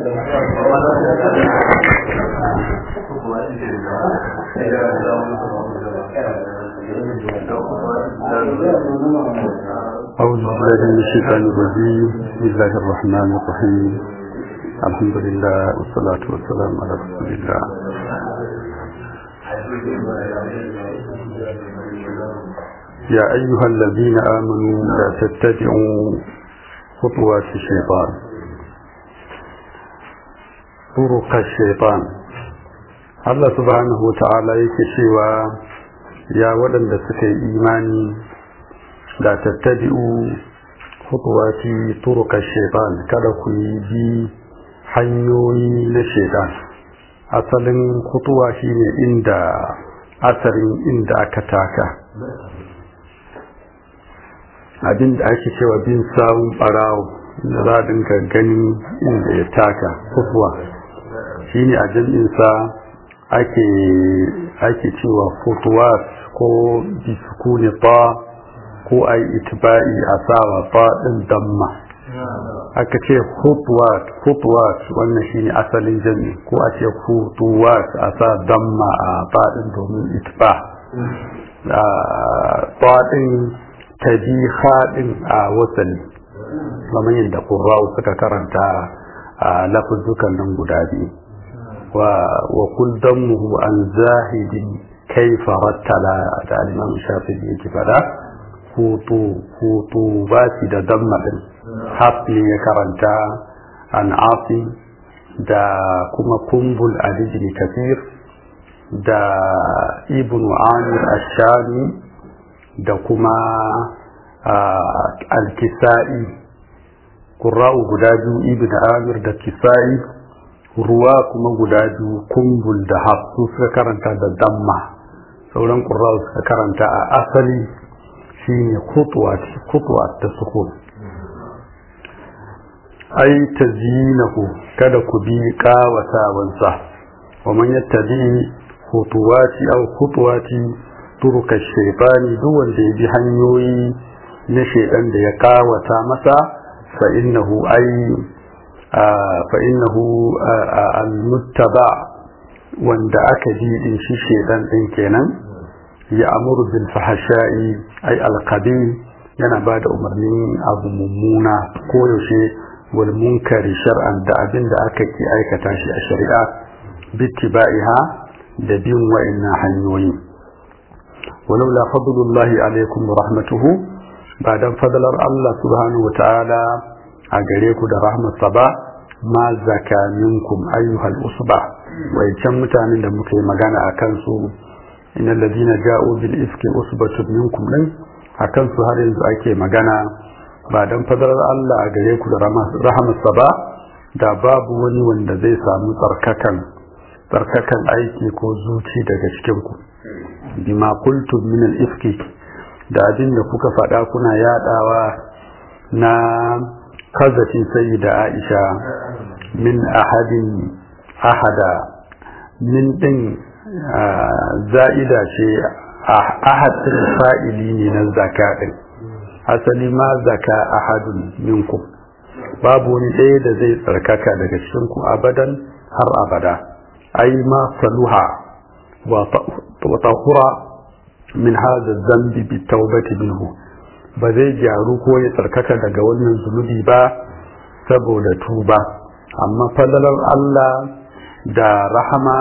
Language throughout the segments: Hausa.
أعوذ بالله من الشيطان الرجيم بسم الله الرحمن الرحيم الحمد لله والصلاة والسلام على رسول الله يا أيها الذين آمنوا لا تتبعوا خطوات الشيطان طرق الشيطان الله سبحانه وتعالى يكشف يا ولد سكي إيماني لا تتبعوا خطوات طرق الشيطان kada ku bi hanyoyi na shaitan asalin kutuwa shine inda asarin inda aka taka abin da ake cewa bin sawun barawo da za a dinga gani inda ya taka kutuwa shine a jam'insa ake ake cewa kutuwa ko bisukuni ta ko a yi itiba'i a sawa faɗin damma aka ce hutuwat wannan shine asalin jami ko a ce hutuwat a sa damma a faɗin domin itiba faɗin ta bi haɗin a wasali kamar yadda ƙurrawu suka karanta a lafuzukan nan guda biyu wa kul dammuhu an zahidin kaifa rattala da alimam shafi yake fada hutu hutu ba shi da damma din hafi ya karanta an afi da kuma kumbul alijini kafir da ibn amir ashami da kuma alkisa'i ƙura'u guda biyu ibn amir da kisa'i ruwa kuma guda biyu kumbul da hafsu suka karanta da damma sauran ƙura'u suka karanta a asali shine khutwa ta sukun ai tazyinahu kada ku bi kawatawansa wa man yattabi khutuwati aw khutuwati turuka shaytani duk wanda ya bi hanyoyi na shaytan da ya kawata masa fa innahu ai fa innahu al-muttaba wanda aka bi din shi shaytan din kenan ya amuru bil fahasha'i ai alqabi yana ba da umarnin abu mummuna ko yaushe wal munkari shar'an da abin da aka ki aikata shi a shari'a bittiba'iha da bin wa'annan hanyoyi walaula fadlullahi alaikum wa rahmatuhu ba dan fadlar Allah subhanahu wa ta'ala a gare ku da rahmatsa ba ma zaka minkum ayyuhal usba wai can mutanen da muka yi magana a kansu إن الذين جاءوا بالإفك أصبة منكم لن akan su har yanzu ake magana ba don fadarar Allah a gare ku da rahamarsa ba da babu wani wanda zai samu tsarkakan tsarkakan aiki ko zuci daga cikin ku bima qultum min al-ifki da abin da kuka faɗa kuna yadawa na kazafin sayyida Aisha min ahadin ahada min din za'ida ce ahadin fa'ili ne na zaka ɗin asali ma zaka ahadun minkum babu wani ɗaya da zai tsarkaka daga cikinku abadan har abada ai ma saluha wa tahura min haza zambi bi taubati minhu ba zai gyaru ko ya tsarkaka daga wannan zunubi ba saboda tuba amma falalar Allah da rahama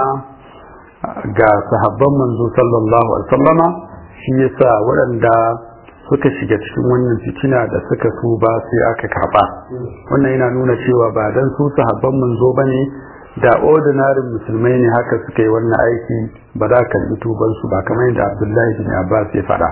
ga sahabban manzo sallallahu alaihi wasallama shi yasa waɗanda suka shiga cikin wannan fitina da suka tuba sai aka karba wannan yana nuna cewa ba dan su sahabban manzo bane da ordinary musulmai ne haka suka yi wannan aiki ba za ka yi tuban su ba kamar yadda Abdullahi bin Abbas ya faɗa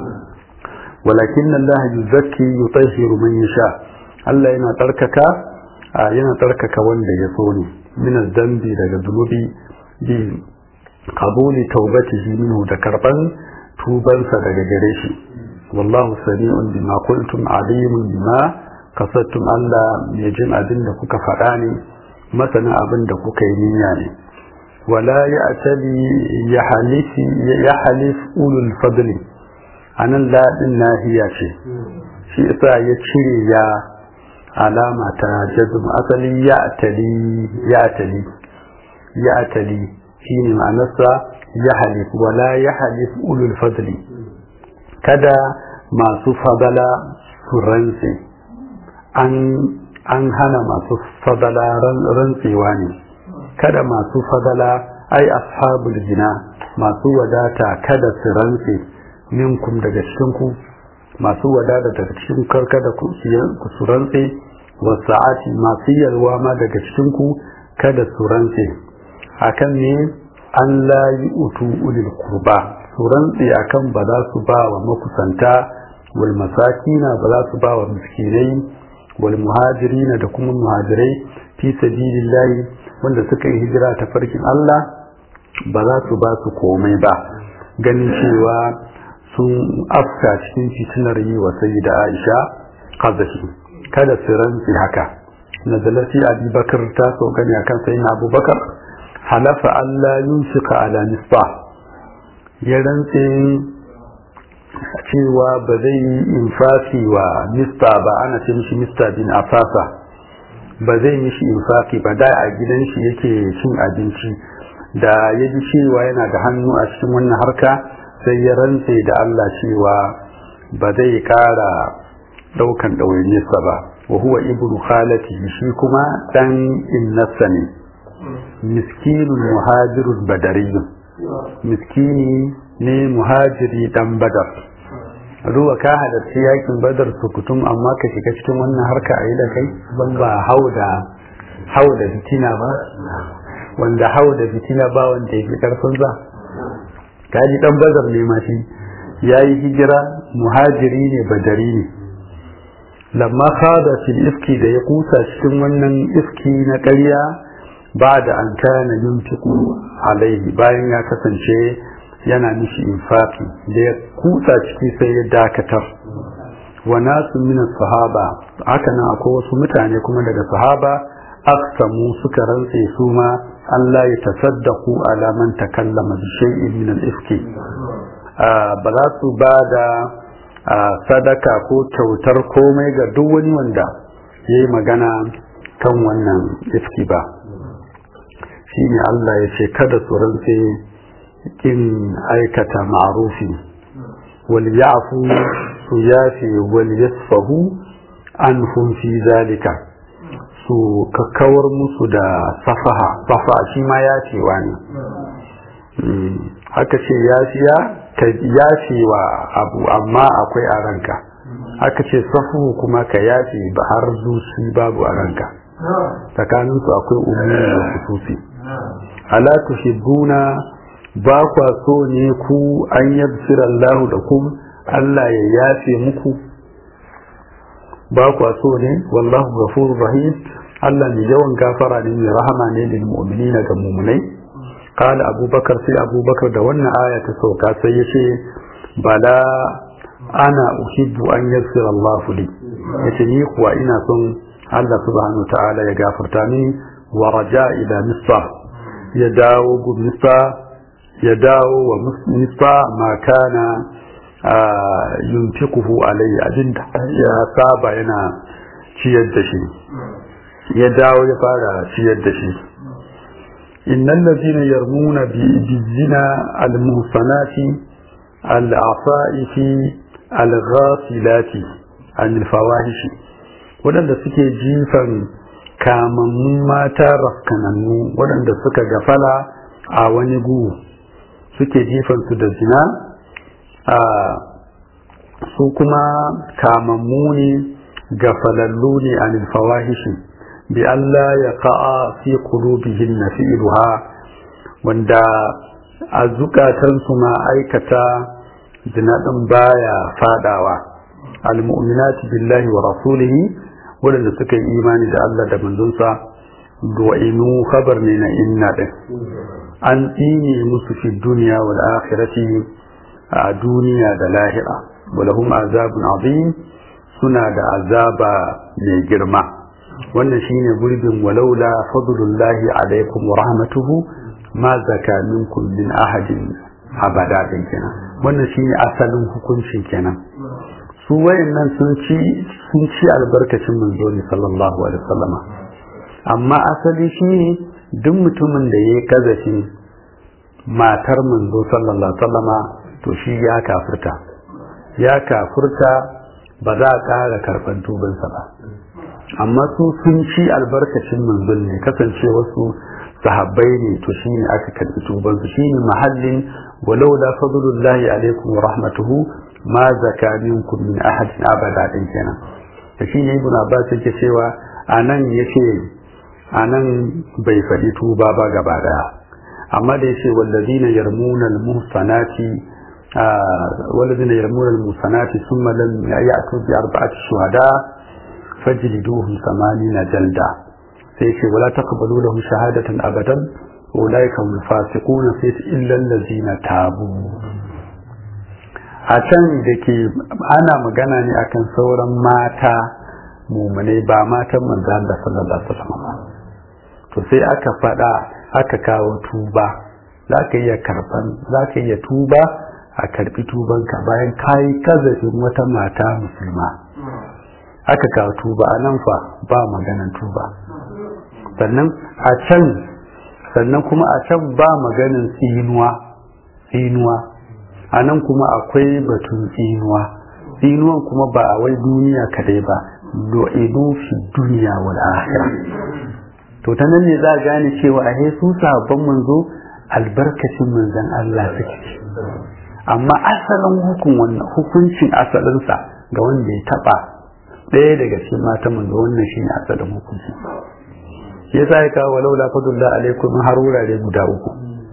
walakin Allah yuzakki yutahhiru man yasha Allah yana tsarkaka yana tsarkaka wanda ya so ne min dambi daga zunubi bi qabuli taubatihi minhu da karban tubansa daga gare shi wallahu sami'un bima qultum alimun bima kasattum Allah mai jin abin da kuka faɗa ne masanin abin da kuka yi niyya ne wala ya'tali ya halifi ya halif ulul fadli anan ladin nahiya ce shi yasa ya cire ya alama ta jazm asali ya tali ya tali ya tali shine ma'anarsa ya halif wala ya halif ulul fadli kada masu fadala su rantse an an hana masu fadala rantsewa ne kada masu fadala ai ashabul jina masu wadata kada su rantse minkum daga cikinku masu wadata daga cikin karkada ku su rantse wasa'ati masu yalwa ma daga cikinku kada su rantse akan ne an layi utu ulil kurba su rantse akan ba za su ba wa makusanta wal masakina ba za su ba wa miskinai wal muhajirina da kuma muhajirai fi sabilillahi wanda suka yi hijira ta farkin Allah ba za su ba su komai ba ganin cewa sun afka cikin fitinar yi wa sayyida Aisha kazafi kada su rantsi haka nazalati abubakar ta so gani akan sayyidina abubakar halafa Allah yunfika ala nisba ya rantse cewa ba zai yi infaki wa mista ba ana ce mishi mista bin afasa ba zai mishi infaki ba da a gidan shi yake cin abinci da ya ji cewa yana da hannu a cikin wannan harka sai ya rantse da Allah cewa ba zai kara daukan ɗawainiyarsa ba wa huwa ibnu khalati shi kuma dan innasa ne miskinun muhajirun badariyun miskini ne muhajiri dan badar ruwa ka halarci yakin badar sukutum amma ka shiga cikin wannan harka a yi da kai ban ba hau da hau da fitina ba wanda hau da fitina ba wanda ya fi karfin za ka ji dan badar ne ma shi ya yi hijira muhajiri ne badari ne lamma kada fil iski da ya kusa cikin wannan iski na ƙarya ba da an kana yunfiku alaihi bayan ya kasance yana mishi infaki da ya kutsa ciki sai ya dakatar wa nasu min sahaba haka nan akwai wasu mutane kuma daga sahaba aksamu suka rantse su ma Allah ya tasaddaku ala man takallama bi shay'in min al-ifki ba za su ba da sadaka ko kyautar komai ga duk wani wanda ya yi magana kan wannan ifki ba shine Allah ya ce kada su rantse kin aikata ma'arufi wal ya'fu su yafi wal yasfahu anhum fi zalika su kakkawar musu da safaha safa shi ma yafewa ne haka ce yafiya ka yafewa abu amma akwai a ranka haka ce safu kuma ka yafe ba har zuci babu a ranka tsakaninsu akwai umuri da kususi ala tuhibbuna ba kwa so ne ku an yabsir Allah da ku Allah ya yafe muku ba kwa so ne wallahu ghafurur rahim Allah ne yawan gafara ne mai rahama ne lil mu'minina ga mu'minai qala abubakar sai abubakar da wannan aya ta sauka sai yace bala ana uhibbu an yaghfira Allah li yace ni kuwa ina son Allah subhanahu wa ta'ala ya gafarta mini wa raja ila misra ya dawo gu misra ya dawo wa misra ma kana yunfikuhu alayhi abinda ya saba yana ciyar da shi ya dawo ya fara ciyar da shi innal ladina yarmuna bi zina al muhsanati al afaifi al ghafilati an al fawahishi wadanda suke jifan kamammun mata rafkanannu waɗanda suka gafala a wani gu suke jifansu da zina a su kuma kamammu ne gafalallu ne a fawahishi bi Allah ya ka'a fi qulubihin na fi'luha wanda a zukatansu ma aikata zina ɗin baya fadawa al-mu'minati billahi wa rasulihi waɗanda suka yi imani da Allah da manzonsa du'inu khabar ne na inna din an tsine musu fi duniya wal akhirati a duniya da lahira walahum azabun azim suna da azaba mai girma wannan shine gurbin walaula fadlullahi alaikum wa rahmatuhu ma zaka minkum min ahadin abada din kenan wannan shine asalin hukuncin kenan su wayannan sun ci sun ci albarkacin manzo ne sallallahu alaihi wasallama amma asali shine duk mutumin da yayi kazafi matar manzo sallallahu alaihi wasallama to shi ya kafirta ya kafirta ba za a ƙara karɓar tubansa ba amma su sun ci albarkacin manzon ne kasance wasu sahabbai ne to shine aka karɓi tubansu shine mahallin walau la fadlullahi alaikum wa rahmatuhu ma zaka minkum min ahadin abada din kenan da shine ibn abbas yake cewa anan yace anan bai faɗi tuba ba gaba daya amma da yace wallazina yarmuna almuhsanati والذين يرمون المحصنات ثم لم يأتوا بأربعة شهداء فاجلدوهم ثمانين جلدة سيشي ولا تقبلوا لهم شهادة أبدا أولئك هم الفاسقون سيش إلا الذين تابوا a can da ke ana magana ne akan sauran mata mumunai ba matan manzan da sallallahu alaihi wasallam to sai aka faɗa aka kawo tuba za ka iya karban za ka iya tuba a karbi tubanka bayan kayi kazafin wata mata musulma aka kawo tuba a nan fa ba maganan tuba sannan a can sannan kuma a can ba maganin tsinuwa tsinuwa a nan kuma akwai batun tsinuwa tsinuwan kuma ba a wai duniya kadai ba lo'idu fi duniya wal akhirah to ta nan ne za a gane cewa a su sabon manzo albarkacin manzon Allah suke amma asalin hukun wannan hukuncin asalinsa ga wanda ya taba ɗaya daga cikin mata manzo wannan shine asalin hukunci shi yasa ya kawo walau la fadullah alaikum har wurare guda uku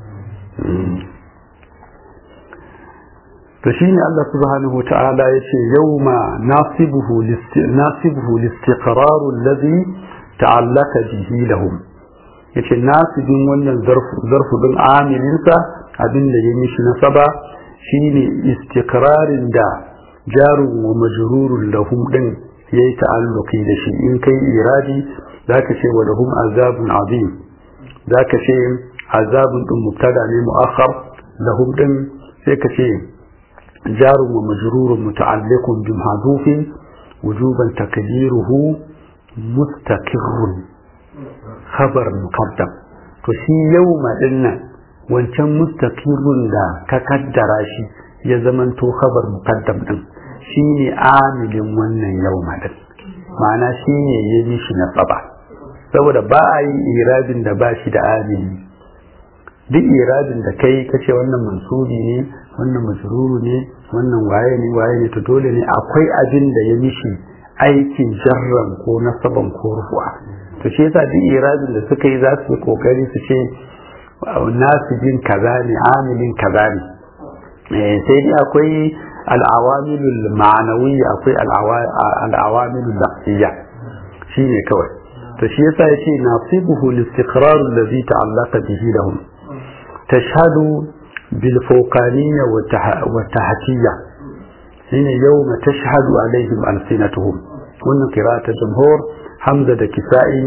to shine Allah subhanahu wa ta'ala yace yawma nasibuhu nasibuhu listiqrar alladhi ta'allaka bihi lahum yace nasibin wannan zarfu zarfu din amilinsa abin da ya mishi nasaba shine istiqrarin da jarun wa majrurun lahum din yayi ta'alluqi da shi in kai iradi zaka ce wa lahum azabun azim zaka ce azabun din mubtada ne muakhar lahum din sai ka ce jarun wa majrurun muta'alliqun bi mahdhufin wujuban takdiruhu mustaqirrun khabar muqaddam to shi yawma dinnan wancan mustaqirun da ka kaddara shi ya zamanto khabar muqaddam din shine amilin wannan yawma din ma'ana shine ya yi shi na tsaba saboda ba a yi irabin da ba shi da amili duk irabin da kai kace wannan mansubi ne wannan majruru ne wannan waye ne waye ne to dole ne akwai abin da ya mishi aikin jarran ko nasaban ko rufu'a to shi yasa duk irabin da suka yi za su yi kokari su ce nasibin kaza ne amilin kaza ne sai dai akwai al'awamilul ma'anawiyya akwai al'awamilul lafiyya shi ne kawai to shi yasa ya ce nasibuhu listiqrar allazi ta'allaqa bihi lahum tashhadu bil fawqaniyya wa tahtiyya shine yawma tashhadu alaihim alsinatuhum wannan qira'atul jumhur hamza da kisa'i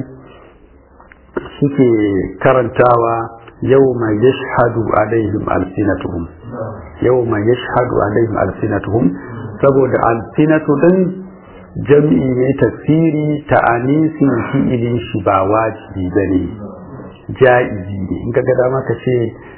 suke karantawa yawma yashhadu alaihim alsinatuhum yawma yashhadu alaihim alsinatuhum saboda alsinatu din jam'i ne tafsiri ta anisin fi'ilin shi ba wajibi bane ja'izi ne in ga dama ka ce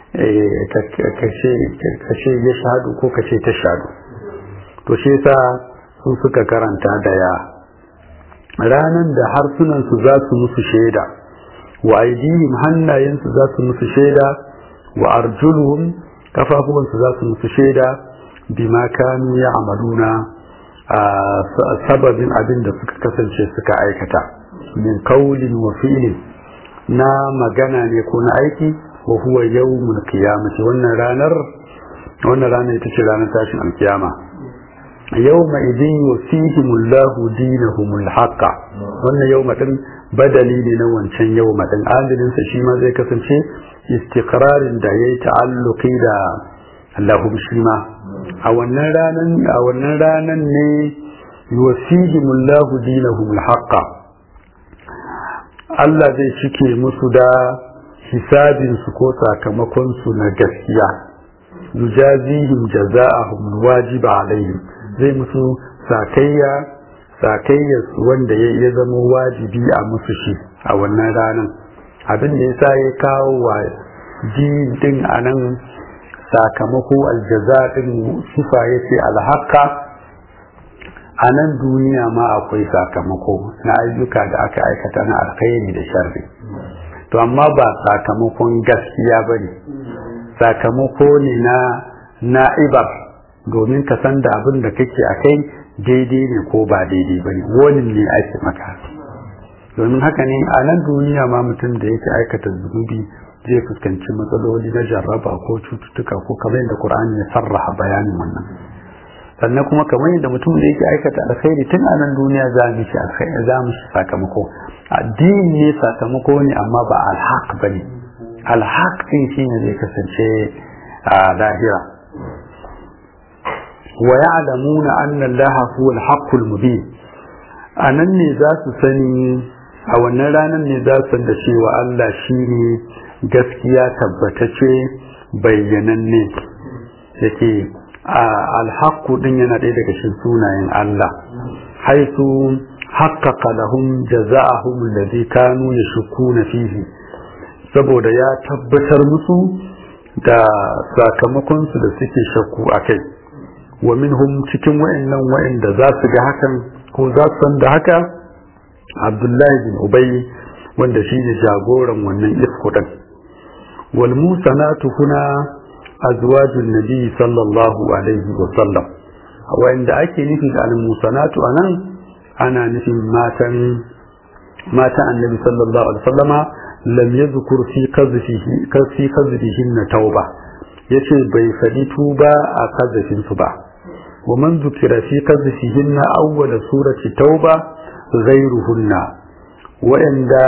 ka ce yashhadu ko ka ce tashhadu to shi yasa su suka karanta da ya ranan da harsunansu za su musu shaida wa aidihim hannayensu za su musu shaida wa arjuluhum kafafuwansu za su musu shaida bima kanu ya amaluna a sababin abin da suka kasance suka aikata min kaulin wa fi'lin na magana ne ko na aiki wa huwa yawmul qiyamati wannan ranar wannan ranar ita ce ranar tashin alkiyama yawma idin yusihimullahu dinahumul haqqa wannan yawma din badali ne na wancan yawma din adalin sa shi ma zai kasance istiqrarin da yayi ta'alluqi da lahum shi ma a wannan ranan a wannan ranan ne yusihimullahu dinahumul haqqa Allah zai cike musu da hisabin su ko sakamakon su na gaskiya yujazihim jaza'ahum wajiba alaihim zai musu sakayya sakayya wanda ya zama wajibi a musu shi a wannan ranar abin da yasa ya kawo wa din a nan sakamako aljaza din sifa ya ce alhaka a nan duniya ma akwai sakamako na ayyuka da aka aikata na alkhairi da sharri to amma ba sakamakon gaskiya ba ne sakamako ne na na'ibar domin ka san da abin da kake a kai daidai ne ko ba daidai ba ne wani ne ake maka domin haka ne a nan duniya ma mutum da yake aikata zunubi zai fuskanci matsaloli na jarraba ko cututtuka ko kamar yadda Qur'ani ya sarraha bayanin wannan sannan kuma kamar yadda mutum da yake aikata alkhairi tun a nan duniya za mu shi alkhairi za mu shi sakamako addini ne sakamako ne amma ba alhaq bane alhaq din shine zai kasance a lahira wa ya'lamuna anna allaha huwa alhaqqul mubin anan ne za su sani a wannan ranar ne za su san da cewa Allah shine gaskiya tabbatace bayyananne yake alhaqqu din yana ɗaya daga cikin sunayen Allah haisu haqqaqa lahum jaza'ahum alladhi kanu yashkuna fihi saboda ya tabbatar musu da sakamakon su da suke shakku akai wa minhum cikin wayannan wayanda za su ga hakan ko za su san da haka Abdullahi bin Ubay wanda shine jagoran wannan ifkudan wal musanatu huna azwajun nabi sallallahu alaihi wa sallam wanda ake nufi da al-musanatu anan ana nufin matan mata annabi sallallahu alaihi wasallama lam yadhkur fi qazfihi fi qazfihin tauba yace bai fadi tuba a qazfin su ba wa man zukira fi qazfihin awwal surati tauba ghayruhunna wa'anda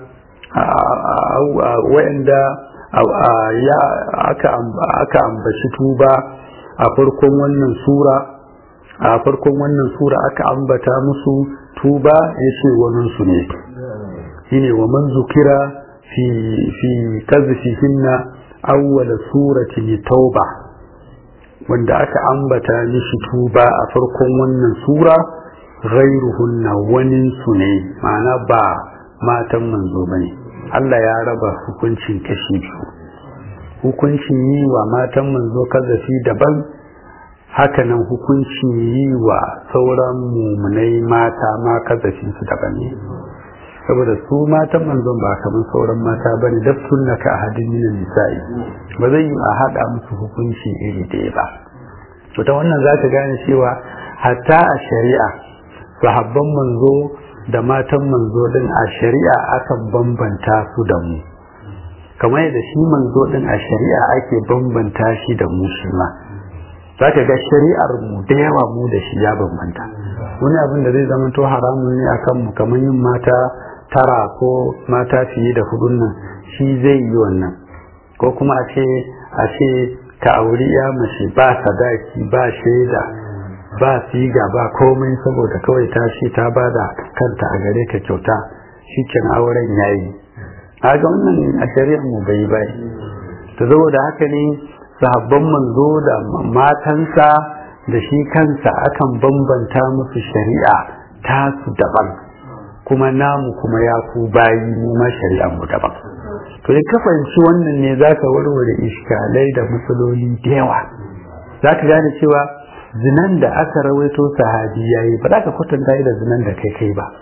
wa'anda ya aka ambaci tuba a farkon wannan sura a farkon wannan sura aka ambata musu tuba ya ce waninsu ne shine wa man zukira fi fi kazfihinna awwala surati tauba wanda aka ambata mishi tuba a farkon wannan sura ghairuhunna waninsu ne ma'ana ba matan manzo bane Allah ya raba hukuncin kashi biyu hukuncin yi wa matan manzo kazafi daban hakanan hukuncin yi wa sauran mumunai mata ma kazafin su daban ne saboda su matan manzon ba kamar sauran mata ba ne daf sunna ka ahadin min nisa'i ba zai yi a hada musu hukunci iri ɗaya ba to ta wannan zaka gane cewa hatta a shari'a sahabban manzo da matan manzo din a shari'a akan bambanta su da mu kamar yadda shi manzo din a shari'a ake bambanta shi da mu shi ma za ka ga shari'ar mu da yawa mu da shi ya bambanta wani abin da zai zama to haramun ne akan mu kamar yin mata tara ko mata fiye da hudun nan shi zai yi wannan ko kuma a ce a ce ka auri ya mace ba sadaki ba shaida ba siga ba komai saboda kawai ta shi ta bada kanta a gare ka kyauta shi ken auren yayi kaga wannan a shari'ar mu bai bai to saboda haka ne sahabban manzo da matansa da shi kansa akan bambanta musu shari'a ta su daban kuma namu kuma ya ku bayi mu ma shari'ar mu daban to in ka fahimci wannan ne zaka warware iskalai da matsaloli da yawa zaka gane cewa zinan da aka rawaito sahabi yayi ba za ka kwatanta da zinan da kai kai ba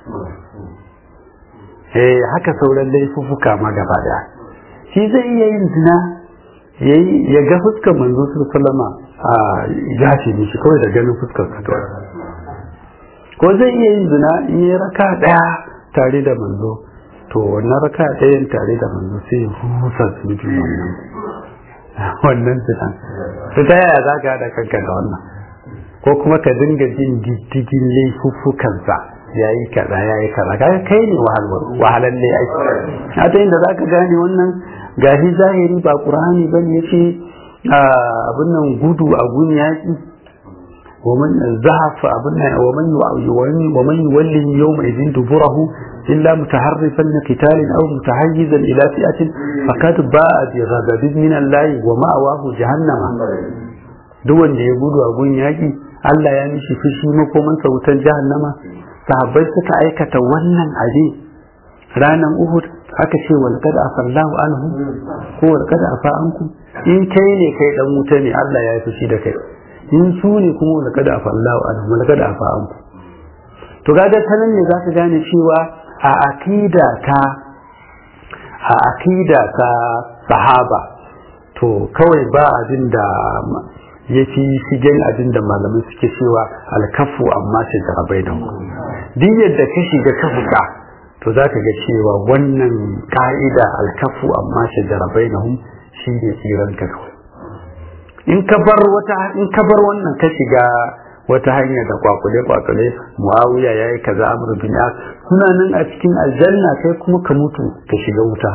eh haka sauran laifuffuka ma gaba daya shi zai iya yin zina yayi ya ga fuskar manzo sallama a ya ce mishi kawai da ganin fuskar sa kawai ko zai iya yin zina in ya raka daya tare da manzo to wannan raka dayan tare da manzo sai ya husa su wannan wannan zinan to ta yaya za ka haɗa kanka da wannan ko kuma ka dinga jin diddigin laifuffukansa ya yi kaza ya yi kaza kaga kai ne wahalar ne aiki a ta inda za ka gane wannan gashi zahiri ba ƙur'ani ba ne ya ce abin nan gudu a gun yaƙi ومن زهف أبنا ومن ومن يولي يومئذ دبره إلا متحرفا لقتال أو متحيزا إلى فئة فقد باء بغضب من الله ومأواه جهنم duk wanda ya gudu a gun yaƙi Allah ya mishi fushi makomansa wutar jahannama sahabbai suka aikata wannan abin ranar Uhud aka ce wal qad afallahu anhu ko wal qad afa ankum in kai ne kai dan wuta ne Allah ya yi fushi da kai in su ne kuma wal qad afallahu anhu wal qad afa ankum to kaga tanan ne za ka gane cewa a aqida ta a aqida ta sahaba to kawai ba abin da ya fi shigen abin da malamai suke cewa alkafu amma shi jarabai da duk yadda ka shiga ka fita to za ka ga cewa wannan ka'ida alkafu amma shi jarabai da shi ne tsiran ka kawai in ka bar wata in ka bar wannan ka shiga wata hanya da kwakule kwakule muawiya yayi kaza amr bin as suna nan a cikin aljanna kai kuma ka mutu ka shiga wuta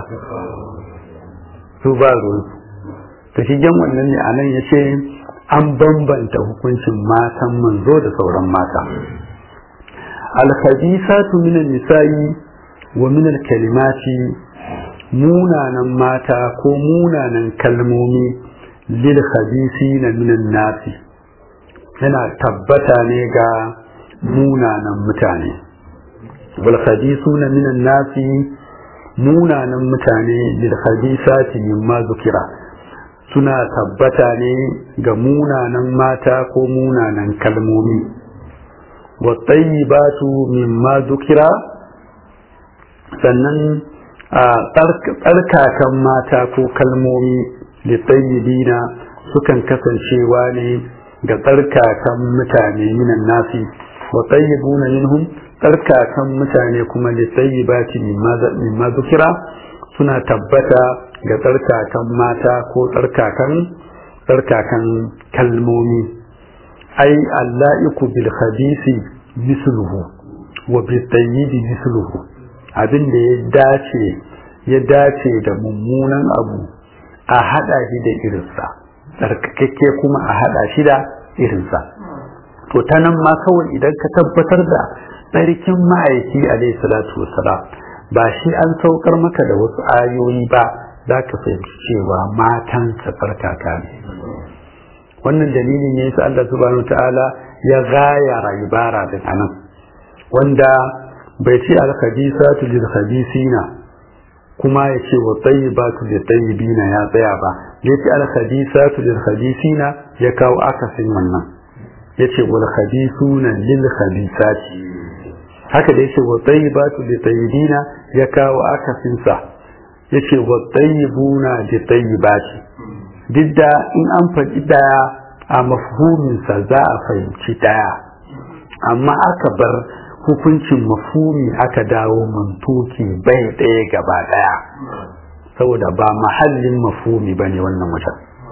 su ba ruwan to shigen wannan ne anan yace an bambanta hukuncin matan manzo da sauran mata al-khabisatu min an-nisa'i wa min al-kalimati munanan mata ko munanan kalmomi lil khabisina min an-nasi yana tabbata ne ga munanan mutane wal khabisuna min an-nasi munanan mutane lil khabisati mimma zukira suna tabbata ne ga munanan mata ko munanan kalmomi wattayyibatu mimma zukira sannan a tsarkakan mata ko kalmomi litayyibina sukan kasancewa ne ga tsarkakan mutane minan nasi wattayyibuna minhum tsarkakan mutane kuma litayyibati mimma zukira suna tabbata ga tsarkakan mata ko tsarkakan tsarkakan kalmomi ai alla'iku bil khabisi misluhu wa bil tayyibi misluhu abin da ya dace ya dace da mummunan abu a hada shi da irinsa tsarkakakke kuma a hada shi da irinsa to ta nan ma kawai idan ka tabbatar da tsarkin ma'aiki alaihi salatu wassalam ba shi an saukar maka da wasu ayoyi ba za ka fahimci cewa matan tsarkaka ne wannan dalilin ne su Allah subhanahu ta'ala ya gaya ibara da anan wanda bai ce al-khabisatu lil khabisina kuma ya ce wa tayyibatu lil tayyibina ya tsaya ba ya ce al-khabisatu lil khabisina ya kawo akasin wannan ya ce wal khabisuna lil khabisati haka da ya ce wa tayyibatu lil tayyibina ya kawo akasin sa ya ce wa tayyibuna lil tayyibati duk da in an faɗi ɗaya a mafhuminsa za a fahimci ɗaya amma aka bar hukuncin mafhumi aka dawo mantuki bai ɗaya gaba ɗaya saboda ba mahallin mafhumi ba ne wannan wajen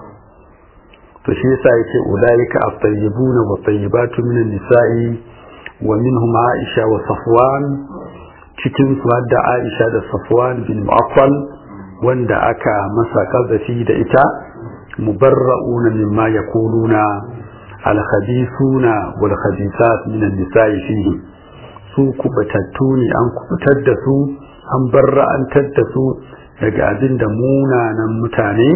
to shi yasa yake ulaika at-tayyibuna wa tayyibatu min an-nisa'i wa minhum Aisha wa Safwan cikin su da Aisha da Safwan bin Mu'affal wanda aka masa kazafi da ita mubarra'una mimma yaquluna al-khabithuna wal khabithat min an-nisa'i fihi su kubatattu ne an kubutar da su an barra'antar da su daga abin da munanan mutane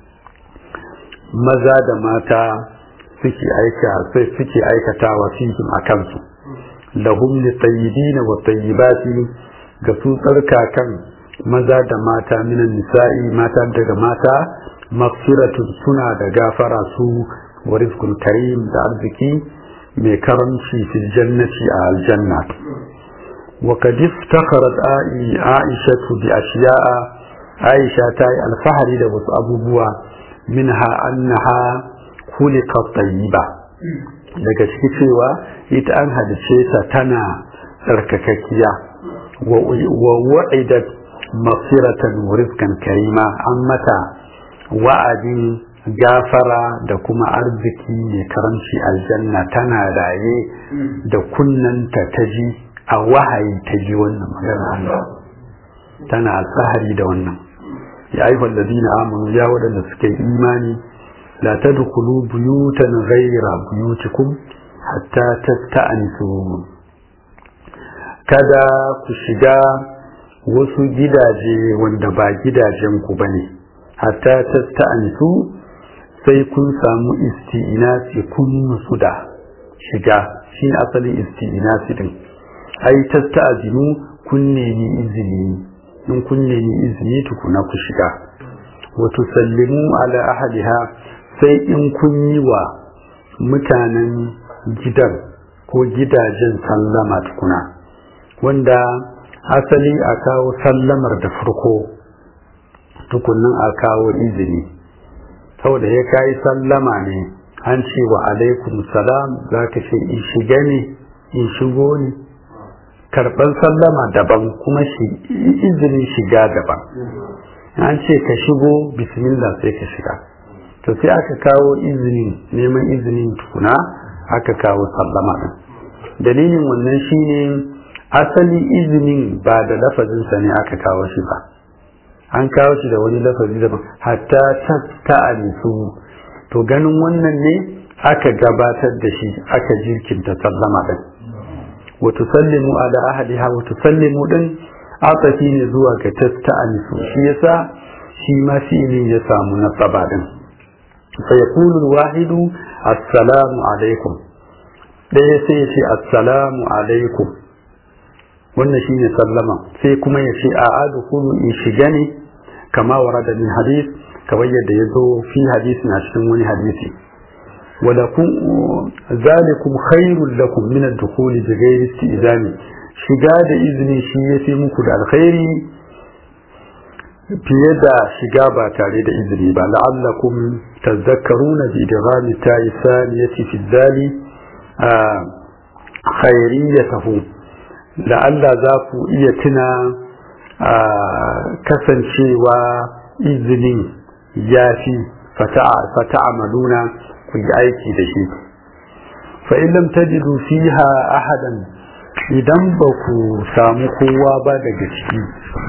maza da mata suke aika sai suke aikatawa fihim a kansu lahum li tayyibina wa tayyibati ga su tsarkakan maza da mata minan nisa'i mata daga mata maghfiratun suna da gafara su wa rizqun karim da arziki mai karamci fil jannati a aljanna wa kad iftakharat aisha bi ashiya'a aisha ta yi alfahari da wasu abubuwa minha annaha khuliqat tayyiba daga ciki cewa ita an halice ta tana tsarkakakkiya wa wa'idat mafiratan wa rizqan karima an mata wa'adin gafara da kuma arziki mai karamci aljanna tana raye da kunnanta ta ji a wahayi ta ji wannan magana tana alfahari da wannan ya ayyuha alladhina amanu ya wadanda suka yi imani la tadkhulu buyutan ghayra buyutikum hatta tasta'nisu kada ku shiga wasu gidaje wanda ba gidajen ku bane hatta tasta'nisu sai kun samu isti'inasi kun musu da shiga shi ne asalin isti'inasi din ai tasta'zinu kun nemi izini in kun nemi izini tukuna ku shiga wa tusallimu ala ahliha sai in kun yi wa mutanen gidan ko gidajen sallama tukuna wanda asali a kawo sallamar da farko tukunan a kawo izini saboda ya kayi sallama ne an ce wa alaikum salam za ka ce in shiga ne in shigo ne karɓar sallama daban kuma izinin shiga daban an ce ka shigo bismillah sai ka shiga to sai aka kawo izinin neman izinin tukuna aka kawo sallama ɗin dalilin wannan shine asali izinin ba da lafazinsa ne aka kawo shi ba an kawo shi da wani lafazi daban hatta ta anisu to ganin wannan ne aka gabatar da shi aka jirkinta sallama ɗin wa tusallimu ala ahliha wa tusallimu din atafi ne zuwa ga tasta'anisu shi yasa shi ma fi'ilin ya samu nasaba din fa yaqulu al-wahidu assalamu alaikum ɗaya sai ya ce assalamu alaikum wannan shine sallama sai kuma ya ce a adkhulu in shiga ne kama warada min hadith kamar yadda ya zo fi hadisi na cikin wani hadisi ولكم ذلكم خير لكم من الدخول بغير استئذان shiga da izini shi ya fi muku da alkhairi fiye da shiga ba tare da izini ba la'allakum tazakkaruna bi idghami ta'i saniyati fi dhali khairiyatahu la'alla za ku iya tuna kasancewa izinin ya fi fata'amaluna ku yi aiki da shi fa in lam tajidu fiha ahadan idan ba ku samu kowa ba daga ciki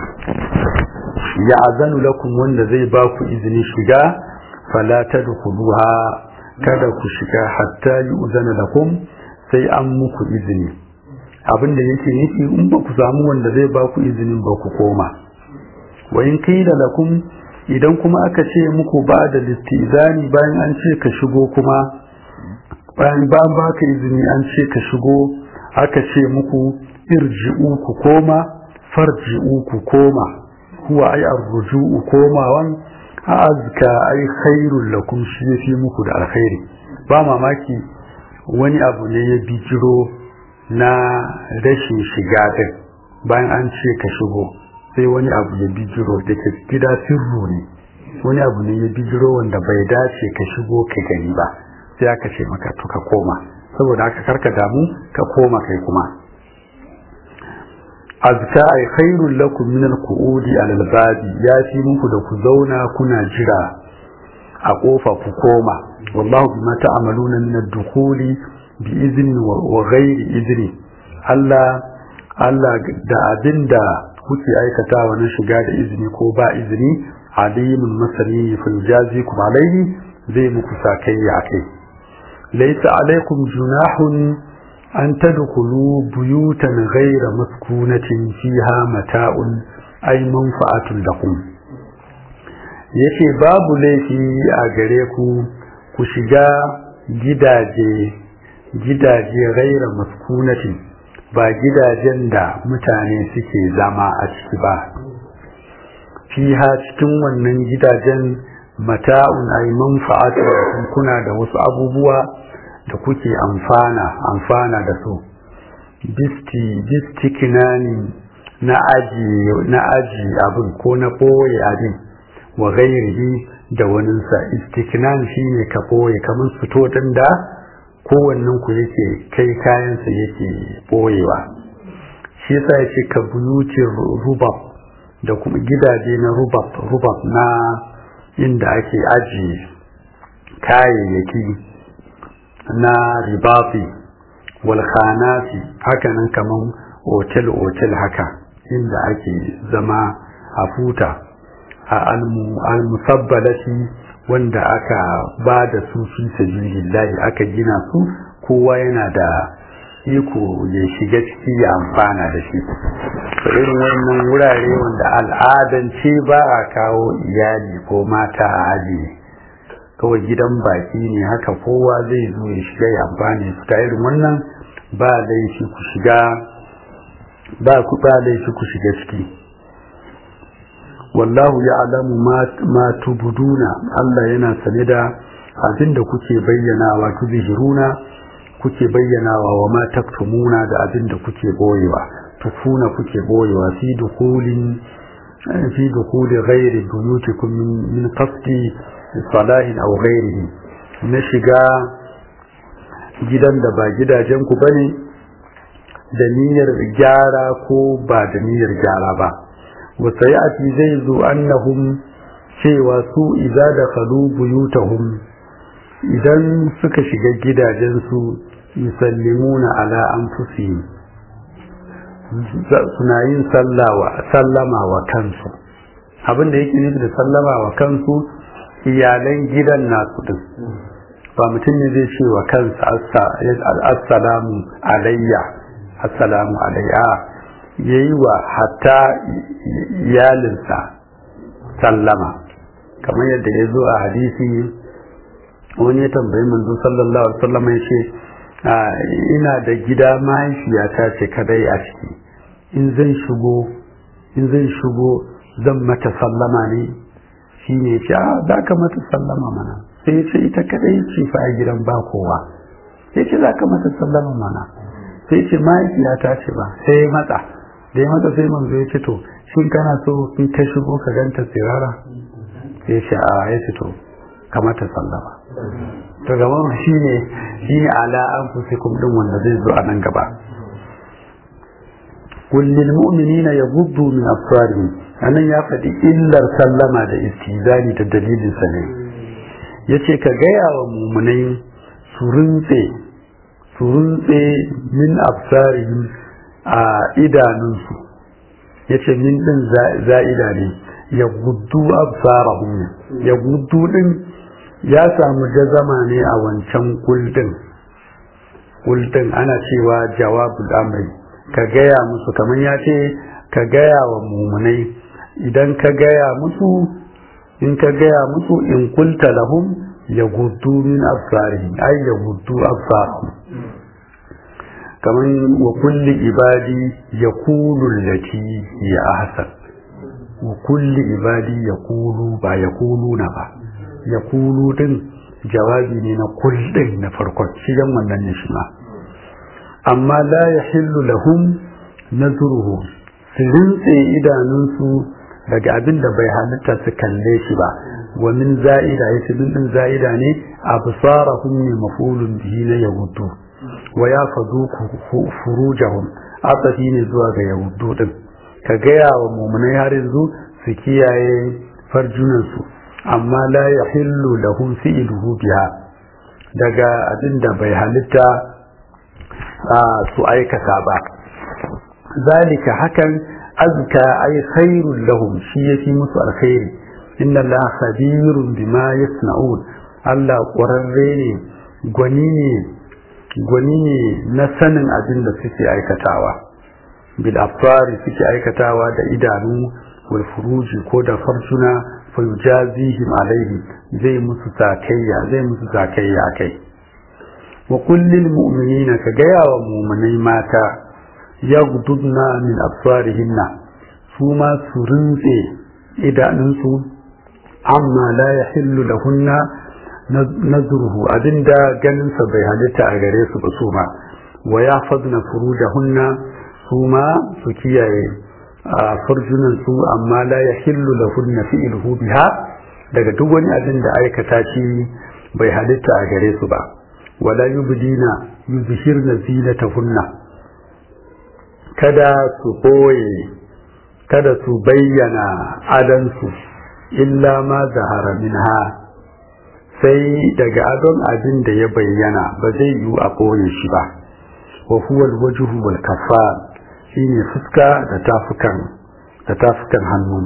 ya azanu lakum wanda zai ba ku izini shiga fala tadkhuluha kada ku shiga hatta yu'zana lakum sai an muku izini abinda yake nufi in ba ku samu wanda zai ba ku izinin ba ku koma wa in qila lakum idan kuma aka ce muku ba da listizani bayan an ce ka shigo kuma bayan ba baka izini an ce ka shigo aka ce muku irji'u ku koma farji'u ku koma huwa ai arruju'u komawan azka ai khairul lakum shi yafi muku da alkhairi ba mamaki wani abu ne ya bijiro na rashin shiga din bayan an ce ka shigo sai wani abu ya bijiro da ke gida sirru ne wani abu ne ya bijiro wanda bai dace ka shigo ka gani ba sai aka ce maka to ka koma saboda haka karka damu ka koma kai kuma azka ay khairul lakum min al-qu'udi ala al-babi ya fi muku da ku zauna kuna jira a kofa ku koma wallahu bima ta'maluna min ad-dukhuli bi izni wa ghairi izni Allah Allah da abinda kuke aikatawa na shiga da izini ko ba izini alimun masani fil jazikum alaihi zai muku sakayya akai laysa alaikum junahun an tadkhulu buyutan ghayra maskunatin fiha mata'un ay manfa'atun lakum yace babu laifi a gare ku ku shiga gidaje gidaje ghayra maskunatin ba gidajen da mutane suke zama a ciki ba fiha cikin wannan gidajen mata'un ay manfa'atun kuna da wasu abubuwa da kuke amfana amfana da su bisti bistikinani na aji na aji abin ko na boye abin wa gairihi da waninsa istiknan shine ka boye kamar fito din da kowannen ku yake kai kayansa yake boyewa shi yasa yace ka buyuti rubab da kuma gidaje na rubab rubab na inda ake aji kayayyaki na ribafi walkhanati hakanan kaman otel-otel haka inda ake zama a futa a almusabbalati wanda aka ba da su fi sabilillahi aka gina su kowa yana da iko ya shiga ciki ya amfana da shi irin wannan wurare wanda al'adance ba a kawo iyali ko mata a ajiye kawai gidan baki ne haka kowa zai zo ya shiga ya amfani su ta irin wannan ba laifi ku shiga ba ku ba laifi ku shiga ciki wallahu ya'lamu ma ma tubuduna Allah yana sane da abin da kuke bayyanawa tuzhiruna kuke bayyanawa wa ma taktumuna da abin da kuke boyewa tukuna kuke boyewa fi dukulin fi dukuli ghairi buyutikum min min qasdi salahin aw ghairihi na shiga gidan da ba gidajen ku bane da niyyar gyara ko ba da niyyar gyara ba wa sayati zai zo annahum cewa su idza dakhalu buyutahum idan suka shiga gidajensu yusallimuna ala anfusihim suna yin sallama wa kansu abin da yake nufi da sallama wa kansu iyalan gidan nasu din ba mutum ne zai ce wa kansa assalamu alayya assalamu alayya yayi wa hatta iyalinsa sallama kamar yadda ya zo a hadisi wani ya tambayi manzo sallallahu alaihi wasallam ya ce ina da gida mahaifiyata ce kadai a ciki in zan shigo in zan shigo zan mata sallama ne shi ne ce a za ka mata sallama mana sai ya ce ita kadai ce fa a gidan ba kowa sai ce za ka mata sallama mana sai ce mahaifiyata ce ba sai ya matsa da ya matsa sai manzo ya ce to shin kana so in ta shigo ka ganta tsirara sai ya ce a ya ce to kamata sallama to gaba shi ne shi ne ala an fusikum din wanda zai zo a nan gaba kullil mu'minina yaghuddu min absarihim anan ya faɗi illar sallama da istizani da dalilin sa ne yace ka gaya wa mu'minai su rintse su rintse min absarihim a idanunsu yace min din za'ida ne ya guddu absarahum ya guddu din ya samu jazama ne a wancan kuldin kuldin ana cewa jawabul amri ka gaya musu kamar ya ce ka gaya wa mumunai idan ka gaya musu in ka gaya musu in kulta lahum ya guddu min absarihim ay ya guddu absarahum kamar wa kulli ibadi yaqulu allati ya ahsan wa kulli ibadi yaqulu ba yaquluna ba ya kulu din jawabi ne na kullum na farkon shigan wannan ne shi ma amma la ya hillu lahum nazruhu su rintse idanunsu daga abin da bai halitta su kalle shi ba wa min za'ida ya ce din za'ida ne absarahum ne mafulun bihi na yahudu wa ya fadu furujahum atafi ne zuwa ga yahudu din ka gaya wa mumunai har yanzu su kiyaye farjunansu amma la ya hillu lahum fi'luhu biha daga abin da bai halitta su aikata ba zalika hakan azka ay khairul lahum shi yafi musu alkhairi inna allaha khabirun bima yasna'un Allah ƙwararre ne gwani ne gwani ne na sanin abin da suke aikatawa bil afari suke aikatawa da idanu wal furuji ko da farjuna fayujazihim alaihi zai musu zakayya zai musu zakayya kai wa kullil mu'minina ka gaya wa mu'minai mata yaghdudna min absarihinna su ma su rinse idanunsu amma la yahillu lahunna nazruhu abinda ganinsa bai halitta a gare su ba su ma wa yahfazna furujahunna su ma su kiyaye a farjunan su amma la ya hillu lahunna fi'luhu biha daga duk wani abin da aikata shi bai halitta a gare su ba wala yubdina yuzhirna zinatahunna kada su boye kada su bayyana adansu illa ma zahara minha sai daga adon abin da ya bayyana ba zai yiwu a boye shi ba wa huwa alwajhu wal kaffar shine fuska da tafukan da tafukan hannu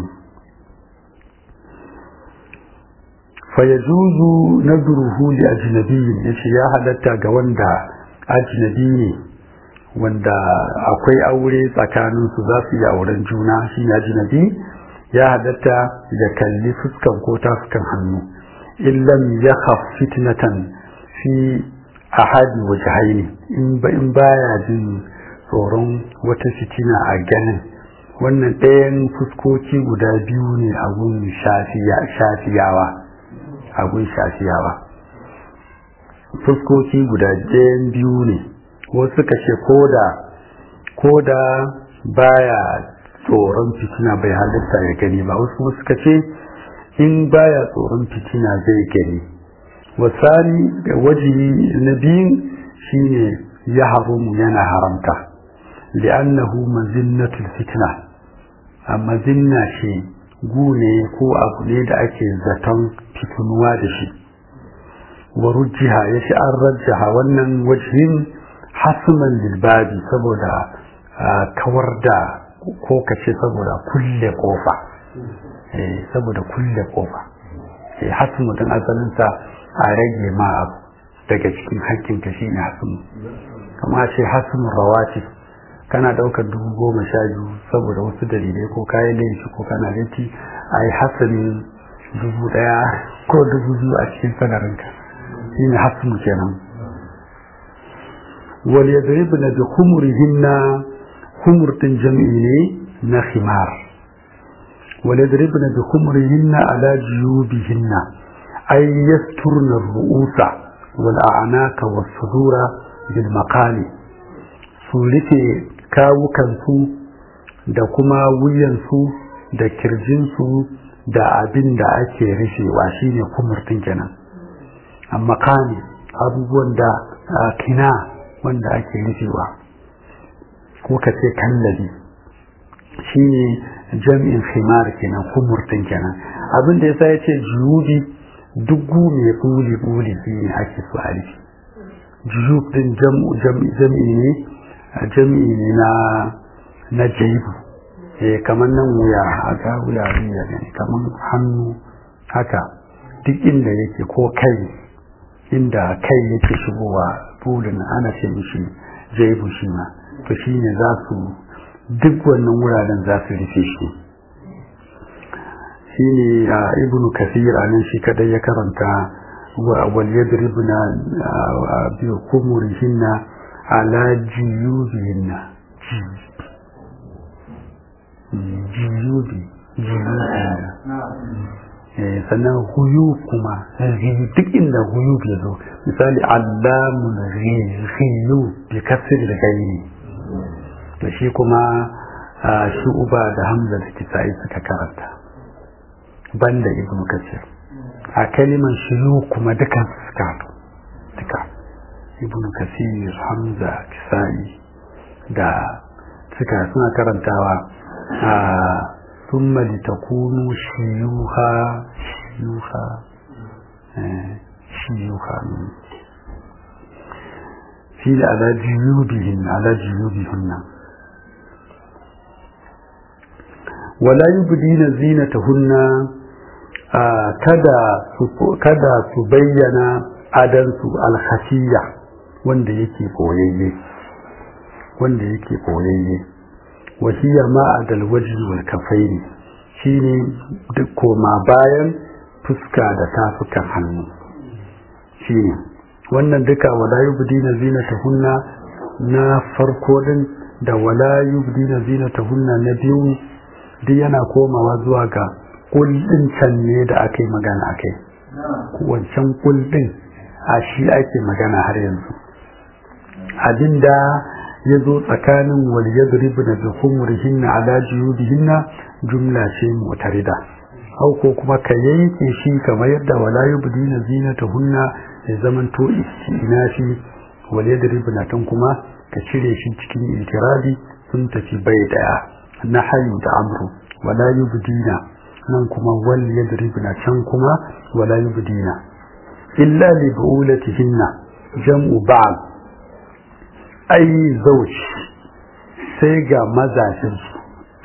fayajuzu nadruhu li ajnabiyyin yace ya halatta ga wanda ajnabi ne wanda akwai aure tsakanin su za su yi auren juna shi ajnabi ya halatta da kalli fuskan ko tafukan hannu illam yakhaf fitnatan fi ahadi wajhaini in ba in baya jin tsoron wata fitina a ganin wannan ɗayan fuskoki guda biyu ne a gun shafiyawa a gun shafiyawa fuskoki guda ɗayan biyu ne wasu suka ce koda koda baya tsoron fitina bai halitta ya gani ba wasu kuma suka ce in baya tsoron fitina zai gani wasani da wajibi na biyun shine ya haramu yana haramta li'annahu mazinnatul fitna amma zinna shi gune ko abu ne da ake zaton fitinuwa da shi wa rujjiha ya shi an rajjaha wannan wajihin hasman lilbabi saboda kawar da ko kace saboda kulle kofa saboda kulle kofa hasmu din asalinsa a rage ma abu daga cikin hakkinka shi ne hasmu kama ce hasmun rawati kana daukar dubu goma sha biyu saboda wasu dalilai ko kayan laifi ko kana laifi a yi hasamin dubu daya ko dubu biyu a cikin sanarinka shi ne hasmu kenan wal yadribna bi khumurihinna khumur din jam'i ne na khimar wal yadribna bi khumurihinna ala juyubihinna ay yasturna ar-ru'usa wal a'naka was sudura bil maqali su rufe kawukansu da kuma wuyansu da kirjinsu da abin da ake rufewa shine kumurtin kenan amma kane abubuwan da kina wanda ake rufewa ko ka ce kallabi shine jam'in khimar kenan kumurtin kenan abin da yasa yace juyubi duk mai buli buli shine ake so a rufe juyub din jam'i ne jam'i ne na na jaibu eh kamar nan wuya haka wurare ya gani kamar hannu haka duk inda yake ko kai inda kai yake shigowa bulin ana ce mishi jaibu shi ma to shi ne za su duk wannan wuraren za su rufe shi shi ne a ibnu kasir a nan shi kadai ya karanta wal yadribna bi kumurihinna ala jiyubihinna jiyubi jiyubihinna sannan huyu kuma duk inda huyu ya zo misali allamun riyu bi kasir da gaini to shi kuma shi uba da hamza da kisa'i suka karanta banda ibnu kasir a kaliman shiyu kuma dukan suka duka ibnu kasir hamza kisa'i da suka suna karantawa a ثم لتكونوا شيوخا شيوخا شيوخا في على جيوبهن على جيوبهن ولا يبدين زينتهن kada kada su bayyana adansu alkhafiyya wanda yake koyayye wanda yake koyayye وهي ما عدا الوجه والكفين shine duk koma bayan fuska da tafukan hannu shine wannan duka wala yubdina zinatahunna na farko din da wala yubdina zinatahunna na biyu duk yana komawa zuwa ga kullin can ne da aka yi magana akai wancan kullin a shi ake magana har yanzu abinda ya zo tsakanin wal yadribu na bi khumurihinna ala juyubihinna jumla ce mutarida au ko kuma ka yanke shi kamar yadda wala yubdina zinatahunna ya zaman to istinafi wal yadribu na tan kuma ka cire shi cikin itirabi sun tafi bai daya na hayu da amru wala yubdina nan kuma wal yadribu na can kuma wala yubdina illa li bu'ulatihinna jam'u ba'd ai zauci sai ga mazajinsu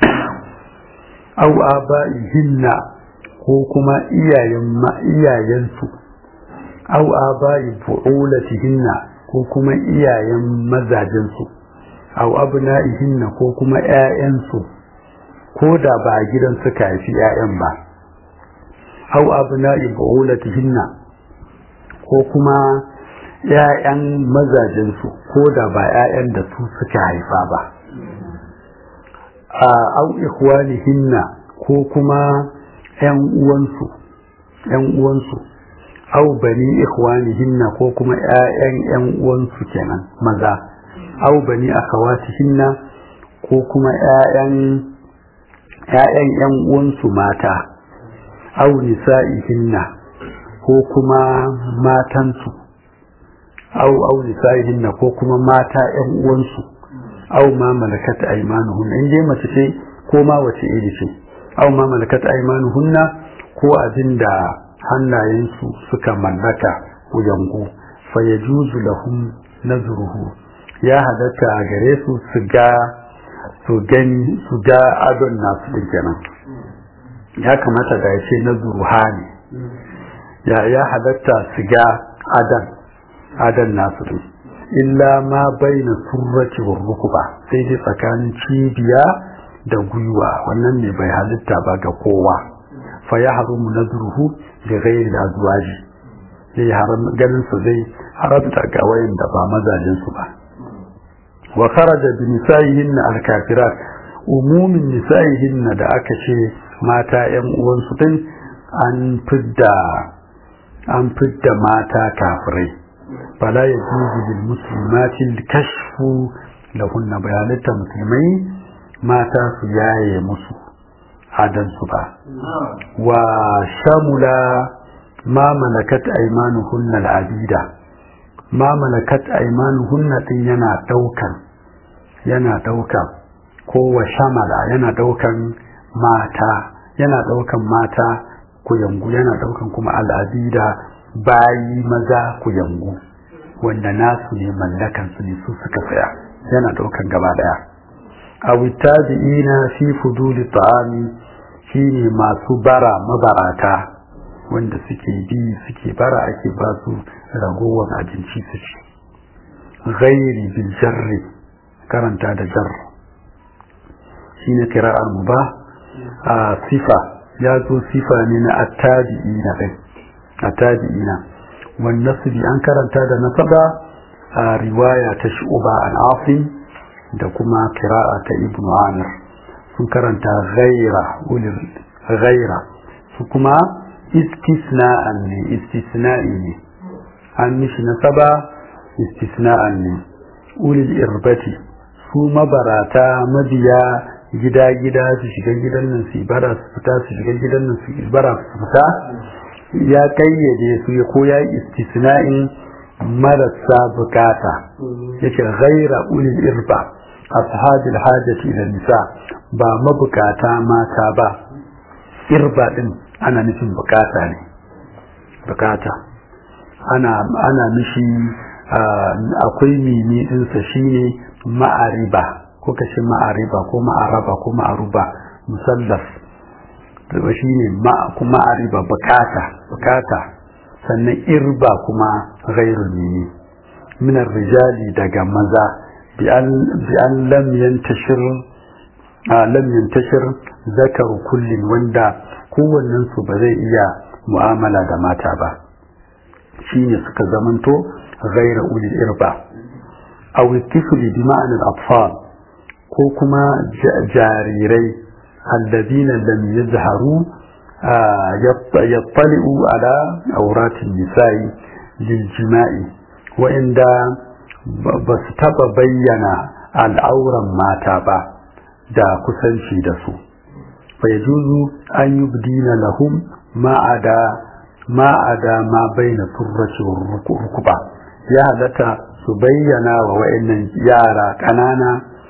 au aba'ihinna ko kuma iyayen iyayensu au aba'i bu'ulatihinna ko kuma iyayen mazajinsu au abna'ihinna ko kuma ƴaƴansu ko da ba a gidan suka haifi ƴaƴan ba au abna'i bu'ulatihinna ko kuma ‘ya'yan mazajensu ko da ba ‘ya'yan da su suka haifa ba a au ikhwanihinna ko kuma ‘yan uwansu ‘yan uwansu au bani ikhwanihinna ko kuma ‘ya'yan ‘yan uwansu kenan maza au bani akhawatihinna ko kuma ‘ya'yan ‘ya'yan ‘yan uwansu mata au nisa'ihinna ko kuma matansu au au nisa'ihinna ko kuma mata ‘yan uwansu au ma malakat aymanuhunna in dai mace ce ko ma wace iri ce au ma malakat aymanuhunna ko abinda hannayensu suka mallaka wuyangu fa yajuzu lahum nazruhu ya halatta a gare su su ga su gani su ga adon nasu din kenan ya kamata da ya ce nazruha ne ya ya halatta su ga adan adan nasu din illa ma baina surrati wa rukuba sai dai tsakanin cibiya da gwiwa wannan ne bai halitta ba ga kowa fa ya haramu nazruhu da ghairi azwaji sai haram ganin su zai haramta ga wayan da ba mazajin su ba wa kharaja bi nisa'ihin al-kafirat umumin nisa'ihin da aka ce mata yan uwan su din an fidda an fidda mata kafirai fala yajuzu lil muslimati al-kashfu lahunna bayanata musulmai mata su yaye musu adansu ba wa shamula ma malakat aymanuhunna al-abida ma malakat aymanuhunna din yana daukan yana daukan ko wa shamala yana daukan mata yana daukan mata kuyangu yana daukan kuma al-abida bayi maza kuyangu wanda nasu ne mallakan su ne su suka tsaya yana daukan gaba daya aw tabi'ina fi fuduli ta'ami shine masu bara mabarata wanda suke bi suke bara ake ba su ragowar abinci su ci ghairi bil jarri karanta da jar shine kira'ar mu ba a sifa ya zo sifa ne na attabi'ina kai attabi'ina wan nasbi an karanta da nasaba a riwaya ta shu'ba al-asim da kuma kira'a ta ibn amir sun karanta ghaira ulil ghaira su kuma istisna'an ne istisna'i ne an mishi nasaba istisna'an ne ulil irbati su mabarata mabiya gida-gida su shiga gidan nan su bara su fita su shiga gidan nan su bara su fita ya kayyade su ya koya istisna'in marasa bukata yake ghaira ulil irba ashabil hajati ila nisa ba mabukata mata ba irba din ana nufin bukata ne bukata ana ana mishi akwai mimi dinsa shine ma'ariba ko kace ma'ariba ko ma'araba ko ma'aruba musallaf to shine ma kuma ma'ariba bukata bukata sannan irba kuma ghairul mimi min rijali daga maza بأن لم ينتشر لم ينتشر ذكر كل وندا kowannen su ba zai iya mu'amala da mata ba shine suka zamanto ghaira ulil irba aw tifli bi ma'ana al-atfal ko kuma jarirai alladhina lam yazharu yattali'u ala awratin nisa'i lil jima'i wa inda ba su taba bayyana al'auran mata ba da kusanci da su bai juzu an yi budina lahum ma'ada ma'ada ma baina turraci rukuba ya halatta su bayyana wa wa'annan yara ƙanana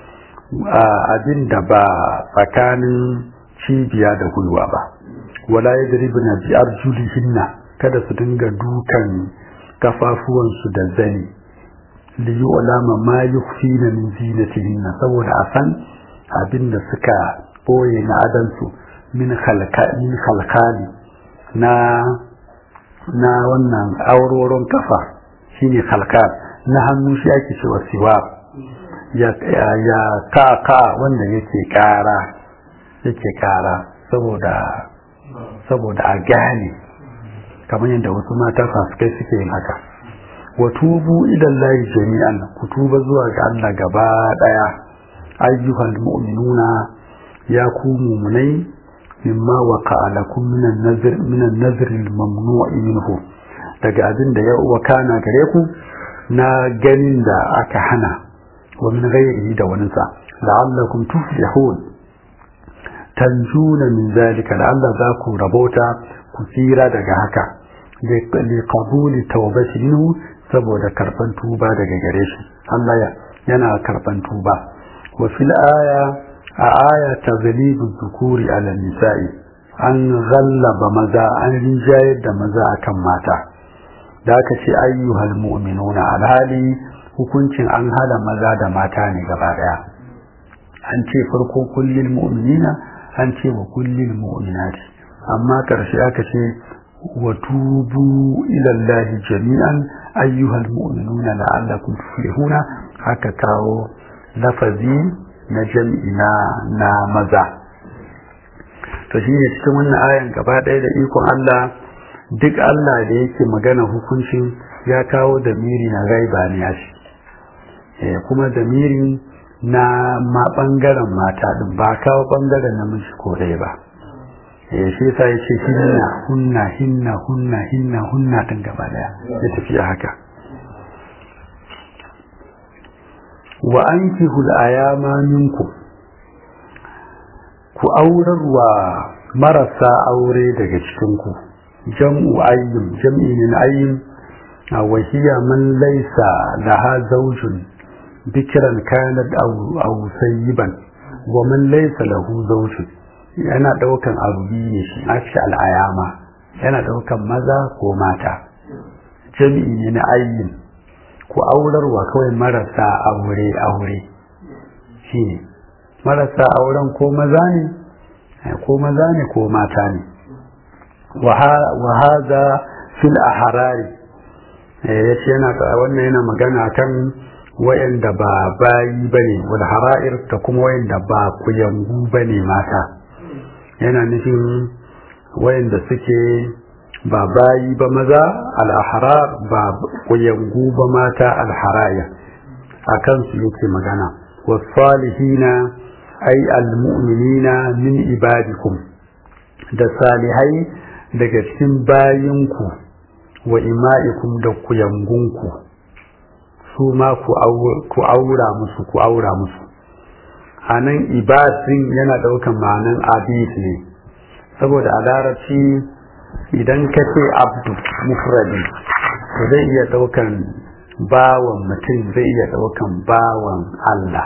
abin da ba tsakanin cibiya da gwiwa ba wala ya na biyar julihinna kada su dinga dukan kafafuwansu da zani liyu alama ma yukfina min zinatihinna saboda a san abin da suka boye na adansu min min khalqali na na wannan auroron kafa shine khalqal na hannu shi ake cewa siwa ya ya ka ka wanda yake kara yake kara saboda saboda a gane kamar yadda wasu mata fasikai suke yin haka wa tubu idan layi jami'an ku tuba zuwa ga Allah gaba daya ayyuhal mu'minuna ya ku mu'minai mimma waqa'a lakum minan nazr minan nazr al-mamnu'i minhu daga abin da ya wakana gare ku na ganin da aka hana wa min ghairihi da wani sa la'allakum tuflihun tanjuna min zalika la'alla za ku rabota ku tsira daga haka li qabuli tawbati minhu saboda karban tuba daga gare shi Allah ya yana karban tuba wa fil aya a aya tazlibu dhukuri ala nisa'i an ghallaba maza an rijayar da maza akan mata da aka ce ayyuhal mu'minuna alhali hukuncin an hada maza da mata ne gaba daya an ce farko kullil mu'minina an ce wa kullil mu'minati amma karshe aka ce wa tubu ila Allah jami'an ayyuhal mu'minuna la'allakum tuflihuna haka kawo lafazi na jam'ina na maza to shine cikin wannan ayan gaba daya da ikon Allah duk Allah da yake magana hukuncin ya kawo damiri na gaiba ne ya shi kuma damiri na ma bangaren mata din ba kawo bangaren namiji ko dai ba eh shi yasa yace hinna hunna hinna hunna hinna hunna din gaba daya ya tafi haka wa ankihul ayama minkum ku aurarwa marasa aure daga cikin ku jam'u ayyim jam'i min ayyim wa hiya man laysa laha zawjun bikran kanat aw aw sayyiban wa man laysa lahu zawjun yana daukan abu biyu shi ashi al'ayama yana daukan maza ko mata jam'i ne na ayyim ku aurarwa kawai marasa aure aure shine marasa auren ko maza ne ko maza ne ko mata ne وهذا في الأحرار yace yana wannan yana magana kan wayanda ba bayi bane wal hara'ir ta kuma wayanda ba kuyangu bane mata yana nufin wayanda suke ba bayi ba maza al ahrar ba kuyangu ba mata al haraya akan su yake magana was salihina ay al mu'minina min ibadikum da salihai daga cikin bayinku wa ima'ikum da kuyangunku su ma ku aura musu ku aura musu a nan ibadin yana ɗaukan ma'anan abid ne saboda a larabci idan ka ce abdu mufradi to zai iya ɗaukan bawan mutum zai iya ɗaukan bawan Allah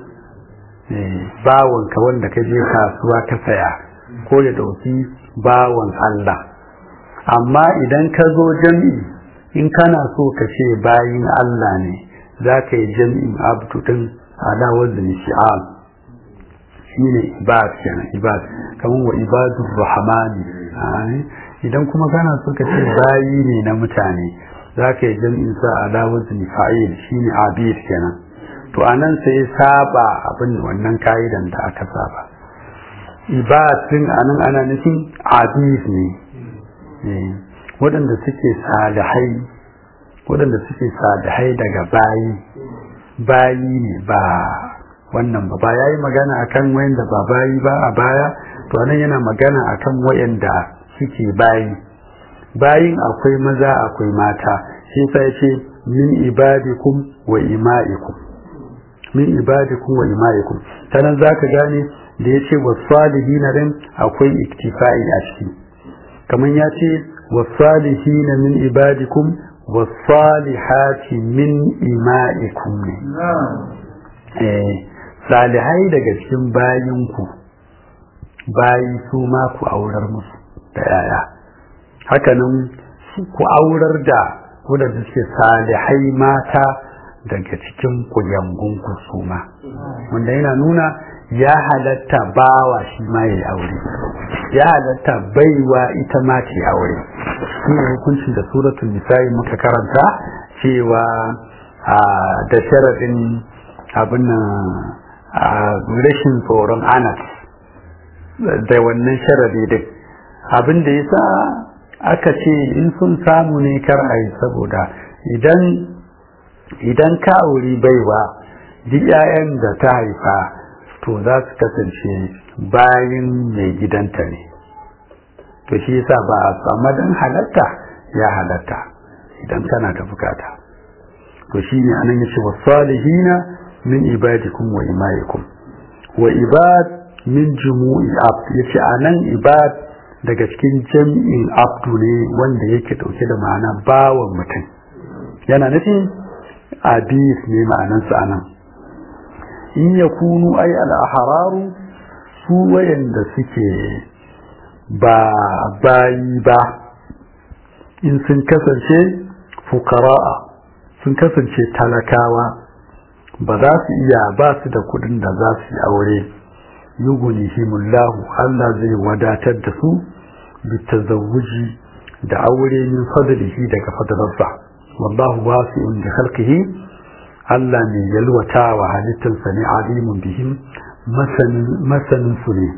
bawanka wanda ka je kasuwa ka saya ko ya ɗauki bawan Allah amma idan ka zo jam'i in kana so ka ce bayin Allah ne za ka yi jam'in abdu din ala wazni shi'al shine ibad kenan ibad kamar wa ibadur rahmani idan kuma kana so ka ce bayi ne na mutane za ka yi jam'in sa ala wazni fa'il shine abid kenan to anan sai saba abin wannan ka'idan da aka saba ibadin anan ana nufin abid ne waɗanda suke salihai waɗanda suke salihai daga bayi bayi ne ba wannan ba ya yi magana akan wayanda ba bayi ba a baya to anan yana magana akan wayanda suke bayi bayin akwai maza akwai mata shi sai ce min ibadikum wa ima'ikum min ibadikum wa ima'ikum sanan zaka gane da ya ce wasalihina din akwai iktifa'i a ciki kamar ya ce wasalihina min ibadikum wasalihati min ima'ikum ne eh salihai daga cikin bayinku bayi su ma ku aurar musu da yaya hakanan ku aurar da wadanda suke salihai mata daga cikin kuyangunku su ma wanda yana nuna ya halatta bawa shi ma ya aure ya halatta baiwa ita ma ta aure shi ne hukuncin da suratul nisa'i muka karanta cewa da sharadin abin rashin tsoron anas da wannan sharadi duk abin da yasa aka ce in sun samu ne kar a yi saboda idan idan ka auri baiwa duk 'ya'yan da ta haifa to za su kasance bayan mai gidanta ne to shi yasa ba a samu dan halatta ya halatta idan kana da bukata to shine anan yace wasalihina min ibadikum wa imaikum wa ibad min jumu'i abd yace anan ibad daga cikin jam'in abdu ne wanda yake dauke da ma'ana bawan mutum yana nufin abis ne ma'anansa anan in yakunu ay al-ahraru su wayanda suke ba bayi ba in sun kasance fukara'a sun kasance talakawa ba za su iya ba su da kudin da za su yi aure yughnihimullahu Allah zai wadatar da su bitazawuji da aure min fadlihi daga fadlarsa wallahu wasi'un bi khalqihi Allah ne yalwatawa halittarsa ne alimun bihim masanin su ne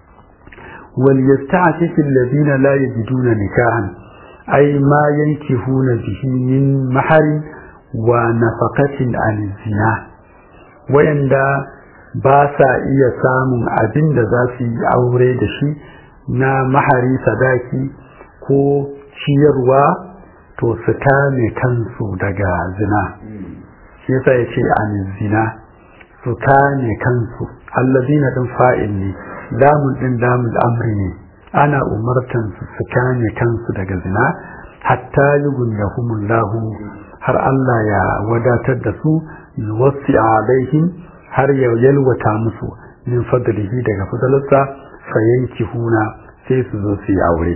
wal yasta'fifu alladhina la yajiduna nikahan ay ma yankihuna bihi min maharin wa nafaqatin an zina wayanda ba sa iya samun abin da za su yi aure da shi na mahari sadaki ko ciyarwa to su kame kansu daga zina shi yasa ya ce an zina su kame kansu allazina din fa'il ne lamun din lamul amri ne ana umartan su su kame kansu daga zina hatta yughniyahumullahu har Allah ya wadatar da su yuwassi alaihim har ya yalwata musu min fadlihi daga fadalarsa fayanki huna sai su zo su yi aure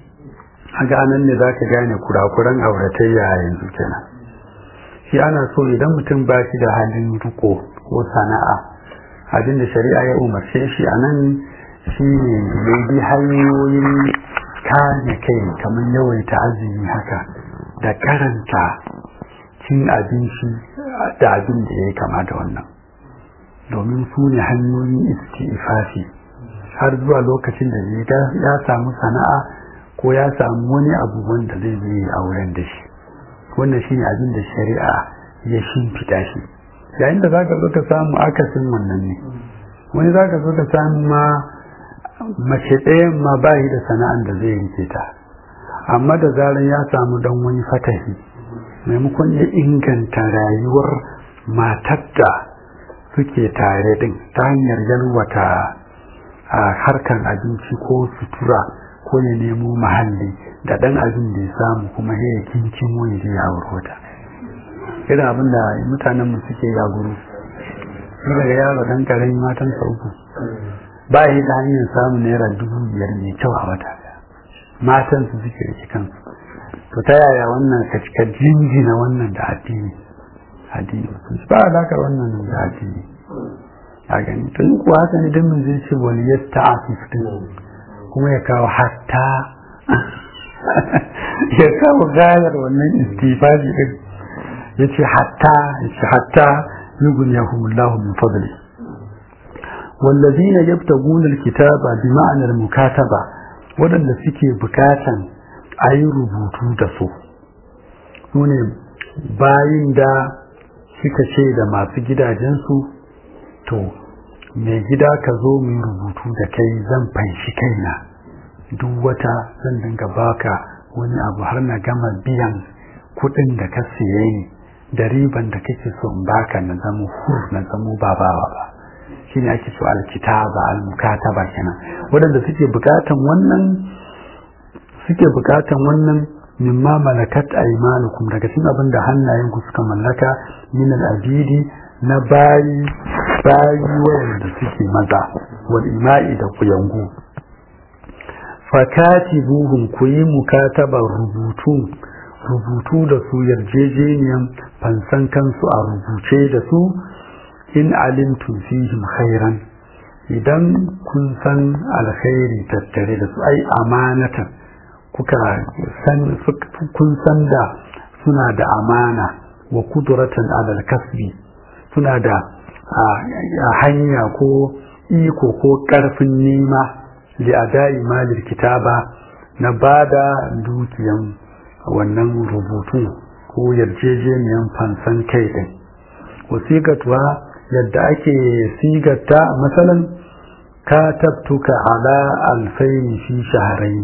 haka anan ne zaka gane kurakuran auratayya yanzu kenan shi ana so idan mutum ba shi da halin riko ko sana'a abin da shari'a ya umarce shi a nan shi ne ya bi hanyoyin kame kai kamar yawaita azumi haka da karanta cin abinci da abin da ya yi kama da wannan domin su ne hanyoyin istifafi har zuwa lokacin da ya samu sana'a ko ya samu wani abu wanda zai zai auren da shi wannan shine abin da shari'a ya shimfiɗa shi yayin da zaka zo ka samu akasin wannan ne wani zaka zo ka samu ma mace ɗayan ma ba da sana'an da zai rike ta amma da zaran ya samu dan wani fatahi maimakon ya inganta rayuwar matar da suke tare din ta hanyar yalwata a harkan abinci ko sutura ko ya nemo mahalli da dan abin da ya samu kuma ya kincin wani da ya aurota irin abin da mutanen mu suke ya guru daga yaro dan karamin matan sa uku ba yi da hanyar samun naira dubu biyar mai kyau a wata matan su suke rike kansu to ta yaya wannan ka cika jinjina wannan da addini addini ba alakar wannan da addini a gani to in kuwa haka ne dan mun zai ce wani yasta a kuma ya kawo hatta ya kawo gayar wannan istifaji din ya ce hatta ya ce hatta yugun ya humullahu min fadli wallazina yabtaguna alkitaba bi ma'anar mukataba waɗanda suke bukatan a yi rubutu da su su ne bayin da suka ce da masu gidajensu to mai gida ka zo mu rubutu da kai zan fanshi kaina duk wata zan dinga baka wani abu har na gama biyan kuɗin da ka siye ni da riban da kake so in baka na zama hur na zama babawa ba shi ne ake so alkitaba almukataba kenan waɗanda suke bukatan wannan suke bukatan wannan mimma malakat aymanukum daga cikin abin da hannayen ku suka mallaka min al-abidi na bayi bayi wayanda suke maza wal ima'i da kuyangu fakatibuhum ku yi mukatabar rubutu rubutu da su yarjejeniyan fansan kansu a rubuce da su in alimtum fihim khairan idan kun san alkhairi tattare da su ai amanatan kuka san kun san da suna da amana wa kudratan alal kasbi suna da hanya ko iko ko karfin nema li adai malil kitaba na ba da dukiyan wannan rubutun ko yarjejeniyan fansan kai ɗin wasiƙatuwa yadda ake sigata matsalan ka tabtuka ala alfaini fi shaharai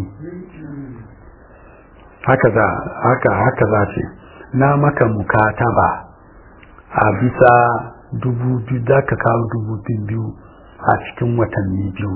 haka za haka haka za ce na maka mukataba a bisa dubu biyu za ka kawo dubu biyu a cikin watanni biyu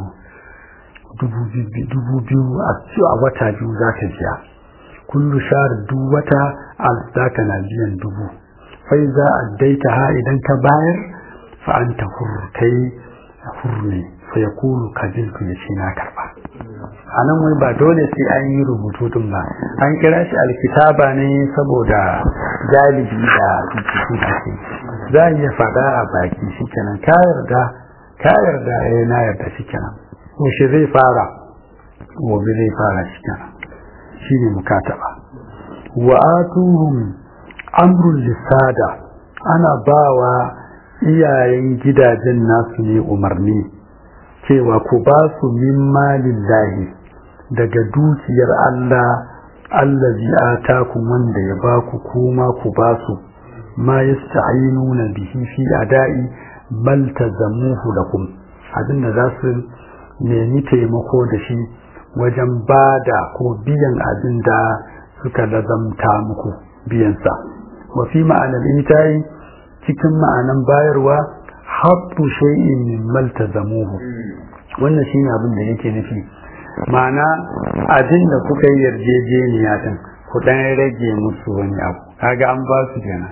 dubu biyu a wata biyu za ka biya kullu shahar duk wata za ka na biyan dubu fai za a daita ha idan ka bayar fa an ta kai hurne fa ya kulu kabilku ya ce na karba a nan wai ba dole sai an yi rubutu din ba an kira shi alkitaba ne saboda galibi da rubutu da ke za a iya faɗa a baki shi kenan ka yarda ka yarda eh na yarda shi kenan yaushe zai fara gobe zai fara shi kenan shi ne mukataba wa atuhum amrul lisada ana bawa iyayen gidajen nasu ne umarni cewa ku ba su min malillahi daga dukiyar Allah allazi atakum wanda ya ba ku kuma ku ba su ma yasta'inuna bihi fi ada'i bal tazamuhu lakum abinda za su nemi taimako da shi wajen bada ko biyan abin da suka lazamta muku biyansa wa fi ma'anar itayi cikin ma'anan bayarwa habbu shay'in min maltazamuhu wannan shine abin da yake nufi ma'ana abin da kuka yi yarjejeniya din ku dan rage musu wani abu kaga an ba su kenan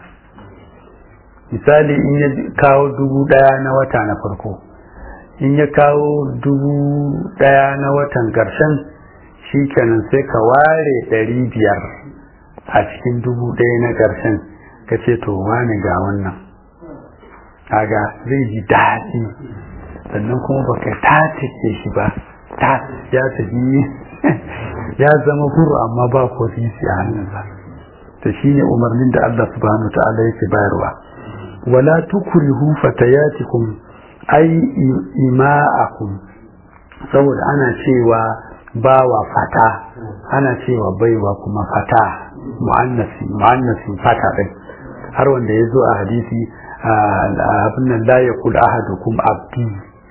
misali in ya kawo dubu daya na wata na farko in ya kawo dubu daya na watan karshen shi kenan sai ka ware ɗari biyar a cikin dubu ɗaya na karshen ka ce to wani ga wannan kaga zai ji daɗi sannan kuma baka tace shi ba ta ya tafi ya zama huru amma ba ko sisi a hannunsa to shine umarnin da Allah subhanahu ta'ala yake bayarwa wala tukrihu fatayatikum ay ima'akum saboda ana cewa bawa fata ana cewa baiwa kuma fata mu'annasi mu'annasi fata din har wanda ya zo a hadisi abin nan la yaqul ahadukum abdi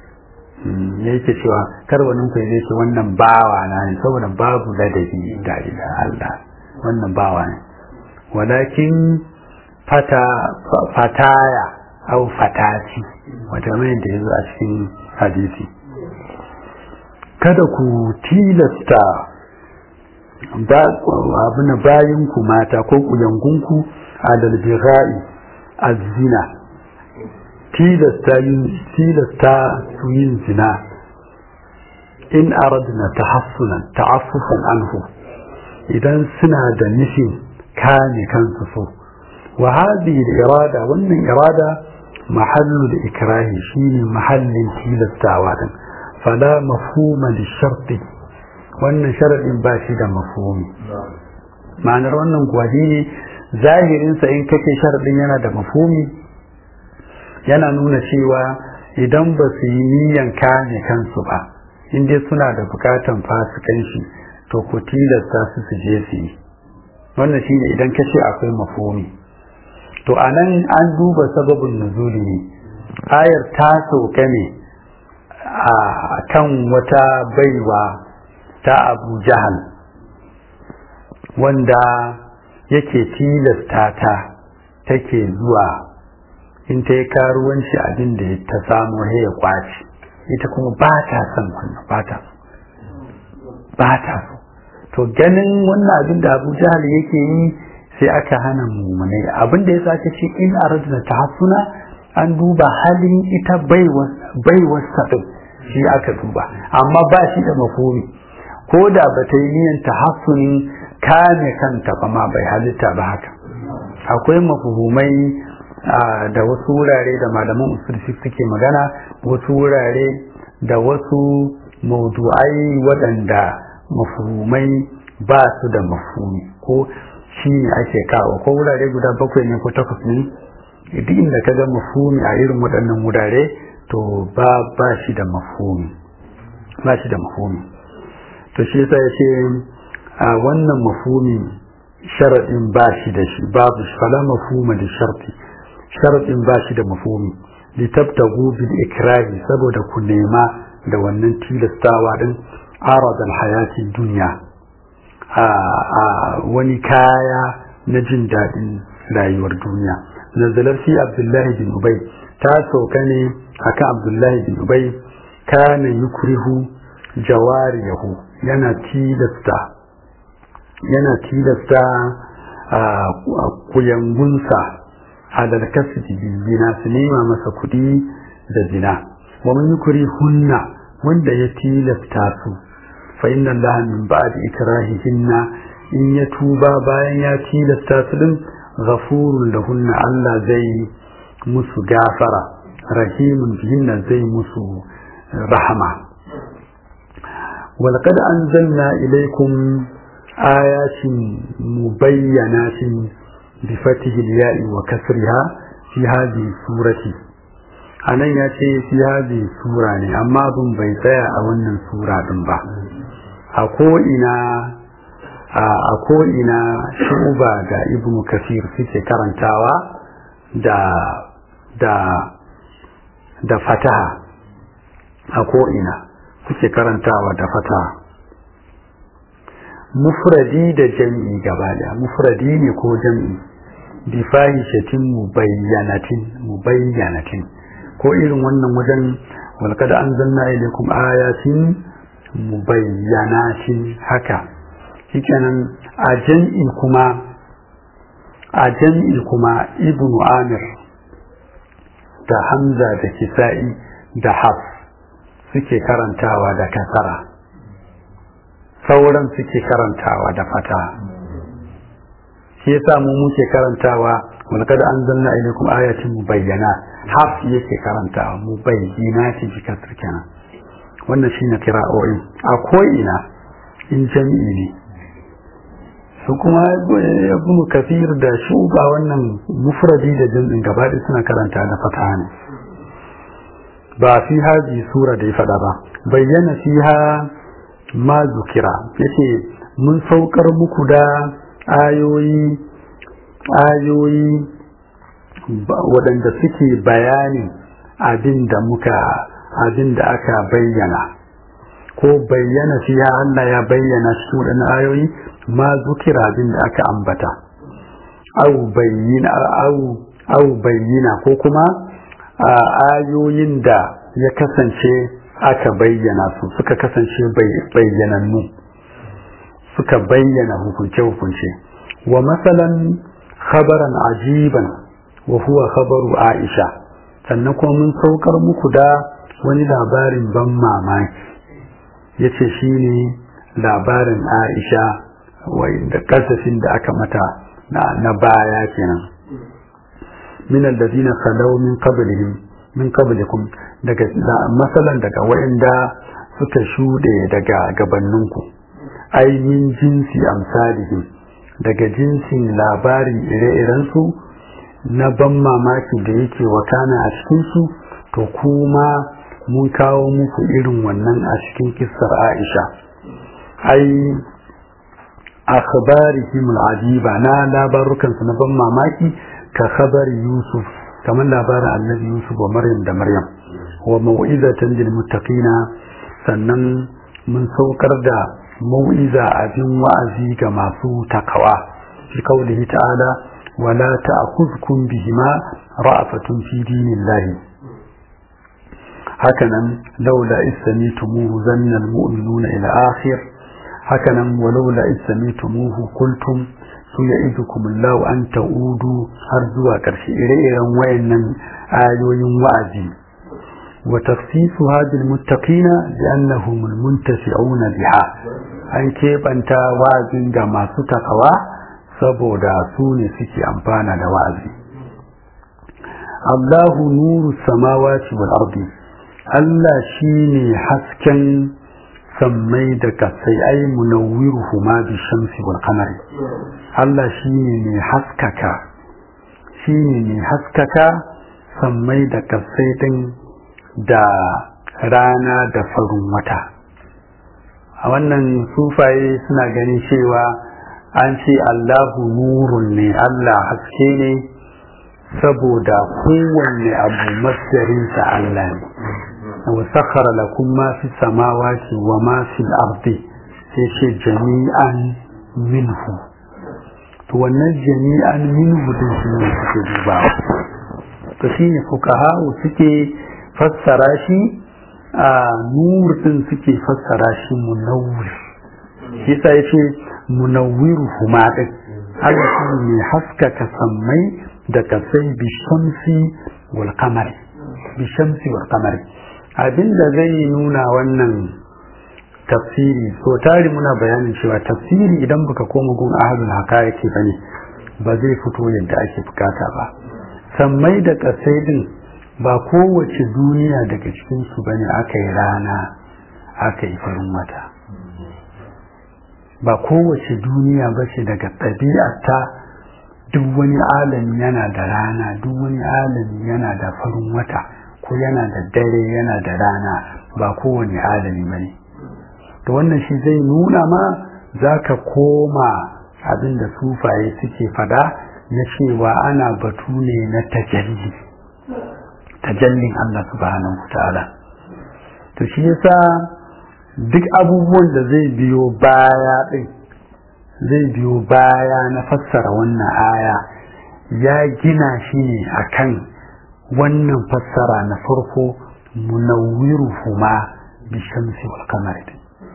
ne yake cewa kar wani ku zai ce wannan bawa na ne saboda babu ladabi da ila Allah wannan bawa ne walakin fata fataya au fatati wata mai da yazo a cikin hadisi kada ku tilasta abin bayan ku mata ko ku yangunku alal bighai az-zina tilasta su yin zina in aradna tahassunan ta'affufan anhu idan suna da nufin kame kansu so wa hadhihi irada wannan irada mahallu da ikrahi shine mahallin tilastawa din fala mafhuma li sharti wannan sharadin ba shi da mafhumi ma'anar wannan kuwa shine zahirinsa in kake sharadin yana da mafhumi yana nuna cewa idan ba su yi niyan kame kansu ba in dai suna da bukatan fasikanci to ku tilasta su su je su yi wannan shine idan ka ce akwai mafomi to a nan an duba sababin nuzuli ne ayar ta sauka ne a kan wata baiwa ta abu jahal wanda yake tilasta ta take zuwa in ta yi karuwanci abin da ta samu ya kwaci ita kuma ba ta son wannan ba ta ba ta so to ganin wannan abin da abu jahal yake yi sai aka hana mummunai abin da ya sake ce in aradna ta hasuna an duba halin ita baiwar saɗin shi aka duba amma ba shi da mafumi ko da ba ta yi niyan ta hasunin kame kanta ba ma bai halitta ba haka akwai mafuhumai da wasu wurare da malaman usul suke magana wasu wurare da wasu maudu'ai waɗanda mafhumai ba su da mafhumi ko shi ne ake kawo ko wurare guda bakwai ne ko takwas ne duk inda ka ga mafhumi a irin waɗannan wurare to ba ba shi da mafhumi ba shi da mafhumi to shi yasa ya ce a wannan mafumi sharadin ba shi da shi babu fala mafhuma da sharti sharadin ba shi da mafumi litabtagu bil ikrahi saboda ku nema da wannan tilastawa din arad al hayati dunya a wani kaya na jin daɗin rayuwar duniya nazalar fi abdullahi bin ubay ta sauka ne akan abdullahi bin ubay kana yukrihu jawariyahu yana tilasta yana tilasta kuyangunsa alal kasbi zina su nema masa kuɗi da zina wa man yukri hunna wanda ya tilasta su fa inna allaha min ba'di ikrahihinna in ya tuba bayan ya tilasta su din ghafurun lahunna Allah zai musu gafara rahimun bihinna zai musu rahama ولقد أنزلنا إليكم آيات مبينات بفتح الياء وكسرها في هذه السورة anan ya ce fi hadi sura ne amma bin bai tsaya a wannan sura din ba a ko'ina a ko'ina shuba da ibnu kasir suke karantawa da da da fataha a ko'ina suke karantawa da fataha mufradi da jam'i gaba daya mufradi ne ko jam'i bi fahishatin mubayyanatin mubayyanatin ko irin wannan wajen walqad anzalna ilaykum ayatin mubayyanatin haka shikenan a jam'i kuma a jam'i kuma ibnu amir da hamza da kisa'i da haf suke karantawa da kasara sauran suke karantawa da fata shi yasa mu muke karantawa walqad anzalna ilaykum ayatin mubayyana haf yake karantawa mubayyana shi jika kenan wannan shine kira'o'in a ko'ina in jami'i ne su kuma ibn kafir da shuba wannan mufradi da jam'in gaba suna karanta da fata ne ba fi haji sura da ya faɗa ba bayyana fiha ma zukira yace mun saukar muku da ayoyi ayoyi waɗanda suke bayani abin da muka abin da aka bayyana ko bayyana fiha Allah ya bayyana cikin waɗannan ayoyi ma zukira abin da aka ambata au bayyana au au bayyana ko kuma ayoyin da ya kasance aka bayyana su suka kasance bayyanannu suka bayyana hukunce-hukunce wa matsalan khabaran ajiban wa huwa khabaru aisha sannan kuma mun saukar muku da wani labarin ban mamaki ya ce shi ne labarin aisha da kasafin da aka mata na baya kenan min alladhina khalaw min qablihim min qablikum daga masalan daga waɗanda suka shuɗe daga gabanninku ai min jinsi amsalihim daga jinsin labarin ire-irensu na ban mamaki da yake wakana a cikinsu to kuma mun kawo muku irin wannan a cikin kissar aisha ai akhbarihim al'ajiba na labarukansu na ban mamaki ka khabari yusuf kamar labarin annabi yusuf wa maryam da maryam wa mau'izatan lil muttaqina sannan mun saukar da mau'iza abin wa'azi ga masu takawa fi qaulihi ta'ala wala ta'khudhukum bihima ra'afatun fi dinillahi hakanan laula istamitumuhu zanna almu'minuna ila akhir hakanan walaula istamitumuhu qultum su ya'idukum Allah an ta'udu har zuwa ƙarshe ire-iren wayannan ayoyin wa'azi wa tafsisu hadil muttaqina bi annahum almuntasi'una biha an keɓanta wa'azin ga masu takawa saboda su ne suke amfana da wa'azi Allahu nuru samawati wal ardi Allah shine hasken sammai da kasai ai munawwiruhu ma bi shamsi wal qamari Allah shine ne haskaka shine ne haskaka sammai da kasai din da rana da farin wata a wannan sufaye suna ganin cewa an ce allahu nurun ne allah haske ne saboda kowanne abu masdarinsa allah ne wa sakhara lakum ma fi samawati wa ma fi ardi sai ce jami'an minhu to wannan jami'an minhu din shi ne suke dubawa to shine fuqaha suke fassara shi a nur din suke fassara shi munawwir shi sai yace munawwiru huma din Allah shi ne haskaka sammai da kasai bi shamsi wal qamari bi shamsi wal qamari abinda zai nuna wannan tafsiri so tari muna bayanin cewa tafsiri idan baka koma gun ahadul haqaiqi bane ba zai fito yadda ake bukata ba sammai da kasai din ba kowace duniya daga cikin su bane aka yi rana aka yi farin wata ba kowace duniya ba ce daga ɗabi'arta duk wani alami yana da rana duk wani alami yana da farin wata ko yana da dare yana da rana ba kowane alami bane to wannan shi zai nuna ma za ka koma abin da sufaye suke fada na cewa ana batu ne na tajalli tajallin Allah subhanahu wa ta'ala to shi yasa duk abubuwan da zai biyo baya din zai biyo baya na fassara wannan aya ya gina shi ne akan wannan fassara na farko munawwiruhuma bi shamsi wal qamari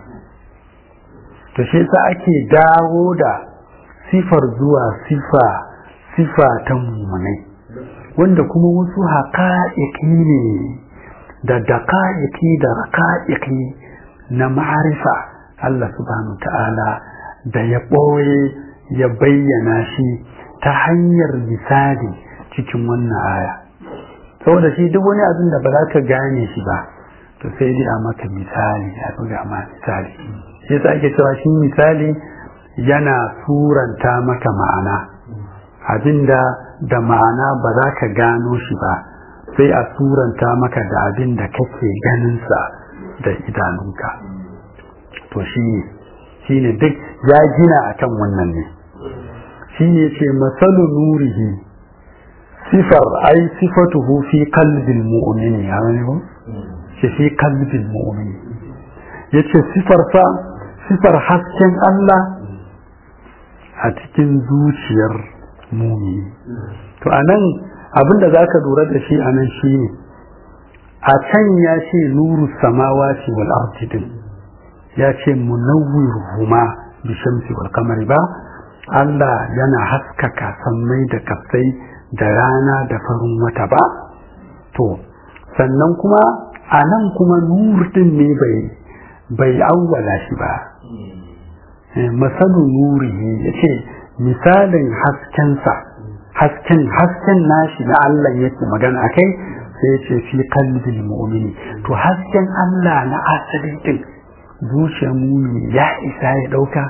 to shi yasa ake dawo da sifar zuwa sifa sifa ta mummunai wanda kuma wasu haƙa'iƙi ne da daƙa'iƙi da raƙa'iƙi na ma'arifa Allah subhanahu ta'ala da ya ɓoye ya bayyana shi ta hanyar misali cikin wannan aya saboda shi duk wani abin da ba za ka gane shi ba to sai dai a maka misali a buga ma misali shi yasa ake cewa shi misali yana suranta maka ma'ana abinda da ma'ana ba za ka gano shi ba sai a suranta maka da abin da kake ganinsa da idanunka to shi ne shi ne duk ya gina akan wannan ne shi ne ce masalu nurihi sifar ai sifatuhu fi qalbil mu'mini ya wani ko shi fi qalbil mu'mini yace sifar sa sifar hasken Allah a cikin zuciyar mumini to anan abinda zaka lura da shi anan shine a can ya ce nuru samawati wal ardi din ya ce munawwiruhuma bi shamsi wal qamari ba Allah yana haskaka sammai da kafai da rana da farin wata ba to sannan kuma anan kuma nur din ne bai bai awwala shi ba masalu nurihi yace misalin haskensa hasken hasken nashi na Allah yake magana akai sai yace fi qalbil mu'mini to hasken Allah na asali din zuciyar mumini ya isa ya dauka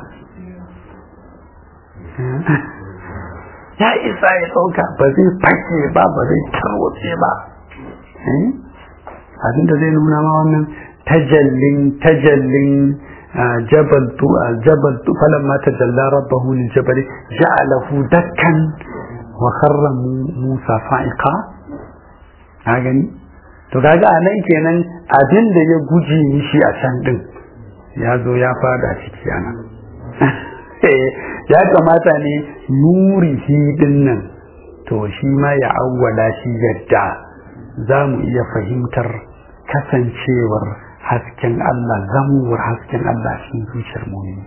ya isa ya dauka ba zai fashe ba ba zai tarwace ba abinda zai nuna ma wannan tajallin tajallin جبل جبل فلما تجلى ربه للجبل جعله دكا وخر موسى صائقا gani to kaga a nan kenan abin da ya guji mishi a can din ya zo ya fada ciki ana ya kamata ne nuri shi din nan to shi ma ya awwala shi yadda za mu iya fahimtar kasancewar hasken Allah zamuwar hasken Allah cikin zuciyar mumini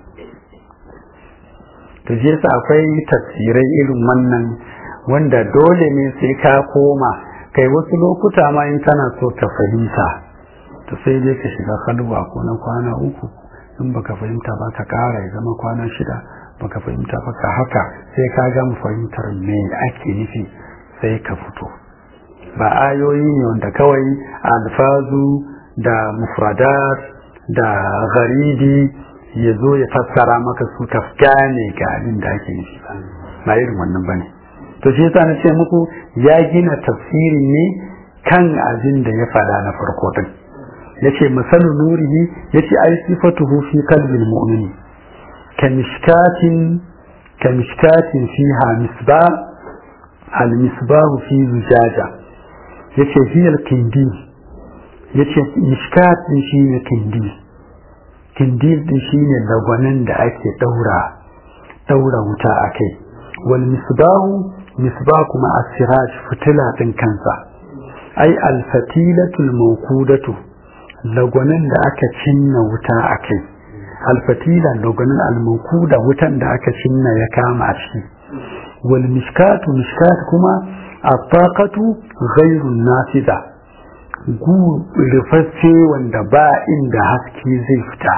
to je sa akwai tafsirai irin wannan wanda dole ne sai ka koma kai wasu lokuta ma in kana so ka fahimta to sai dai ka shiga halwa ko na kwana uku in baka fahimta ba ka kara ya zama kwana shida baka fahimta ba ka haka sai ka gama fahimtar me ake nufi sai ka fito ba ayoyi ne wanda kawai alfazu da mufradat da gharidi ya zo ya fassara maka su ka gane ga abin da ake nufi ba ba irin wannan bane to shi yasa na ce muku ya gina tafsirin ne kan abin da ya fada na farko din yace masalu nurihi yace ai sifatuhu fi qalbil mu'mini kamishkatin kamishkatin fiha misbah al misbah fi zujaja yace hiya al kindi yace mishkat din shine kindi kindi din shine lagwanin da ake daura daura wuta akai wal misbahu misbah kuma asiraj fitila din kansa ai al fatilatul mawqudatu lagwanin da aka cinna wuta akai al fatila lagwanin al mawquda wutan da aka cinna ya kama a ciki wal mishkatu mishkat kuma attaqatu ghairu nafida gu rufaffe wanda ba inda haske zai fita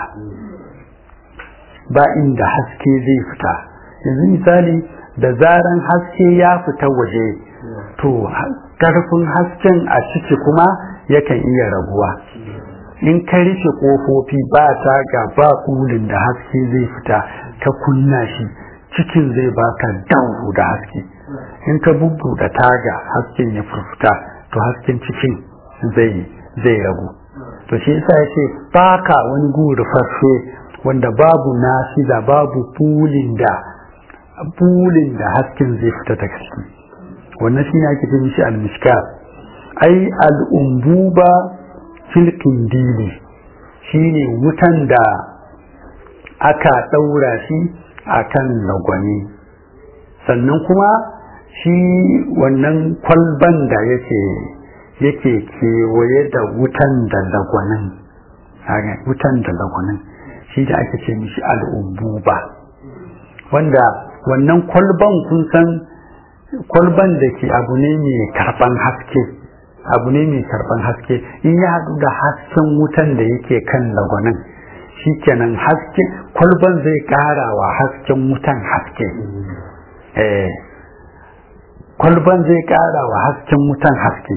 ba inda haske zai fita yanzu misali da zaran haske ya fita waje to karfin hasken a ciki kuma yakan iya raguwa in ka rufe kofofi ba taga ba kulin da haske zai fita ka kunna shi cikin zai baka dawo da haske in ka bubbuɗe taga hasken ya furfuta to hasken cikin zai zai ragu to shi yasa yace baka wani guri fasfe wanda babu nasida babu bulin da bulin da hasken zai fita daga ciki wannan shine ake ce mishi al-mishkat ai al-umbuba fil kindili shine wutan da aka daura shi akan lagwani sannan kuma shi wannan kwalban da yake yake kewaye da wutan da lagwanin wutan da lagwanin shi da ake ce mishi al'umbuba wanda wannan kwalban kun san kwalban da ke abu ne mai karban haske abu ne mai karban haske in ya haɗu da hasken wutan da yake kan lagwanin shi kenan haske kwalban zai ƙara wa hasken wutan haske eh kwalban zai ƙara wa hasken wutan haske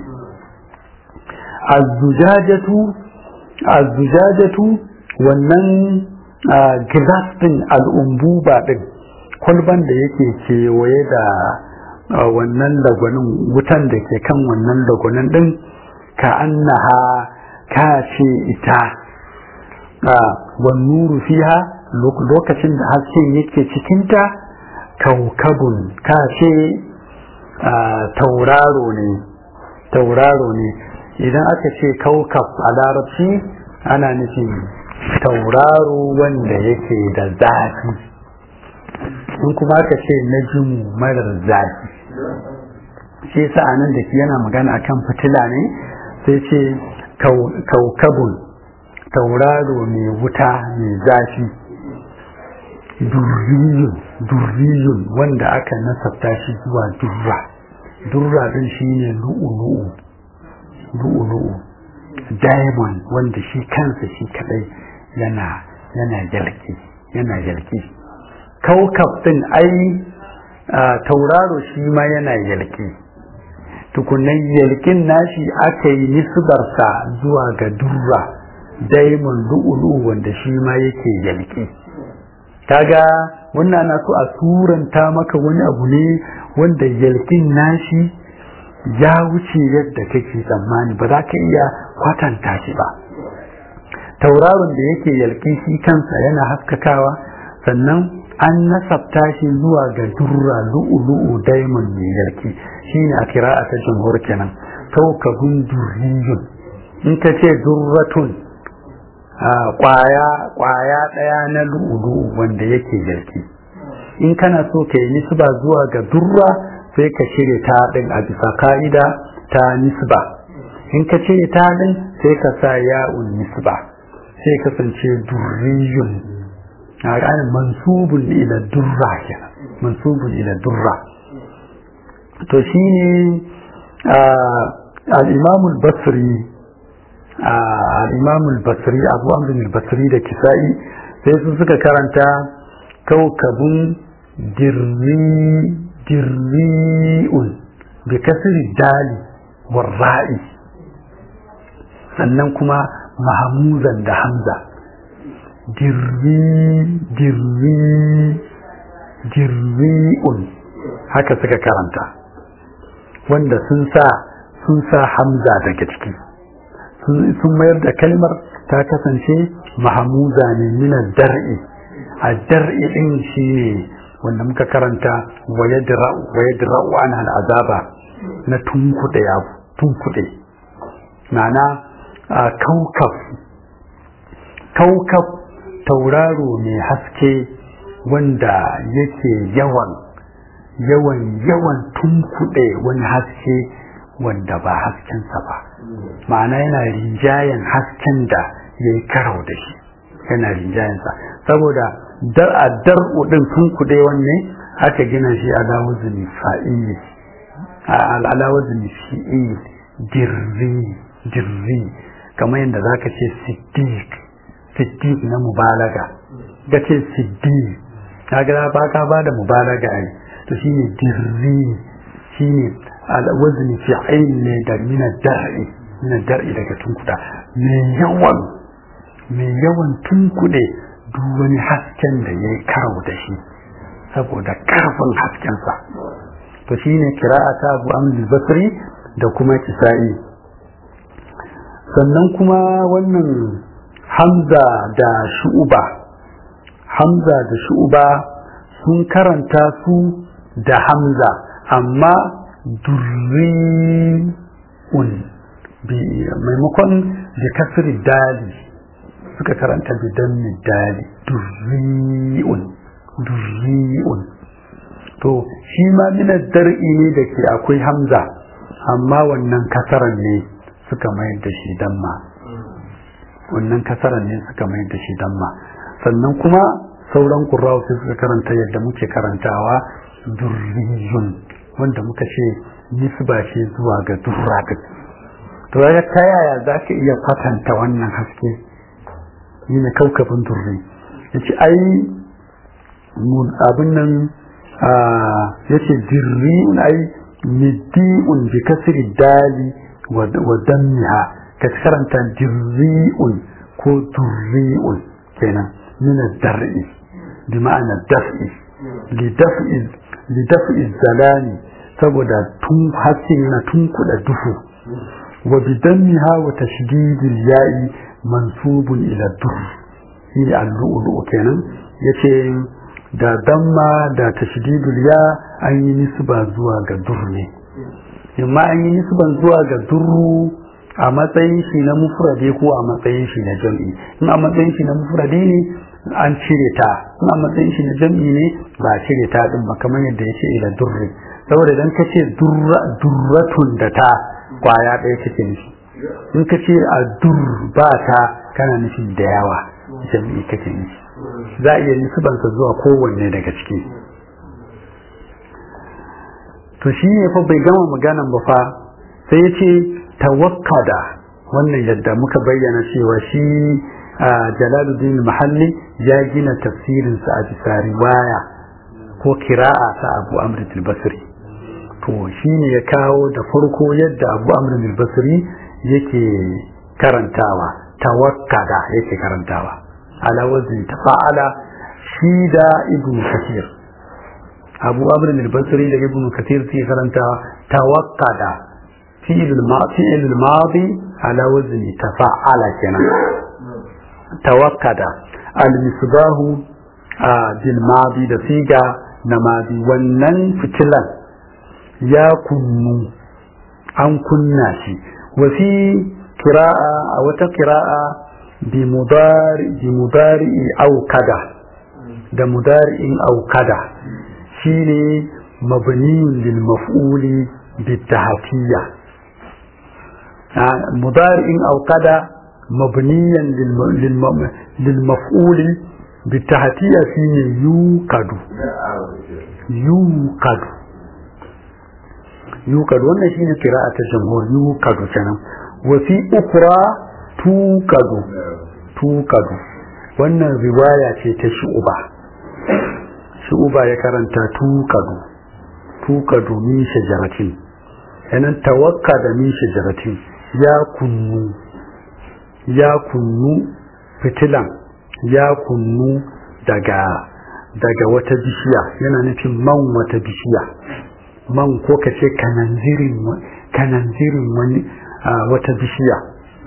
azzujajatu azzujajatu wannan glass din al'umbuba din kwalban da yake kewaye da wannan lagwanin wutan da ke kan wannan lagwanin din ka annaha ka ce ita wannuru fiha lokacin da hasken yake cikinta kaukabun ka ce tauraro ne tauraro ne idan aka ce kaukab a larabci ana nufin tauraro wanda yake da zafi in kuma aka ce na jimu marar zafi shi yasa anan da yana magana akan fitila ne sai ce kaukabun tauraro mai wuta mai zafi durriyun durriyun wanda aka nasabta shi zuwa durra durra din shine lu'ulu'u lu'ulu'u diamond wanda shi kansa shi kadai yana yana yalki yana yalki kaukab din ai tauraro shi ma yana yalki tukunan yalkin nashi aka yi nisbarsa zuwa ga durra diamond lu'ulu'u wanda shi ma yake yalki kaga wannan na so a turanta maka wani abu ne wanda yalkin nashi ya wuce yadda kake tsammani ba za ka iya kwatanta shi ba tauraron da yake yalki shi kansa yana haskakawa sannan an nasabta shi zuwa ga durra lu'ulu'u diamond mai yalki shine a kira'a ta jumhur kenan kaukabun durriyun in ka ce durratun kwaya kwaya daya na lu'ulu'u wanda yake yalki in kana so ka yi nisba zuwa ga durra sai ka cire ta din a bisa ka'ida ta nisba in ka cire ta din sai ka sa ya'un nisba sai kasance durriyun a ranar mansubun ila durra kenan mansubun ila durra to shine al-imam al-basri al-imam al-basri abu amr al-basri da kisa'i sai su suka karanta kaukabun dirri dirri'un bi kasri dali warra'i sannan kuma mahamuzan da hamza dirri dirri dirri'un haka suka karanta wanda sun sa sun sa hamza daga ciki sun mayar da kalmar ta kasance mahamuza ne mina dar'i a dar'i din shi ne wanda muka karanta wa yadra'u an al'azaba na tunkuɗe abu tunkuɗe ma'ana a kaukaf kaukaf tauraro mai haske wanda yake yawan yawan yawan tunkuɗe wani haske wanda ba haskensa ba ma'ana yana rinjayen hasken da ya yi karau da shi yana rinjayensa saboda dar a dar'u ɗin tunkuɗe wanne aka gina shi a lawazin fa'iyi a lawazin shi'i dirri dirri kamar yadda za ka ce siddiq siddiq na mubalaga ga ce siddiq kaga ba ka ba da mubalaga ai to shine dirri shine alwazn fi'il ne da min dar'i min dar'i daga tunkuda mai yawan mai yawan tunkude duk wani hasken da yayi karo da shi saboda karfin haskensa to shine kira'a ta Abu Amr al-Basri da kuma Kisa'i sannan kuma wannan Hamza da Shu'ba Hamza da Shu'ba sun karanta su da Hamza amma durri'un maimakon da kasri dali suka karanta da dammi dali durri'un durri'un to shi ma minar dar'i ne da ke akwai Hamza amma wannan kasaran ne suka mayar da shi damma wannan kasaran ne suka mayar da shi damma sannan kuma sauran ƙurrawa sai suka karanta yadda muke karantawa durriyun wanda muka ce nisba ce zuwa ga durra to ya ta yaya za ka iya kwatanta wannan haske ni ne kaukabin durri ya ce ai abin nan ya ce dirri'un ai middi'un bi kasri dali wa dammiha ka karanta dirri'un ko durri'un kenan min ad-dar'i bi ma'ana daf'i li daf'i li daf'i zalani saboda tun hasin na tun kuda duhu wa bi dammiha wa tashdidil ya'i mansubun ila dur shi al-lu'lu kenan yace da damma da tashdidul ya an yi nisba zuwa ga dur ne amma an yi nisban zuwa ga durru a matsayin shi na mufrade ko a matsayin shi na jam'i in a matsayin shi na mufrade ne an cire ta in a matsayin shi na jam'i ne ba a cire ta din ba kamar yadda ya ce ila durri saboda idan ka ce durratun da ta kwaya ɗaya kake nufi in ka ce a dur ba ta kana nufin da yawa jam'i kake nufi za a iya nisbansa zuwa kowanne daga ciki to shi ne fa bai gama maganan ba fa sai ya ce tawakkada wannan yadda muka bayyana cewa shi jalaluddin mahalli ya gina tafsirinsa a bisa riwaya ko kira'a ta abu amr basri to shi ne ya kawo da farko yadda abu amr basri yake karantawa tawakkada yake karantawa ala wazin tafa'ala shi da ibn kathir abu amr al-basri da ibn kathir sai karanta tawakkada fi'l al-madi ala wazn tafa'ala kenan tawakkada al-misbahu bil madi da siga na madi wannan fitilan ya kunnu an kunna shi wa fi qira'a a wata qira'a bi mudari bi mudari aukada da mudari'in aukada shine mabniyun lil maf'uli bitahfiyya mudari'in aukada mabniyan lil maf'uli bitahfiyya shine yukadu yukadu yukadu wannan shine qira'a ta jamhur yukadu kenan wa fi ukra tukadu tukadu wannan riwaya ce ta shu'uba shu'uba ya karanta tukadu tukadu min shajaratin yanan tawakka da min shajaratin ya kunnu ya kunnu fitilan ya kunnu daga daga wata bishiya yana nufin man wata bishiya man ko ka ce kananzirin kananzirin wani wata bishiya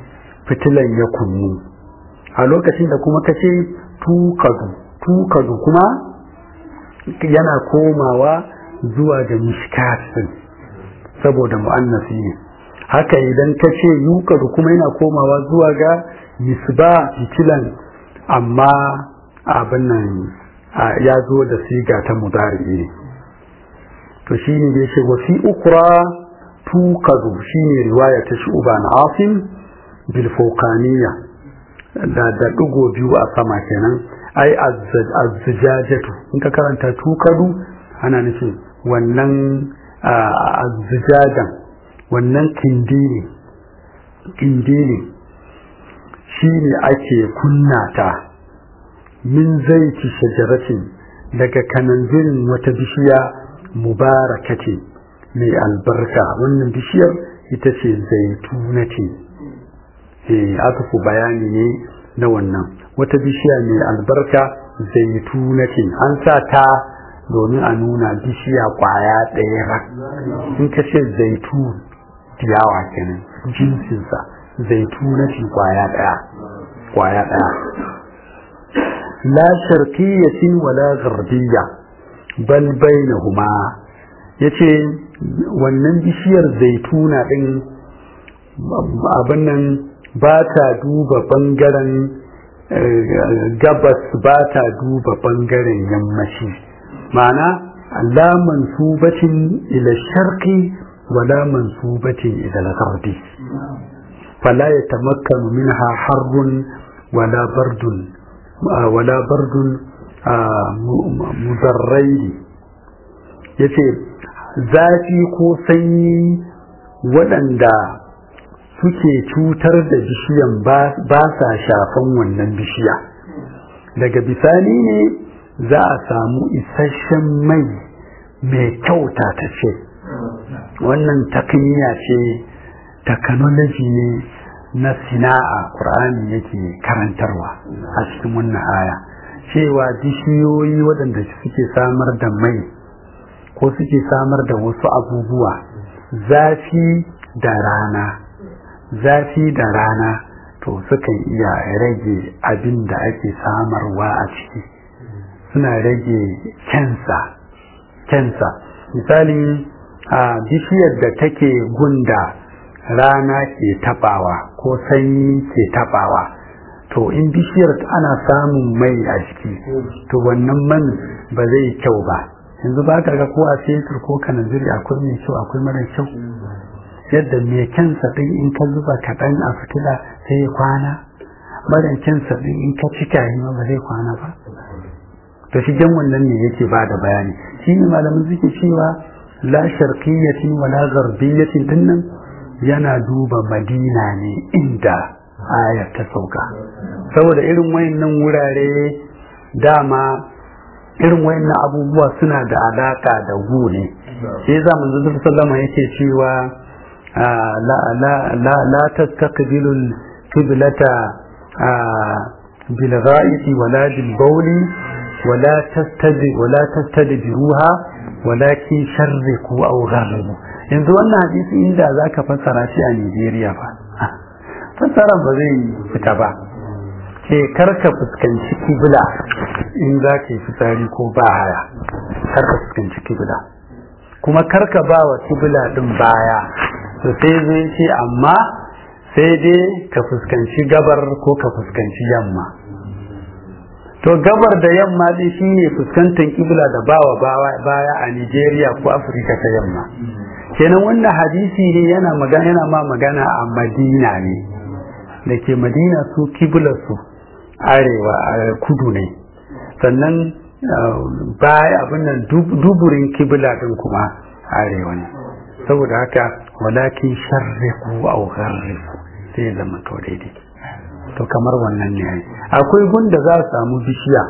fitilan ya kunnu a lokacin da kuma ka ce tukadu tukadu kuma yana komawa zuwa ga mishkatin saboda mu'annasi ne haka idan ka ce yukadu kuma yana komawa zuwa ga misba fitilan amma abin nan ya zo da siga ta mudari ne to shi ne da yake wafi ukura tukadu shi ne riwaya ta shu'uba na asim bil fawqaniyya da da dugo biyu a sama kenan ai azzajajatu in ka karanta tukadu ana nufin wannan azzajajan wannan kindini kindini shi ne ake kunna ta min zaiti shajaratin daga kananzirin wata bishiya mubarakati mai albarka wannan bishiyar ita ce zaitunati eh aka ku bayani ne na wannan wata bishiya mai albarka zaitunati an sa ta domin a nuna bishiya kwaya ɗaya rak in ka ce zaitun diyawa kenan jinsinsa zaitunati kwaya ɗaya kwaya ɗaya la sharqiyyatin wala gharbiyya bal bainahuma yace wannan bishiyar zaituna din abin nan ba ta duba bangaren gabas ba ta duba bangaren yammaci ma'ana la mansubatin ila sharqi wala mansubatin ila gharbi fala yatamakkanu minha harrun wala bardun wala bardun muzarrai ya ce zafi ko sanyi waɗanda suke cutar da bishiyan ba sa shafan wannan bishiya daga bisani ne za a samu isasshen mai mai kyauta ta ce wannan takniya ce technology ne na sina'a ƙur'ani yake karantarwa a cikin wannan aya cewa bishiyoyi waɗanda suke samar da mai ko suke samar da wasu abubuwa zafi da rana zafi da rana to sukan iya rage abin da ake samarwa a ciki suna rage kensa kensa misali a bishiyar da take gunda rana ke tabawa ko sanyi ke tabawa to in bishiyar ana samun mai a ciki to wannan man ba zai kyau ba yanzu ba ka ga ko a fetur ko kananziri akwai mai kyau akwai mara kyau yadda mai kyansa ɗin in ka zuba kaɗan a fitila sai ya kwana mara kyansa ɗin in ka cika yi ma ba zai kwana ba to shi jan wannan ne yake ba da bayani shi ne malamin suke cewa la sharqiyyatin wala garbiyyatin dinnan yana duba madina ne inda ayar ta sauka saboda irin wayannan wurare dama irin wayannan abubuwa suna da alaka da gu ne sai za mu zuwa sallama yake cewa la la la la tastaqbilu qiblata bil ghaibi wala bil bawli wala tastadi wala tastadbiruha walakin sharriku aw gharribu yanzu wannan hadisi inda zaka fassara shi a Nigeria fa fassara ba zai fita ba ke karka fuskanci kibla in za ka yi fitsari ko ba haya karka fuskanci kibla kuma karka ba wa kibla din baya to sai zai ce amma sai dai ka fuskanci gabar ko ka fuskanci yamma to gabar da yamma din shine fuskantar kibla da bawa baya a Nigeria ko Afirka ta yamma kenan wannan hadisi ne yana magana yana ma magana a Madina ne da ke Madina su kiblarsu arewa kudu ne sannan baya abin nan duburin kibla din kuma arewa ne saboda haka walakin sharriku aw gharriku sai zama to daidai to kamar wannan ne ai akwai gunda za a samu bishiya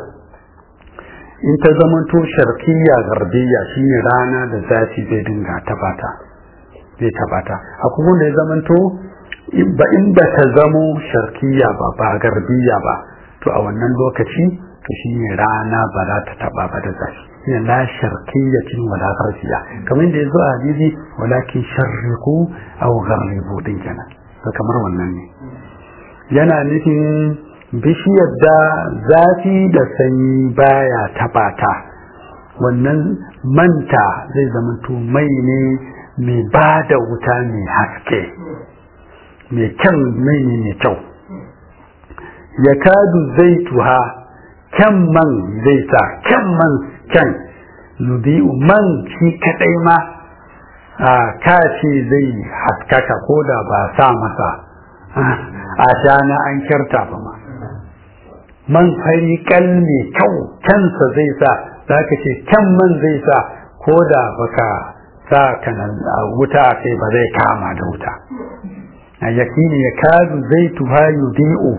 in ta zama to sharqiyya garbiya shine rana da zafi zai dinga tabata zai tabata akwai gunda ya zama to ba in ba ta zamo sharqiyya ba ba garbiya ba to a wannan lokaci to shine rana ba za ta taba ba da zafi shine la sharqiyyatin wala gharbiya kamar da yazo a hadisi walakin sharriqu aw gharribu din kenan to kamar wannan ne yana nufin bishiyar da zafi da sanyi baya tabata wannan manta zai zama to mai ne mai ba da wuta mai haske mai kyan mai ne mai kyau ya kadu zai tuha kyan man zai sa kyan man kyan yudi'u man shi kadai ma a kace zai haskaka ko da ba sa masa a shana an kyarta ba ma man fari kal mai kyau kyansa zai sa za ka ce kyan man zai sa ko da baka sa kanan wuta a kai ba zai kama da wuta a yakini ya kadu zai tuha yudi'u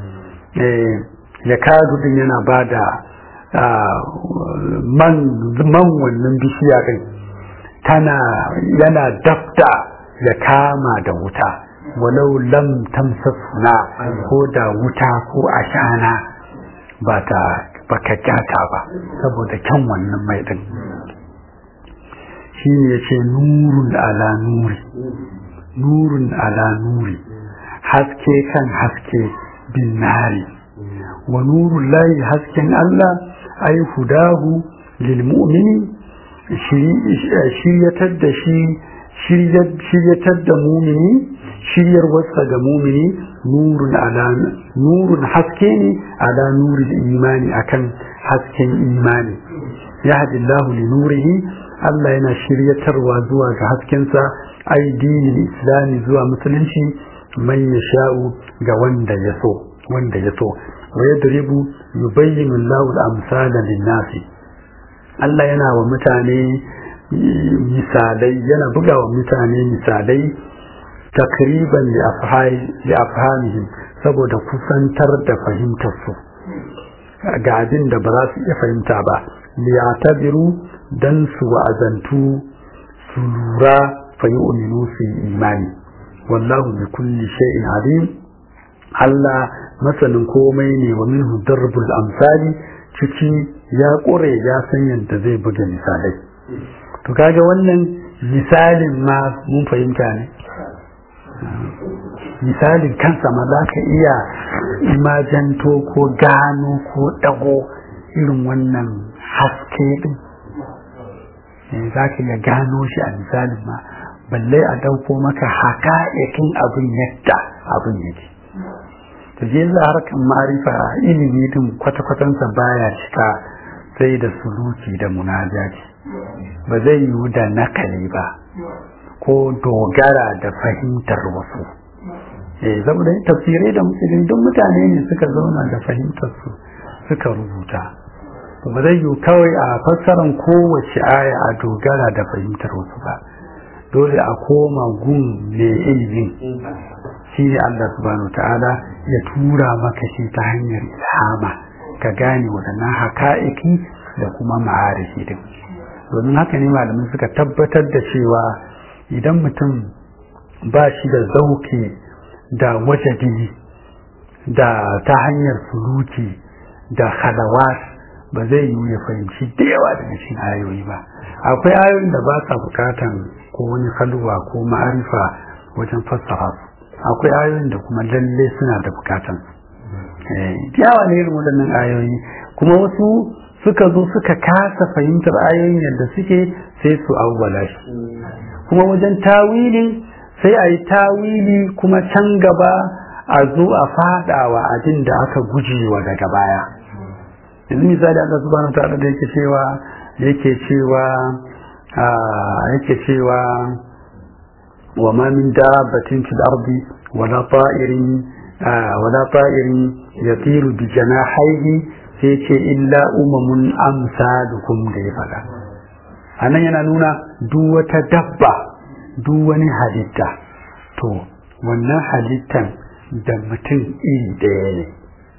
ya kadu din yana ba da man wannan bishiya din tana yana dafta ya kama da wuta walau lam tamsasuna ko da wuta ko ashana ba ta baka kyata ba saboda kyan wannan mai din shi ne ya ce nurun ala nuri nurun ala nuri haske kan haske bin nari wa nurun layi hasken Allah ai hudahu lil mu'mini shiryatar da shi shiryatar da mumini shiryar wasa ga mumini nurun ala nurun haske ne ala nurin imani akan hasken imani yahdi Allah li nurihi Allah yana shiryatarwa zuwa ga haskensa ai dinin islami zuwa musulunci man yasha'u ga wanda ya so wanda ya so wa yadribu yubayyinu Allahu al-amsala lin-nasi Allah yana wa mutane misalai yana buga wa mutane misalai takriban li afhamihim saboda kusantar da fahimtar su ga abin da ba za su iya fahimta ba liyatabiru dan su wa'azantu su lura fa yu'minu su imani wallahu bi kulli shay'in alim Allah masanin komai ne wa minhu darbul amsali ciki ya ƙure ya san yadda zai buga misalai to kaga wannan misalin ma mun fahimta ne misalin kansa ma za ka iya imajanto ko gano ko dago irin wannan haske din za ka iya gano shi a misalin ma balle a dauko maka haka'ikin abin yadda abin yake ta je za harkar marifa ilimi din kwata-kwatansa baya cika sai da suluki da munajaji ba zai yiwu da nakali ba ko dogara da fahimtar wasu eh saboda tafsirai da musulun duk mutane ne suka zauna da fahimtar su suka rubuta ba zai yiwu kawai a fassaran kowace aya a dogara da fahimtar wasu ba dole a koma gun mai ilimin shi ne Allah subhanahu ta'ala ya tura maka shi ta hanyar ilhama ka gane waɗannan haka'iki da kuma ma'arifi din domin haka ne malamin suka tabbatar da cewa idan mutum ba shi da zauki da wajadi da ta hanyar suluki da halawat ba zai yi ya fahimci da yawa daga cikin ayoyi ba akwai ayoyin da ba sa bukatan ko wani halwa ko ma'arifa wajen fassara su akwai ayoyin da kuma lalle suna da bukatan yawa ne irin waɗannan ayoyi kuma wasu suka zo suka kasa fahimtar ayoyin yadda suke sai su awwala shi kuma wajen tawili sai a yi tawili kuma can gaba a zo a fadawa abin da aka gujewa daga baya yanzu misali Allah subhanahu wa ta'ala da yake cewa yake cewa yake cewa wa ma min dabbatin fil ardi wala ta'irin wala ta'irin yatiru bi janahihi sai ce illa umamun amsalukum da ya faɗa anan yana nuna duk wata dabba duk wani halitta to wannan halittan da mutum iri ɗaya ne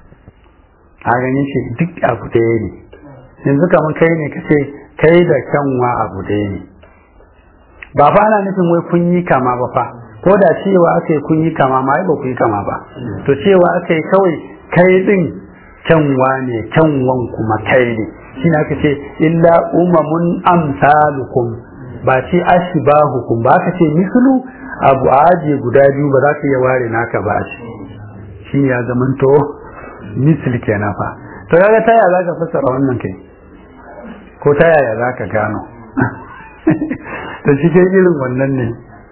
a ganin shi duk abu ɗaya ne yanzu kamar kai ne ka ce kai da kyanwa abu ɗaya ne ba fa ana nufin wai kun yi kama ba fa ko da cewa aka yi kun yi kama ma ba ku yi kama ba to cewa aka yi kawai kai ɗin kyanwa ne kyanwan kuma kai ne shi aka ce illa umamun amsalukum ba ce ashbahukum ba ka ce mislu abu aje guda biyu ba za ka iya ware naka ba shi shi ya zamanto misli kenan fa to kaga ta yaya zaka fassara wannan kai ko ta yaya zaka gano to shi ke irin wannan ne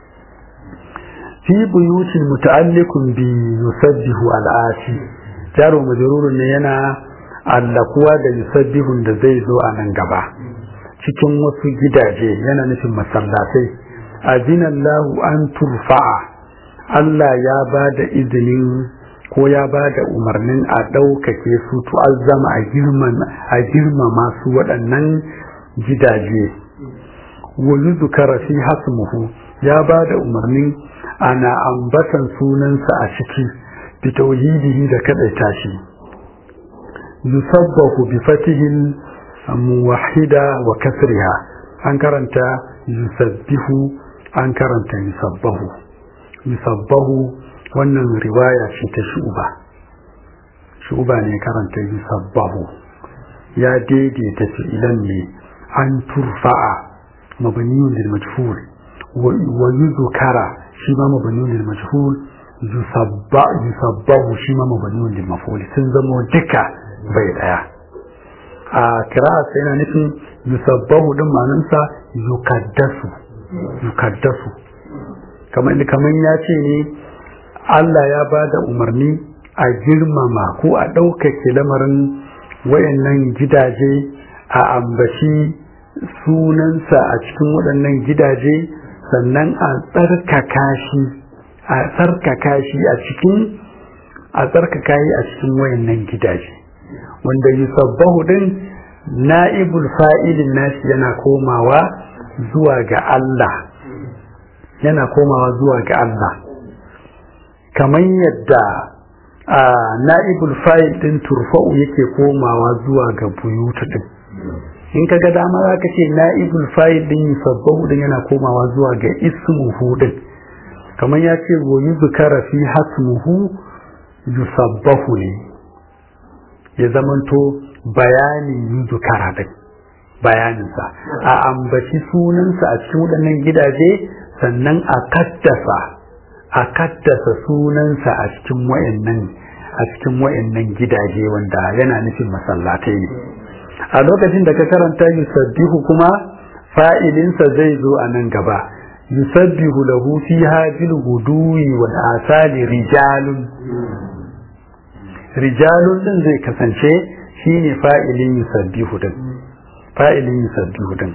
fi buyutin muta'alliqun bi yusabbihu al'ati jaro majrurun ne yana allakuwa da yusabbihun da zai zo a nan gaba cikin wasu gidaje yana nufin masallatai azinallahu an turfa'a Allah ya ba da izinin ko ya ba da umarnin a ɗaukake su tu'azzama a girmama su waɗannan gidaje wani zukara fi hasmuhu ya ba da umarnin ana ambatan sunansa a ciki bi tauhidihi da kaɗaita shi yusabbahu bi fatihin muwahida wa kasriha an karanta yusabbihu an karanta yusabbahu yusabbahu wannan riwaya ce ta shuba shuba ne karanta yusabbahu ya daidaita fi'ilan ne an turfa'a mabniyun lil majhul wa yuzkara shi ma mabniyun lil majhul yusabba yusabbahu shi ma mabniyun lil maf'ul sun zama duka bai daya a kira'a sai yana nufin yusabbahu din ma'anarsa yukaddasu yukaddasu kamar kamar ya ce ne Allah ya ba da umarni a girmama ko a ɗaukake lamarin wayannan gidaje a ambaci sunansa a cikin waɗannan gidaje sannan a tsarkaka shi a tsarkaka shi a cikin a tsarkaka shi a cikin wayannan gidaje wanda yusabbahu din na'ibul fa'ilin nashi yana komawa zuwa ga Allah yana komawa zuwa ga Allah kamar yadda a na'ibul fa'il din turfa'u yake komawa zuwa ga buyutu din in ka ga dama za ka ce na'ibul fa'il din yusabbahu din yana komawa zuwa ga ismuhu din kamar ya ce wa yuzkara fi hasmuhu yusabbahu ne ya zamanto bayanin yuzkara din bayaninsa a ambaci sunansa a cikin waɗannan gidaje sannan a kaddasa a kaddasa sunansa a cikin wayannan a cikin wayannan gidaje wanda yana nufin masallatai ne a lokacin da ka karanta yusabbihu kuma fa'ilinsa zai zo a nan gaba yusabbihu lahu fiha bil guduwi wal asali rijalun rijalun din zai kasance shine fa'ilin yusabbihu din fa'ilin yusabbihu din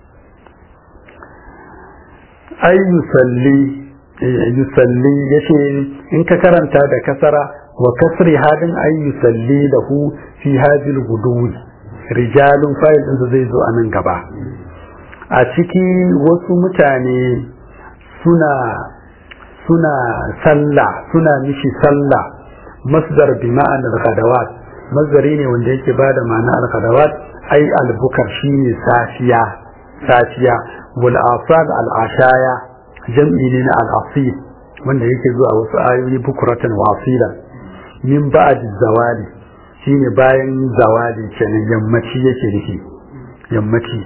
ay yusalli yusalli yace in ka karanta da kasara wa kasri hadin ay yusalli lahu fi hadil guduwi rijalun fa'il din zai zo anan gaba a ciki wasu mutane suna suna sallah suna mishi sallah masdar bi ma'anar ghadawat masdari ne wanda yake bada ma'ana al-ghadawat ai al-bukar shine safiya safiya wal asad al-ashaya jam'i ne na al-asil wanda yake zuwa wasu ayoyi bukuratan wa asila min ba'd zawali shine bayan zawali kenan yammaci yake nufi yammaci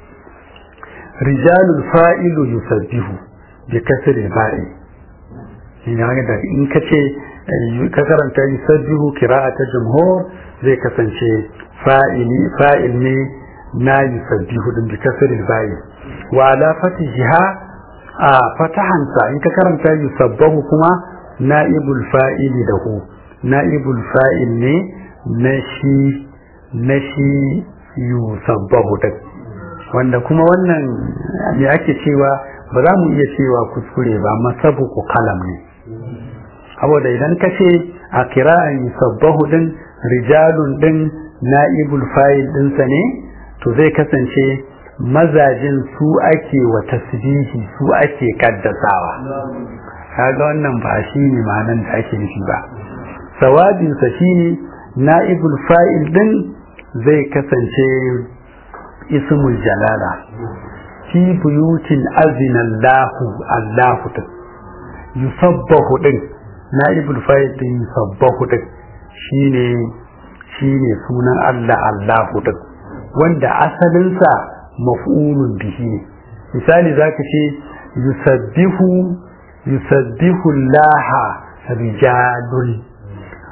rijalul fa'ilu yusabbihu bi kasri ba'i ina ga da in kace ka karanta yusabbihu qira'ata jumhur zai kasance fa'ili fa'il ne na yusabbihu din bi kasri ba'i wa ala fatiha a fatahansa in ka karanta yusabbahu kuma na'ibul fa'ili da hu na'ibul fa'il ne na shi na shi yusabbahu din wanda kuma wannan me ake cewa ba za mu iya cewa kuskure ba masabu ku kalam ne saboda idan ka ce a kira'an yusabbahu din rijalun din na'ibul fa'il dinsa ne to zai kasance mazajin su ake wa tasbihi su ake kaddasawa kaga wannan ba shi ne ma'anan da ake nufi ba sawabinsa shine na'ibul fa'il din zai kasance ismul jalala fi buyutin azinallahu allahu din yusabbahu din na'ibul fa'il din yusabbahu din shine shine sunan Allah allahu din wanda asalinsa maf'ulun bihi ne misali zaka ce yusabbihu yusabbihu laha rijalun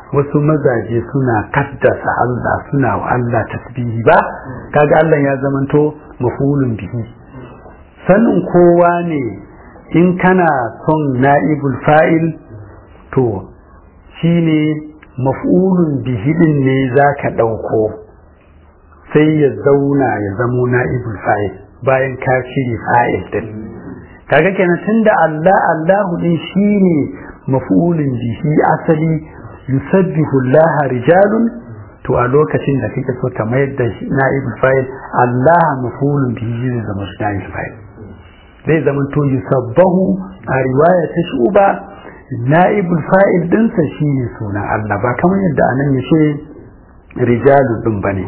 wasu mazaje suna kaddasa Allah suna wa Allah tasbihi ba kaga Allah ya zamanto mafulun bihi sanin kowa ne in kana son na'ibul fa'il to shine maf'ulun bihi din ne zaka ɗauko sai ya zauna ya zamo na'ibul fa'il bayan ka shiri fa'il din kaga kenan tunda Allah Allahu din shine maf'ulun bihi asali yusabbihu Allah rijalun to a lokacin da kake so ka mayar da na'ibul fa'il Allah maf'ulun bihi zai zama na'ibul fa'il zai zama to yusabbahu a riwaya ta shuba na'ibul fa'il dinsa shine sunan Allah ba kamar yadda anan yace rijalu din bane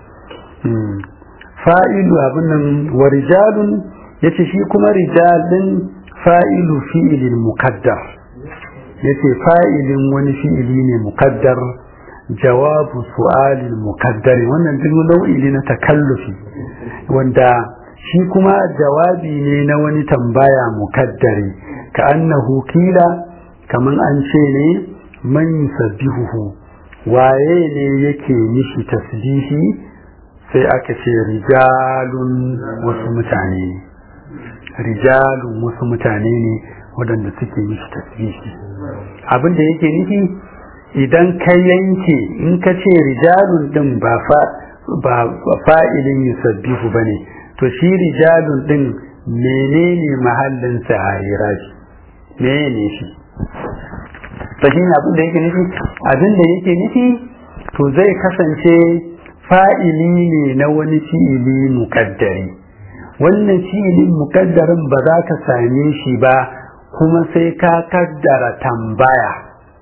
fa'ilu abin nan wa rijalun yace shi kuma rijalin fa'ilu fi'ilin muqaddar yace fa'ilin wani fi'ili ne muqaddar jawabu su'alin muqaddar wannan duk nau'i ne na takallufi wanda shi kuma jawabi ne na wani tambaya mukaddari ka annahu kila kaman an ce ne man yusabbihuhu waye ne yake mishi tasbihi sai aka ce rijalun wasu mutane ne rijalun wasu mutane ne waɗanda suke mishi tasbihi abin da yake nufi idan ka yanke in ka ce rijalun din ba fa'ilin yusabbihu ba ne to shi rijalun din menene mahallinsa a hirashi menene shi ta shi abin da yake nufi abin da yake nufi to zai kasance fa'ili ne na wani fi'ili muƙaddari wannan fi'ilin muƙaddarin ba za ka same shi ba kuma sai ka kaddara tambaya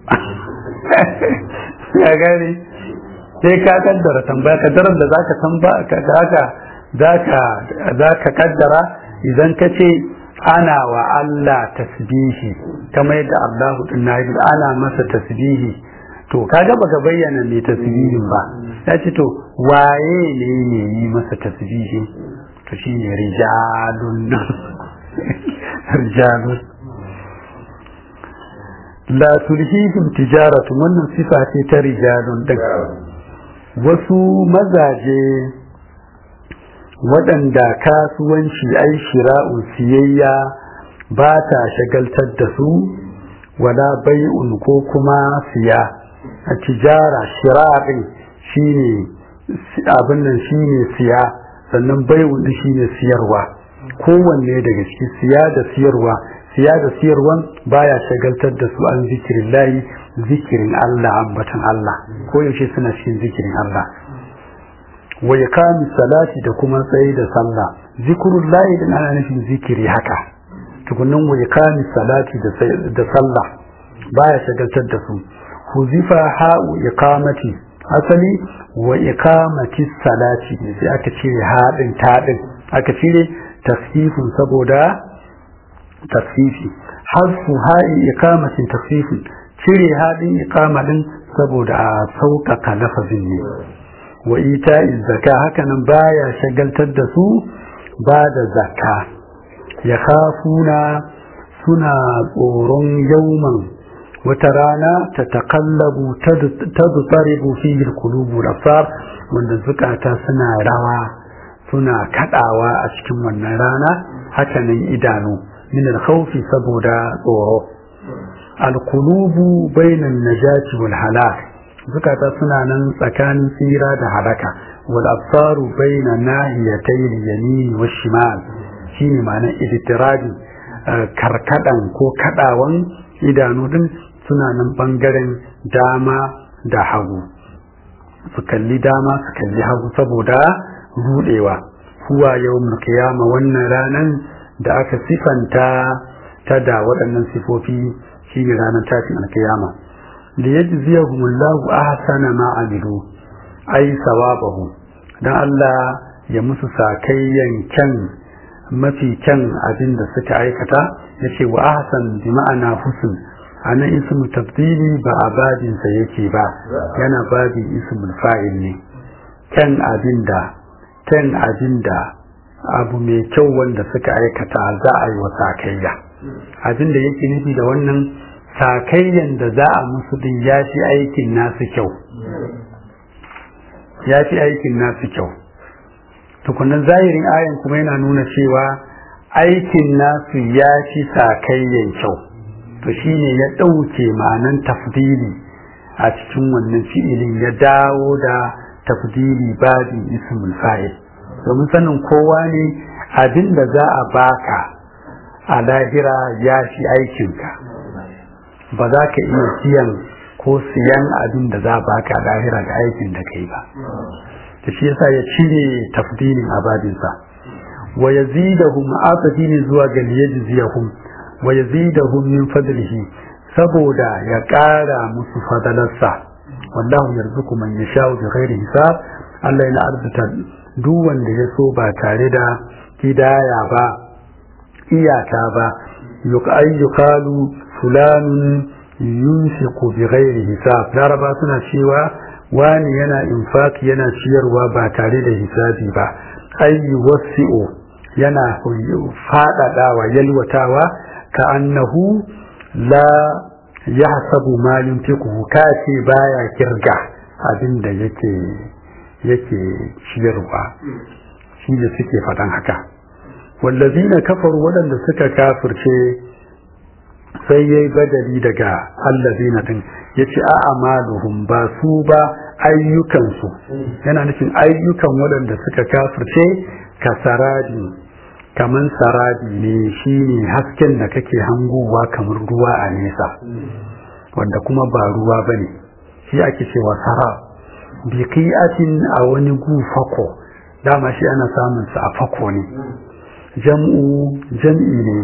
ya gane sai ka kaddara tambaya kaddarar da za ka tambaya za ka kaddara idan ka ce ana wa Allah tasbihi kamar yadda Allahu din na yi ana masa tasbihi to kaga baka bayyana mai tasbihin ba ya ce to waye ne ne yi masa tasbihi to shine rijalun rijalun la tulhihim tijaratu wannan sifa ce ta rijalun din wasu mazaje waɗanda kasuwanci ai shira'u siyayya ba ta shagaltar da su wala bai'un ko kuma siya a tijara shira'in shine abin nan shine siya sannan bai'un din shine siyarwa kowanne daga ciki siya da siyarwa siya da siyarwan baya shagaltar da su an zikirin layi zikirin Allah ambatan Allah ko yaushe suna cikin zikirin Allah wa yakami salati da kuma tsaye da sallah zikrul lahi din ana nufin zikiri haka tukunnan wa yakami salati da sallah baya shagaltar da su huzifa ha'u iqamati asali wa iqamati salati sai aka cire haɗin taɗin aka cire tasfifin saboda tasfifi hasfu ha'i iqamatin tasfifin cire haɗin iqama din saboda a sauƙaƙa lafazin ne wa ita zaka hakanan baya shagaltar da su ba da zakka ya kafuna suna tsoron yauman wata rana ta takallabu ta zutsaribu fiye kulubu da far wanda zukata suna rawa suna kadawa a cikin wannan rana hakanan idanu min alkhawfi saboda tsoro alkulubu bainan najati wal halak zukata suna nan tsakanin tsira da halaka wal absaru baina nahiyatay al-yamin wa shimal shine ma'anar idtirabi karkadan ko kadawan idanu din suna nan bangaren dama da hagu su kalli dama su kalli hagu saboda rudewa huwa yawmul qiyama wannan ranan da aka sifanta ta da waɗannan sifofi shine ranar tashin alkiyama liyajziyahum Allahu ahsana ma amilu ai sawabahu dan Allah ya musu sakayyan kyan mafi kyan abin da suka aikata yace wa ahsan bi ma'ana husn ana ismu tabdili ba a babin sa yake ba yana babin ismul fa'il ne kyan abin da kyan abin da abu mai kyau wanda suka aikata za a yi wa sakayya abin da yake nufi da wannan sakayyan da za a musu din ya fi aikin nasu kyau ya fi aikin nasu kyau tukunan zahirin ayan kuma yana nuna cewa aikin nasu ya fi sakayyan kyau to shine ya ɗauke ma'anan tafdili a cikin wannan fi'ilin ya dawo da tafdili babin ismul fa'il domin sanin kowa ne abin da za a baka a lahira ya fi aikinka ba za ka iya siyan ko siyan abin da za a baka a lahira ga aikin da kai ba da shi yasa ya cire tafdilin a babinsa wa yazidahum atafini zuwa ga liyajziyahum wa yazidahum min fadlihi saboda ya ƙara musu fadalarsa wallahu yarzuqu man yasha'u bi ghairi hisab Allah yana arzuta duk wanda ya so ba tare da hidaya ba iyaka ba yuqay yuqalu fulanun yunfiqu bi ghairi hisab laraba suna cewa wani yana infaki yana ciyarwa ba tare da hisabi ba ay wasi'u yana faɗaɗawa yalwatawa ka annahu la yahsabu ma yunfiqu ka ce baya kirga abin da yake yake ciyarwa shi ne suke faɗan haka wallazina kafaru waɗanda suka kafirce sai yayi badali daga allazina din yace a amaluhum ba su ba ayyukansu yana nufin ayyukan waɗanda suka kafirce ka saradi kaman saradi ne shine hasken da kake hangowa kamar ruwa a nesa wanda kuma ba ruwa bane shi ake cewa sara bi qi'atin a wani gu fako dama shi ana samun sa a fako ne jam'u jam'i ne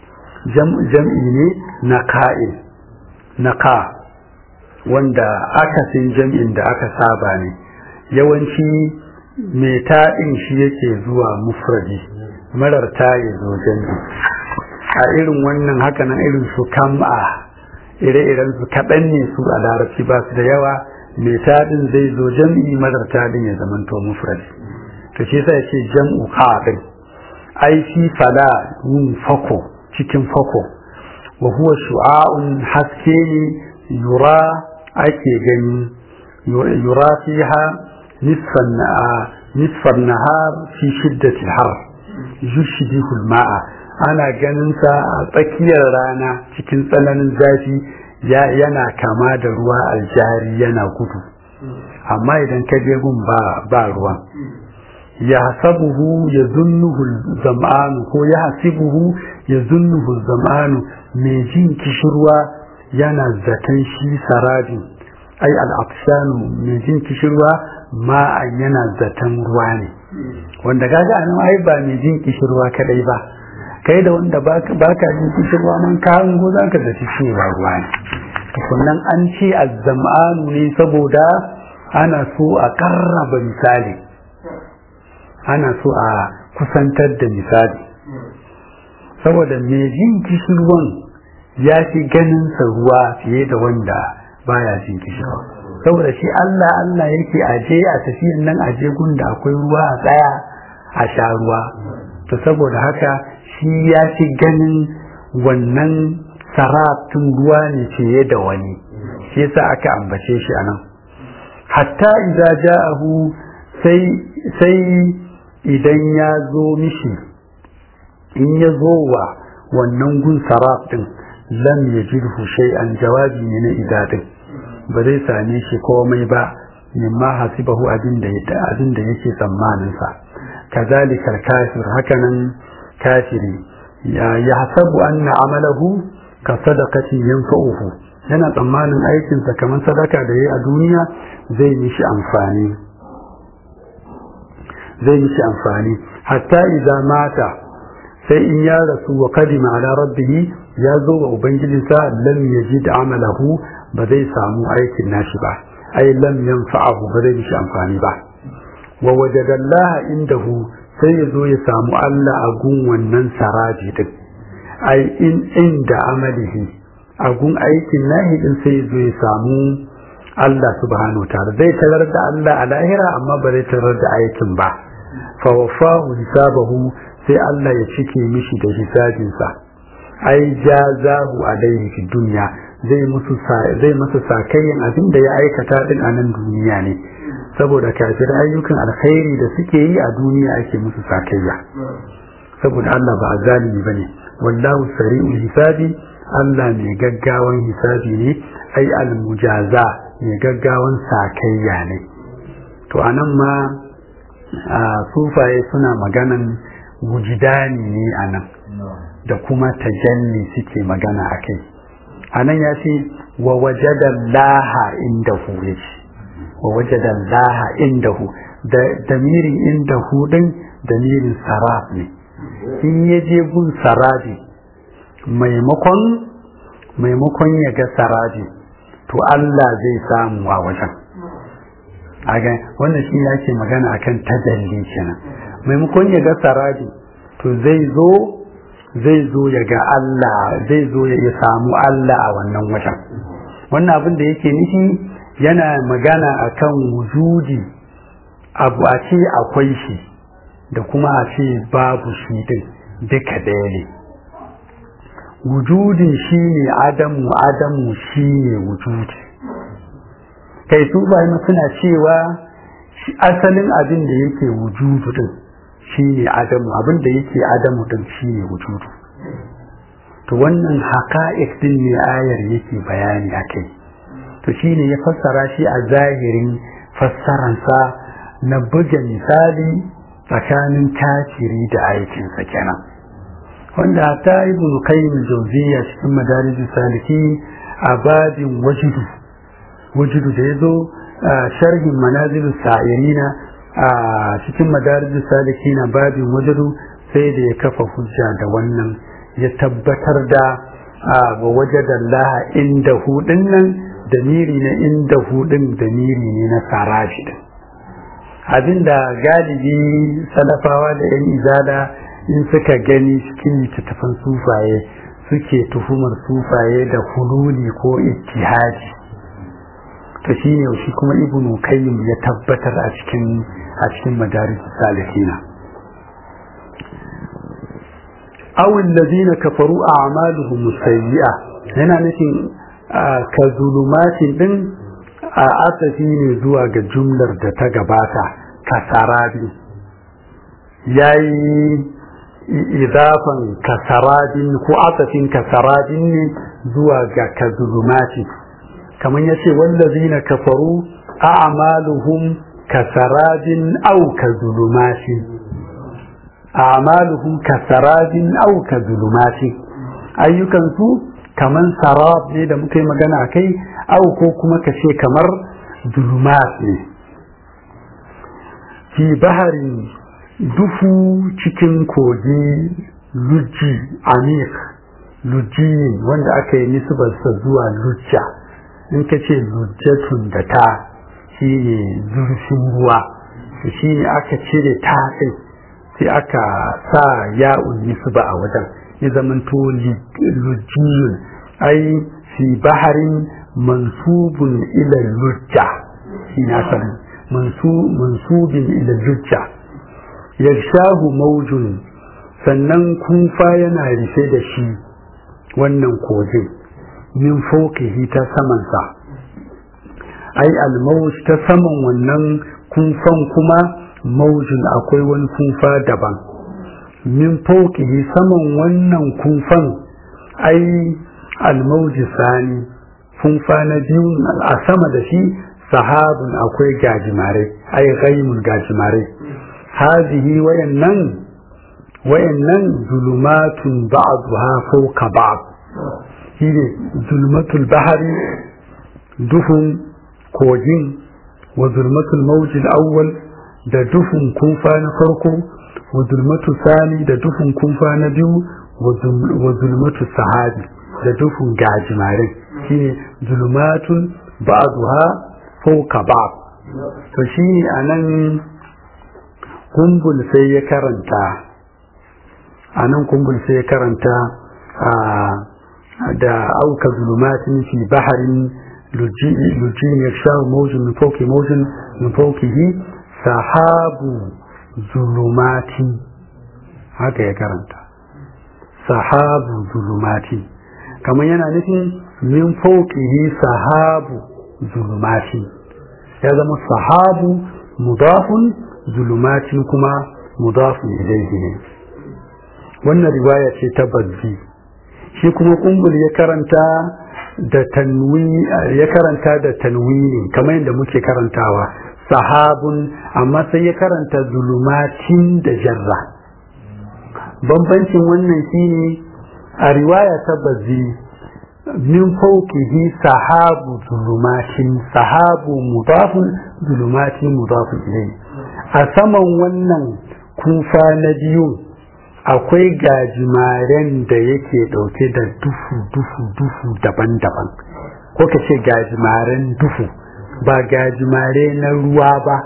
jam'i ne na ka'il na ka wanda akasin jam'in da aka saba ne yawanci mai taɗin shi yake zuwa mufradi marar ta ya zo jam'i a irin wannan hakanan irin su kam'a ire-iren su kaɗan ne su a larabci ba su da yawa mai taɗin zai zo jam'i marar taɗin ya zamanto mufradi to shi sai ce jam'u ka'in ai shi fala yin fako cikin fako wa huwa shu'a'un haske ne yura ake gani yura fiha nisfan nisfan nahar fi shiddati har yushbihu ma'a ana ganin sa a tsakiyar rana cikin tsananin zafi yana kama da ruwa aljari yana gudu amma idan ka je gun ba ba ruwan ya hasabuhu ya zunnuhu zam'anu ko ya hasibuhu ya zunnuhu zam'anu mai jin kishirwa yana zaton shi sarabin ai al'afshanu mai jin kishirwa ma'an yana zaton ruwa ne wanda kaga anan ai ba mai jin kishirwa kadai ba kai da wanda baka jin kishirwa man ka hango zaka zaci cewa ruwa ne sannan an ce azzam'anu ne saboda ana so a karraba misali ana so a kusantar da misali saboda mai jin kishirwan ya fi ganin sa ruwa fiye da wanda baya jin kishirwa saboda shi Allah Allah yake aje a tafiyan nan aje gunda akwai ruwa a tsaya a sha ruwa to saboda haka shi ya fi ganin wannan sarafin ruwa ne fiye da wani shi yasa aka ambace shi anan hatta idza ja'ahu sai sai idan ya zo mishi in ya zo wa wannan gun saraf din lam yajidhu shay'an jawabi ne na idadin ba zai same shi komai ba mimma hasibahu abin da abin da yake tsammanin sa kazalika kafir hakanan kafiri ya yahsabu anna amalahu ka sadaqati yanfa'uhu yana tsammanin aikin sa kamar sadaka da yayi a duniya zai mishi amfani zai mishi amfani hatta idza mata sai in ya rasu wa kadima ala rabbih ya zo wa ubangijinsa lam yajid amalahu ba zai samu aikin nashi ba ai lam yanfa'ahu ba zai mishi amfani ba wa wajadallaha indahu sai ya zo ya samu Allah a gun wannan saraji din ai in inda amalihi a gun aikin nahi din sai ya zo ya samu Allah subhanahu wa ta'ala zai tarar da Allah a lahira amma ba zai tarar da aikin ba fa wafahu hisabahu sai Allah ya cike mishi da hisabinsa ai jazahu alaihi fi dunya zai musu zai masa sakayyan abin da ya aikata din a nan duniya ne saboda kafir ayyukan alkhairi da suke yi a duniya ake musu sakayya saboda Allah ba zalimi bane wallahu sari'ul hisabi Allah mai gaggawan hisabi ne ai almujaza mai gaggawan sakayya ne to anan ma sufaye suna maganan wujidani ne anan da kuma tajalli suke magana a kai anan ya ce wa wajadan laha inda hu ya ce wa wajadan laha inda hu da damirin inda hu din damirin sarab ne in ya je gun sarabi maimakon maimakon ya ga sarabi to Allah zai samu a wajen aga wannan shi yake magana akan tajalli kenan maimakon ya ga sarabi to zai zo zai zo ya ga Allah zai zo ya samu Allah a wannan wajen wannan abin da yake nufi yana magana akan wujudi abu a ce akwai shi da kuma a ce babu shi din duka ɗaya ne wujudin shi ne adamu adamu shi ne wujudi kai su bayan suna cewa asalin abin da yake wujudu din shi ne adamu abin da yake adamu din shi ne wujudu to wannan haƙa'iq din ne ayar yake bayani a kai to shi ne ya fassara shi a zahirin fassaransa na buga misali tsakanin kafiri da aikinsa kenan wanda ta ibn qayyim jawziya cikin madarijus saliki a babin wajidu wajidu da yazo sharhin manazil sa'irina a cikin madarijus saliki na babin wajidu sai da ya kafa hujja da wannan ya tabbatar da wa wajada Allah inda hudin nan damiri na inda hudin damiri ne na sarafi din abinda galibi salafawa da yan izada in suka gani cikin littattafan sufaye suke tuhumar sufaye da hululi ko ittihadi to shi ne shi kuma ibnu kayyim ya tabbatar a cikin a cikin madaris salihina aw alladhina kafaru a'maluhum sayyi'a yana nufin ka zulumatin din a asafi ne zuwa ga jumlar da ta gabata kasarabi yayi idafan kasarabin ko asafin kasarabin ne zuwa ga kazulumati kamar yace wallazina kafaru a'maluhum kasarabin aw kazulumati a'maluhum kasarabin aw kazulumati ayyukan su kaman sarab ne da muka yi magana akai aw ko kuma kace kamar zulumat ne fi baharin dufu cikin kogi lujji amik lujji wanda aka yi nisbarsa zuwa lujja in ka ce lujjatun da ta shi ne zurfin ruwa shi ne aka cire ta sai aka sa ya'un nisba a wajen ya zamanto lujjiyun ai fi baharin mansubun ila lujja shi na mansubin ila lujja yarshahu maujun sannan kunfa yana rufe da shi wannan kogin min faukihi ta samansa ai almauj ta saman wannan kunfan kuma maujin akwai wani kunfa daban min faukihi saman wannan kunfan ai almauji sani kunfa na biyu a sama da shi sahabun akwai gajimare ai gaimun gajimare هذه وينن وينن ظلمات بعضها فوق بعض هي ظلمة البحر دفن كوجين وظلمة الموج الأول da dufin kunfa na farko wa zulmatu sani da dufin kunfa na biyu wa zulmatu sahabi da dufin gajimarin shine zulmatun ba'dha fawqa ba'd to shine anan kumbul sai ya karanta a nan kumbul sai ya karanta da auka zulumatin fi baharin lujin ya sha mawujin min fauki mawujin min faukihi sahabu zulumati haka ya karanta sahabu zulumati kamar yana nufin min fawqihi sahabu zulumati ya zama sahabu mudafun zulumatin kuma mudafun ilaihi ne wannan riwaya ce ta bazzi shi kuma kumbul ya karanta da tanwi ya karanta da tanwini kamar yadda muke karantawa sahabun amma sai ya karanta zulumatin da jarra bambancin wannan shine a riwaya ta bazzi min fawqihi sahabu zulumatin sahabu mudafun zulumatin mudafun ilayhi a saman wannan kufa na biyu akwai gajimaren da yake dauke da dufu dufu dufu daban-daban ko ka ce gajimaren dufu ba gajimare na ruwa ba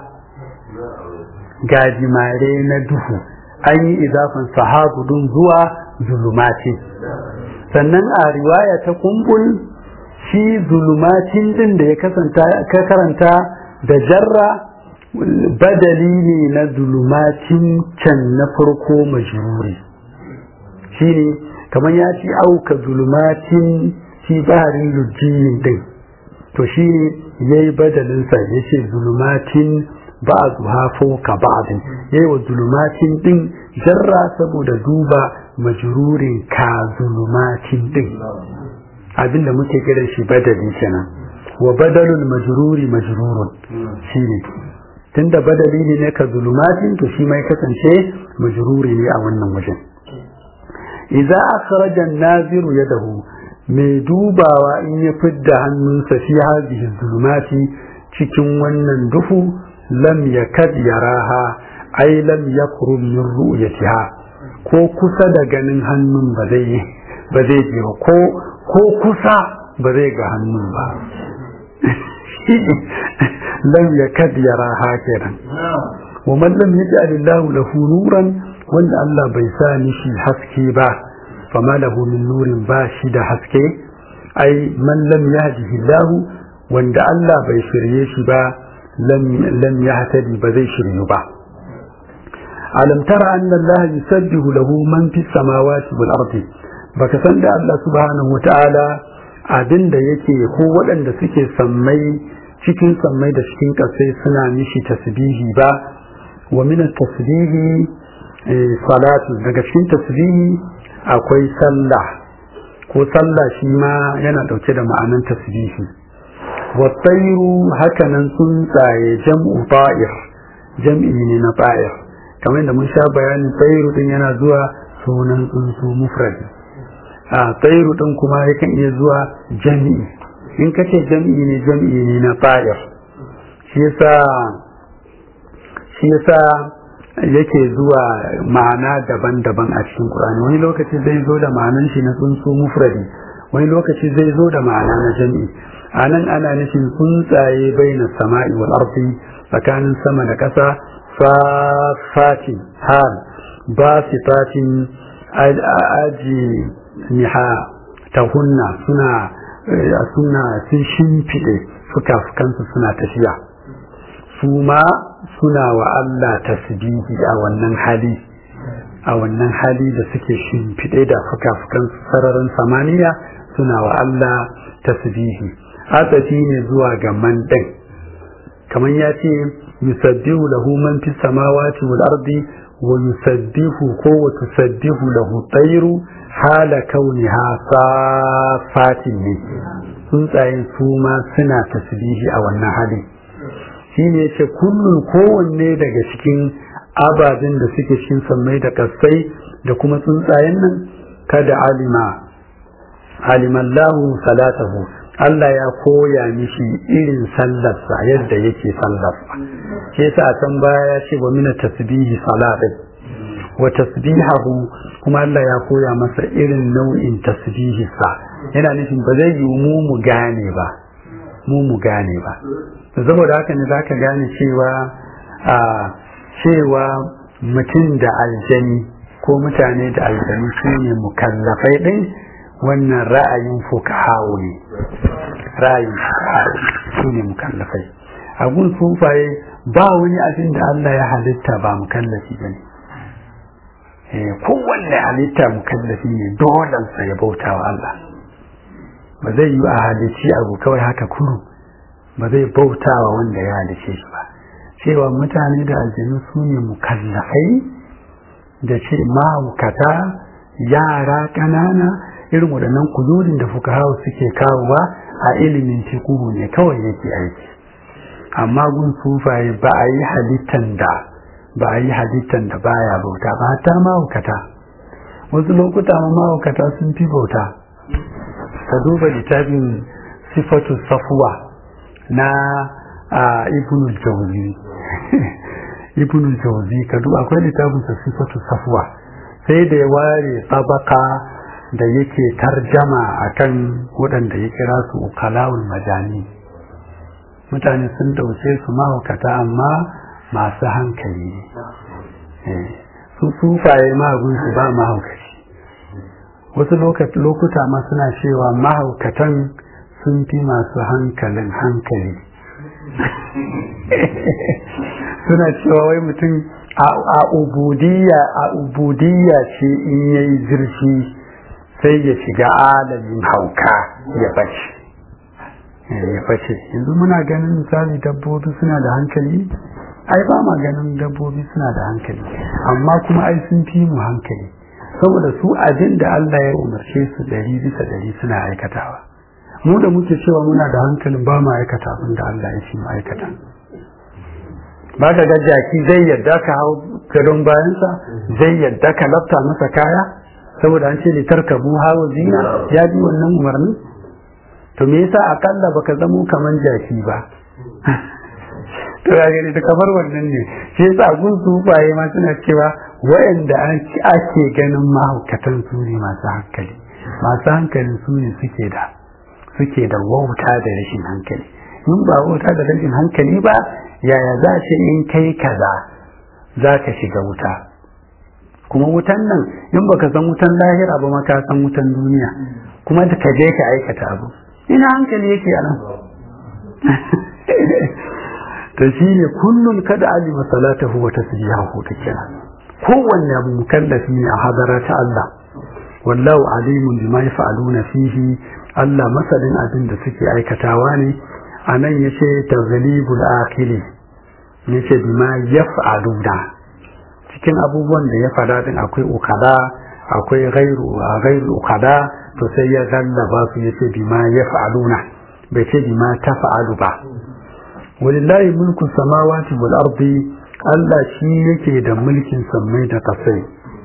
gajimare na dufu an yi izafin sahabu dun zuwa zulumati sannan a riwaya ta kumbul shi zulumacin din da ya ka karanta da jarra badali ne na zulumacin can na farko majruri shi ne kamar ya ci auka zulumacin shi baharin lujjiyin din to shi ne ya yi badalinsa ya ce zulumacin ba'duha fawqa ba'd yayi wa zulumatin din jarra saboda duba majrurin ka zulumatin din abinda muke kiran shi badali kenan wa badalul majruri majrurun shine tunda badali ne na ka zulumatin to shi mai kasance majruri ne a wannan wajen idza akhraja an-naziru yadahu mai dubawa in ya fidda hannunsa fi hadhihi zulumati cikin wannan duhu lam yakad yaraha ai lam yakrum min ru'yatiha ko kusa da ganin hannun ba zai ba zai je ba ko ko kusa ba zai ga hannun ba lam yakad yaraha kenan wa man lam yaj'al Allah lahu nuran wanda Allah bai sa mishi haske ba fama lahu min nurin ba shi da haske ai man lam yahdihi Allah wanda Allah bai shirye shi ba lam yahtadi ba zai shiryu ba alam tara anna Allah yusabbihu lahu man fis samawati wal ardi baka san da Allah subhanahu wataala abinda yake ko waɗanda suke sammai cikin sammai da cikin ƙasai suna mishi tasbihi ba wa min tasbihi salatu daga cikin tasbihi akwai sallah ko sallah shi ma yana ɗauke da ma'anan tasbihi wa tsairu hakanan tsuntsaye jam'u ta'ir jam'i ne na ta'ir kamar da mun sha bayanin tsairu din yana zuwa sunan tsuntsu mufradi a tsairu din kuma yakan iya zuwa jami'i in ka ce jami'i ne jami'i ne na ta'ir shi yasa shi yasa yake zuwa ma'ana daban-daban a cikin Qur'ani wani lokaci zai zo da ma'anan shi na tsuntsu mufradi wani lokaci zai zo da ma'ana na jami'i a nan ana nufin tsuntsaye bai na sama'i wal ardi tsakanin sama da ƙasa fafatin hal ba sifatin aji niha ta hunna suna suna sun shimfiɗe fuka-fukansu suna tafiya su ma suna wa Allah tasbihi a wannan hali a wannan hali da suke shimfiɗe da fuka-fukansu sararin samaniya suna wa Allah tasbihi atsafi ne zuwa ga man ɗin kamar ya ce yusabbihu lahu man fi samawati wal ardi wa yusabbihu ko wa tusabbihu lahu tayru hala kauniha safatin ne tsuntsayen su ma suna tasbihi a wannan hali shine yace kullun kowanne daga cikin ababen da suke cikin sammai da kasai da kuma tsuntsayen nan kada alima alimallahu salatahu Allah ya koya mishi irin sallarsa yadda yake sallarsa shi yasa a can baya ya ce wa mina tasbihi salatin wa tasbihahu kuma Allah ya koya masa irin nau'in tasbihinsa yana nufin ba zai yi mu mu gane ba mu mu gane ba saboda haka ne zaka gane cewa a cewa mutum da aljani ko mutane da aljani su ne mukallafai ɗin wannan ra'ayin fukahawo ne ra'ayin fukahawo su ne mukallafai a gun sufaye ba wani abin da Allah ya halitta ba mukallafi ba ne kowanne halitta mukallafi ne dolansa ya bauta wa Allah ba zai yi a halici abu kawai haka kuru ba zai bautawa wanda ya halice shi ba cewa mutane da aljanu su ne mukallafai da ce mahaukata yara ƙanana irin waɗannan kududin da fuka hau suke kawowa a ilimin tekuru ne kawai yake aiki amma gun sufaye ba a yi halittan da ba a yi halittan da baya bauta ba ta mahaukata wasu lokuta ma mahaukata sun fi bauta ka duba littafin sifatu safuwa na ibnul jauzi ibnul jauzi ka duba akwai littafin sa sifatu safuwa sai da ya ware tsabaka da yake tarjama akan waɗanda ya kira su ukalawul majani mutane sun dauke su mahaukata amma masu hankali ne su sufaye mahagunsu ba mahaukaci wasu lokuta ma suna cewa mahaukatan sun fi masu hankalin hankali suna cewa wai mutum a ubudiyya a ubudiyya ce in yayi zurfi sai ya shiga alamin hauka ya bace ya bace yanzu muna ganin misali dabbobi suna da hankali ai ba ma ganin dabbobi suna da hankali amma kuma ai sun fi mu hankali saboda su abin da Allah ya umarce su ɗari bisa ɗari suna aikatawa mu da muke cewa muna da hankalin ba mu aikata abin da Allah ya ce mu aikata ba ka ga jaki zai yadda ka hau gadon bayansa zai yadda ka lafta masa kaya saboda an ce litar ka bu hawa zina ya bi wannan umarnin to me yasa akalla baka zamo kaman jaki ba to ya gani ta kamar wannan ne shi yasa gun sufaye ma suna cewa waɗanda ake ganin mahaukatan su ne masu hankali masu hankali su ne suke da suke da wauta da rashin hankali in ba wauta da rashin hankali ba yaya za ce in kai kaza za ka shiga wuta kuma wutan nan in baka san wutan lahira ba ma ka san wutan duniya kuma da ka je ka aikata abu ina hankali yake a nan to shine kullun kada alima salatahu wa tasbihahu take kowanne abu mukallafi ne a hadara ta Allah wallahu alimun bima yaf'aluna fihi Allah masalin abin da suke aikatawa ne anan yace taghlibul akili yace bima yaf'aluna cikin abubuwan da ya fada din akwai ukada akwai ghairu ghairu ukada to sai ya gallaba su yace bima yaf'aluna bai ce bima taf'alu ba walillahi mulku samawati wal ardi Allah shi yake da mulkin sammai da kasai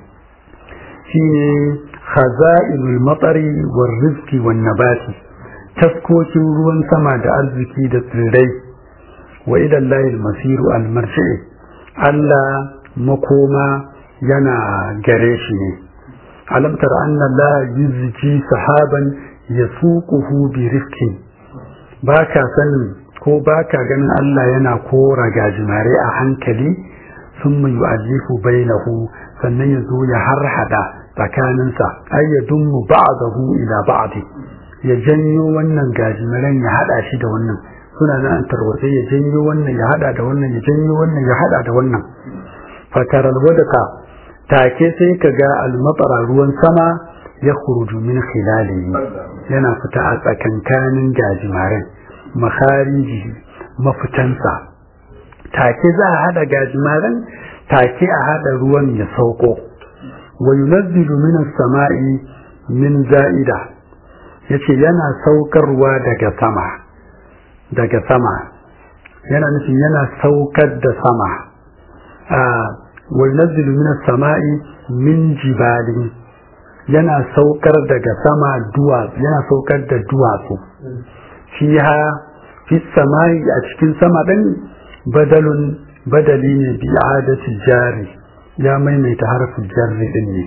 shine khaza'inul matari war rizqi wan nabati taskokin ruwan sama da arziki da tsirrai wa ila Allahi al-masiru al-marji'i Allah makoma yana gare shi ne alam tara anna Allah yuzji sahaban yasuquhu bi rifqin baka sanin ko baka ganin Allah yana kora gajimare a hankali sun mai yu'allifu bainahu sannan ya zo ya harhada tsakaninsa ai ya dummu ba'dahu ila ba'di ya janyo wannan gajimaren ya hada shi da wannan suna nan an tarwatse ya janyo wannan ya hada da wannan ya janyo wannan ya hada da wannan fatar alwadaka take sai ka ga almatara ruwan sama ya khuruju min khilalihi yana fita a tsakankanin gajimaren makhariji mafitansa take za a hada gajimaren take a hada ruwan ya sauko wa yunazzilu min as-sama'i min za'ida yace yana saukarwa daga sama daga sama yana nufin yana saukar da sama a wa yunazzilu min as-sama'i min jibalin yana saukar daga sama duwatsu yana saukar da duwatsu fiha fi samai a cikin sama ɗin badalun badali ne bi adati jari ya maimaita harfin jarri din ne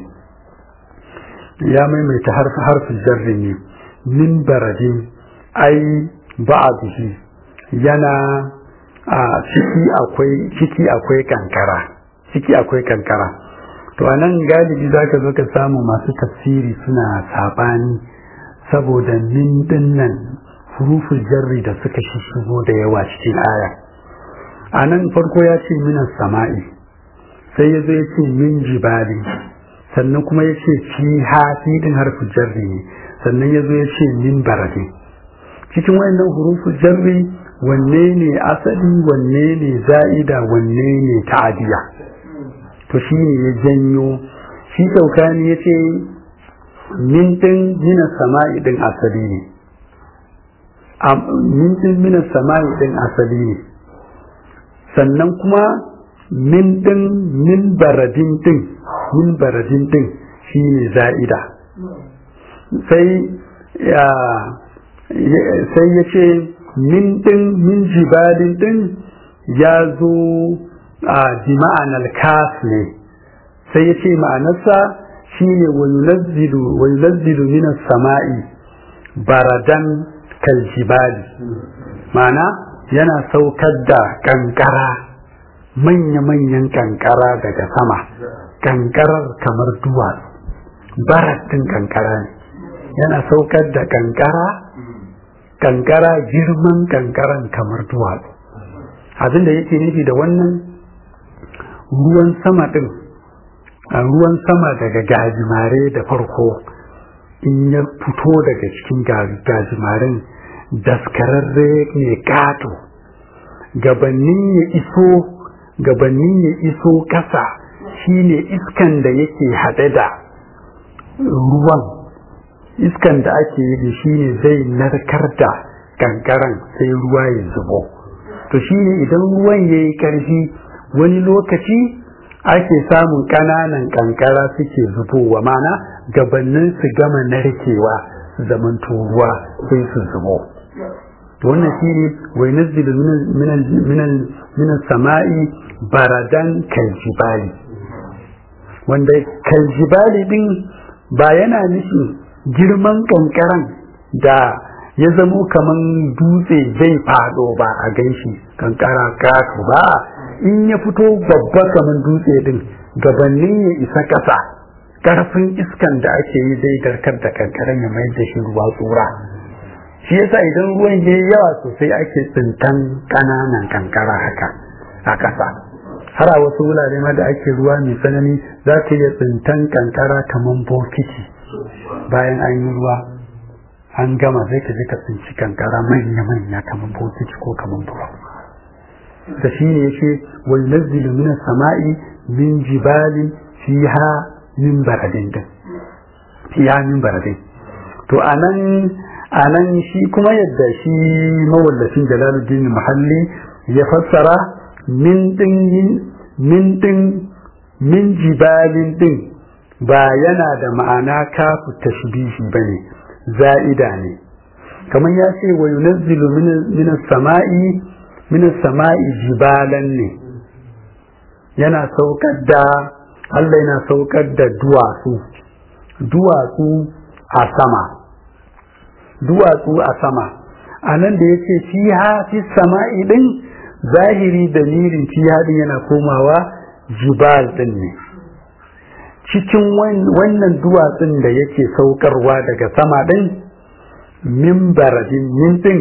ya maimaita harfin jarri ne min baradin ai ba'dihi yana a ciki akwai ciki akwai kankara ciki akwai kankara to anan galibi zaka zo ka samu masu tafsiri suna sabani saboda min dinnan hurufin jarri da suka shigo da yawa cikin aya a nan farko ya ce minas sama'i sai ya zo ya ce min jibali sannan kuma ya ce fi hafi din harfin jarri ne sannan ya zo ya ce min baradin cikin wayannan hurufu jarri wanne ne asali wanne ne za'ida wanne ne ta'adiya to shi ne ya janyo shi saukani ya ce min din mina sama'i din asali ne min din mina sama'i din asali ne sannan kuma min din min baradin din min baradin din shi ne za'ida sai ya sai ya ce min din min jibalin din ya zo a jima'an alkas ne sai ya ce ma'anarsa shine wa yunazzilu minas sama'i baradan kaljibali ma'ana yana saukar da kankara manya-manyan kankara daga sama kankarar kamar duwatsu baratin kankara ne yana saukar da kankara kankara girman kankaran kamar duwatsu abin da yake nufi da wannan ruwan sama din a ruwan sama daga gajimare da farko in ya fito daga cikin gajimarin daskararre ne kato gabanin ya iso gabanin ya iso kasa shine iskan da yake haɗe da ruwan iskan da ake yi da shi ne zai narkar da kankaran sai ruwa ya zubo to shi ne idan ruwan ya yi ƙarfi wani lokaci ake samun ƙananan kankara suke zubowa mana gabanin su gama narkewa zaman ruwa sai su zubo wannan shi ne wai nazilu minan sama'i baradan kaljibali wanda kaljibali din ba yana nufin girman kankaran da ya zamo kaman dutse zai fado ba a ganshi kankara kato ba in ya fito babba kaman dutse din gabanin ya isa ƙasa ƙarfin iskan da ake yi zai darkar da kankaran ya mayar da shi ruwa tsura shi yasa idan ruwan ya yawa sosai ake tsintan ƙananan kankara haka a ƙasa har a wasu wurare ma da ake ruwa mai tsanani za ka iya tsintan kankara kaman bokiti bayan an yi ruwa an gama zai ka je ka tsinci kankara manya-manya kamar bokiti ko kamar buwa da shi ne yake wal nazzilu min sama'i min jibalin fiha min baradin din fiha min baradin to anan anan shi kuma yadda shi mawallafin jalaluddin muhalli ya fassara min din min din min jibalin din ba yana da ma'ana kafu tashbihi bane za'ida ne kamar ya ce wa yunazzilu min samai min samai jibalan ne yana saukar da Allah yana saukar da duwatsu duwatsu a sama duwatsu a sama a nan da yake fiha fi sama'i din zahiri dalilin fiha din yana komawa jibal din ne cikin wannan duwatsun da yake saukarwa daga sama ɗin min baradin mintin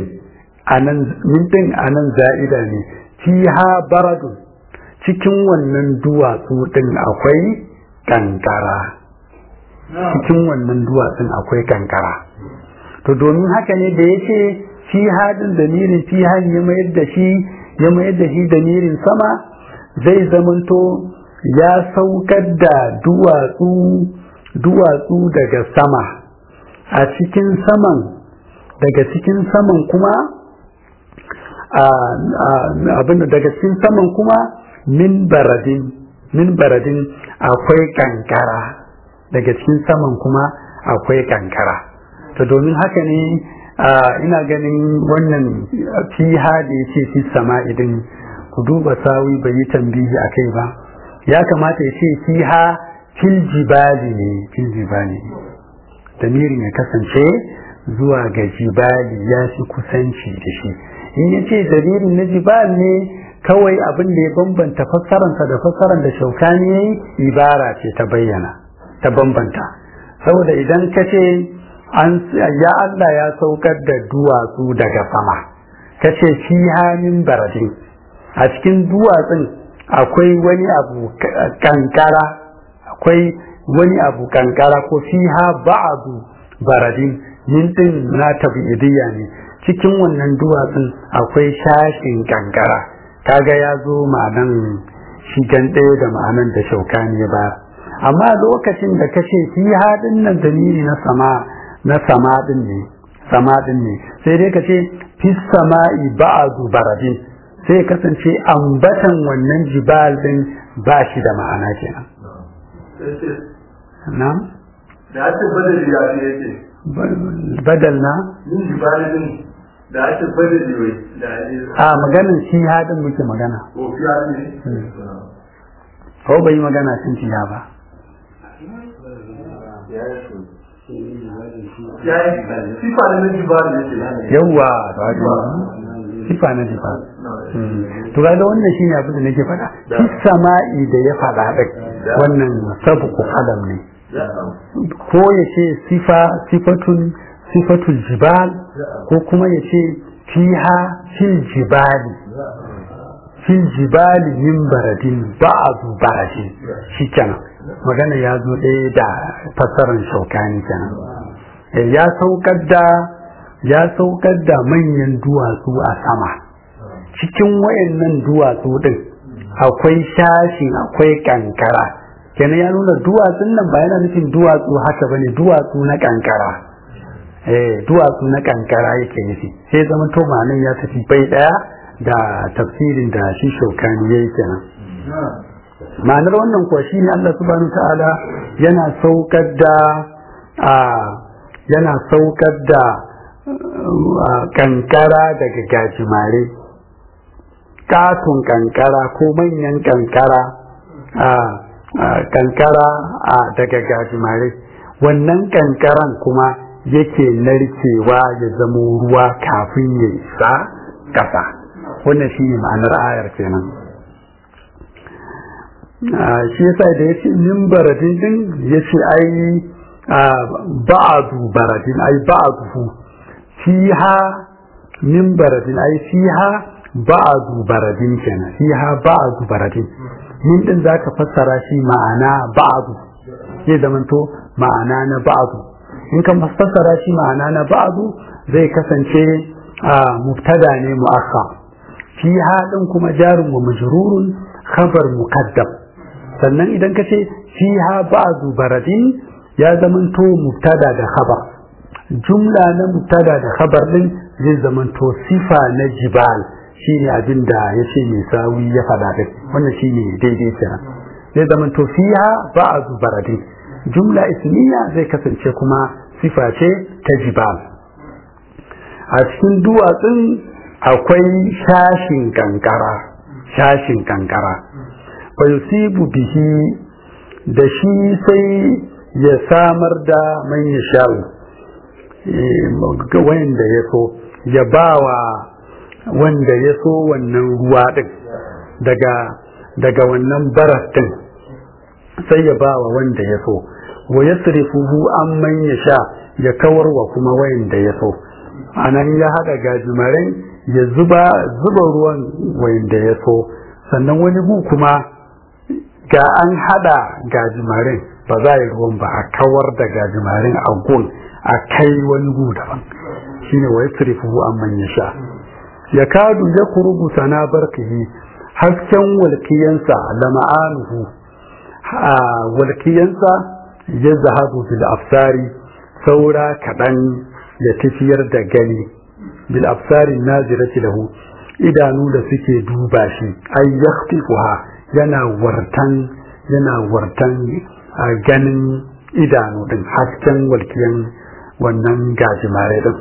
a nan za'ida ne fiha baradun cikin wannan duwatsu ɗin akwai kankara cikin wannan duwatsun akwai kankara to domin haka ne da yake fiha din damirin fiha ya mayar da shi ya mayar da shi damirin sama zai zamanto ya saukar da duwatsu duwatsu daga sama a cikin saman daga cikin saman kuma abin daga cikin saman kuma min baradin min baradin akwai kankara daga cikin saman kuma akwai kankara to domin haka ne ina ganin wannan fiha da ya ce fi sama idan ku duba sawi bai yi tambihi a kai ba ya kamata ya ce fiha fil jibali ne fil jibali damirin ya kasance zuwa ga jibali ya fi kusanci da shi in ya ce damirin na jibal ne kawai abin da ya bambanta fassararsa da fassarar da shaukani ya yi ibara ce ta bayyana ta bambanta saboda idan ka ce ya Allah ya saukar da duwatsu daga sama ka ce fiha min baradin a cikin duwatsun akwai wani abu kankara akwai wani abu kankara ko fiha ba'adu baradin min din na tabi'idiyya ne cikin wannan duwatsun akwai shashin kankara kaga ya zo ma'anan shigan ɗaya da ma'anan da shaukani ya ba amma lokacin da kace fi haɗin nan dalili na sama na sama din ne sama din ne sai dai kace fi sama'i ba'du baradin sai kasance ambatan wannan jibal din ba shi da ma'ana kenan na'am da ake badali ya ce yake badal na yin jibali din da ake badali wai da ake a maganin shi hadin muke magana kofiya ne ko bai magana sun ciya ba ya yi sifa ne na jibali yake yawwa ba ga sifa na jibal to ga wannan shine abin da nake faɗa fi sama'i da ya faɗa din wannan sabqu qalam ne ko ya ce sifa sifatun sifatul jibal ko kuma ya ce fiha fil jibali fil jibali min baradin ba'du baradin shikenan magana ya zo ɗaya da fassarar shaukani kenan ya saukar da ya saukar da manyan duwatsu a sama cikin wayannan duwatsu din akwai shashin akwai kankara kenan ya nuna duwatsun nan ba yana nufin duwatsu haka bane duwatsu na kankara eh duwatsu na kankara yake nufi sai zama to ma'anin ya tafi bai daya da tafsirin da shi shaukani yayi kenan ma'anar wannan kuwa shine Allah subhanahu ta'ala yana saukar da a yana saukar da kankara daga gajimare katon kankara ko manyan kankara a kankara a daga gajimare wannan kankaran kuma yake narkewa ya zamo ruwa kafin ya isa ƙasa wannan shi ne ma'anar ayar kenan shi yasa da yace min baradin din yace ai ba'adu baradin ai ba'adu fiha min baradin ai fiha ba'adu baradin kenan fiha ba'adu baradin min din zaka fassara shi ma'ana ba'adu zai zamanto ma'ana na ba'adu in ka fassara shi ma'ana na ba'adu zai kasance mubtada ne mu'akhkhar fiha din kuma jarun wa majrurun khabar muqaddam sannan idan ka ce fiha ba'du baradin ya zamanto mubtada da khabar jumla na mubtada da khabar din zai zamanto sifa na jibal shine abin da yace mai sawi ya fada din wannan shine daidai kenan zai zamanto fiha ba'du baradin jumla ismiya zai kasance kuma sifa ce ta jibal a cikin duwatsun akwai shashin kankara shashin kankara fa yusibu bihi da shi sai ya samar da man ya sha'u wanda ya so ya bawa wanda ya so wannan ruwa din daga daga wannan baras din sai ya bawa wanda ya so wa yasrifuhu an man ya sha ya kawar wa kuma wanda ya so anan ya hada gajimarai ya zuba zuba ruwan wanda ya so sannan wani gu kuma ga an hada gajimarin ba za yi ruwan ba a kawar da gajimarin a gun a kai wani gu daban shine wa yasrifuhu an man ya sha ya kadu ya kurubu sana barkihi hasken walkiyansa da ma'anuhu a walkiyansa ya zahabu bil afsari saura kaɗan ya tafiyar da gani bil afsari nazirati lahu idanu da suke duba shi ay yakhtifuha yana wartan yana wartan a ganin idanu din hasken walkiyan wannan gajimare din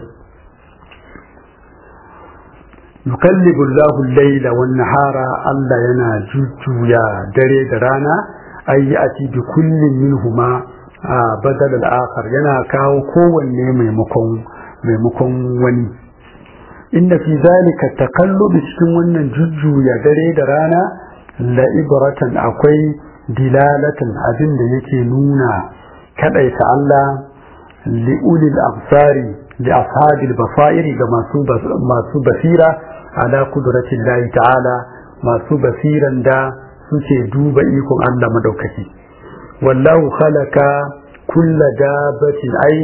yukallibu Allahu al-layla wan nahara Allah yana jujjuya dare da rana ay ati bi kullin minhuma badal al-akhar yana kawo kowanne maimakon maimakon wani inda fi zalika takallubi cikin wannan jujjuya dare da rana la ibratan akwai dilalatan abin da yake nuna kadaita Allah li ulil absari li ashabil basairi ga masu masu basira ala kudratin lahi ta'ala masu basiran da suke duba ikon Allah madaukaki wallahu khalaqa kulla dabatin ai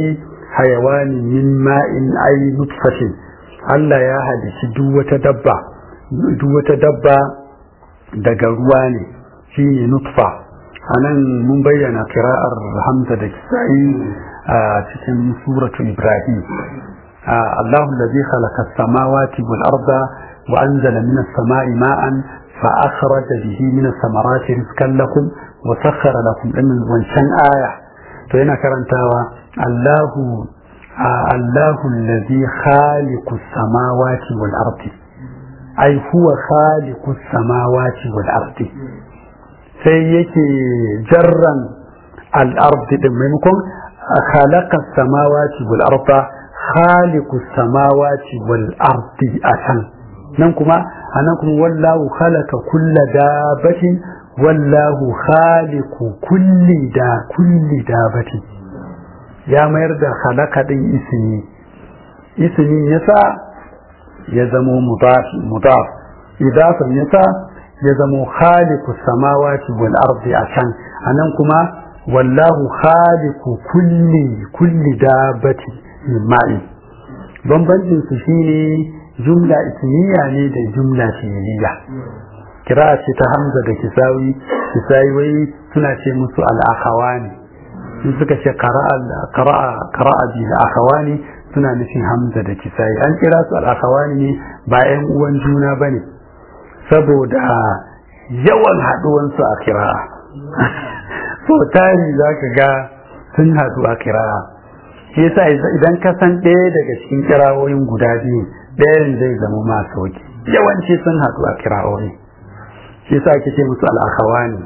hayawani min ma'in ay nutfatin Allah ya halici duk wata dabba duk wata dabba daga ruwa ne shine nutfa anan mun bayyana kira'ar Hamza da Kisa'i a cikin suratul Ibrahim الله الذي خلق السماوات والأرض وأنزل من السماء ماء فأخرج به من الثمرات رزقا لكم وسخر لكم إن وانشان آية فهنا كرنتاوا الله الله الذي خالق السماوات والأرض أي هو خالق السماوات والأرض سيكي جرا الأرض ممكن خلق السماوات والأرض خالق السماوات والأرض أسن ننكما أنكم والله خلق كل دابة والله خالق كل دا كل دابة يا مرد خلق دي اسمي اسمي يسا يزمو مضاف مضاف إضافة يسا يزمو خالق السماوات والأرض أسن أنكما والله خالق كل كل دابة ma'i bambancin su shine jumla ismiya ne da jumla fi'liya kira ce ta hamza da kisawi kisawi wai suna ce musu al-akhawani in suka ce qara'a qara'a qara'a bi al-akhawani suna nufin hamza da kisawi an kira su al-akhawani ne ba ƴan uwan juna bane saboda yawan haduwan su a kira'a so tari zaka ga sun hadu a kira'a shi yasa idan ka san ɗaya daga cikin kirawoyin guda biyu ɗayan zai zama ma sauki yawanci sun haɗu a kirawoyi shi yasa ake ce musu al'akawani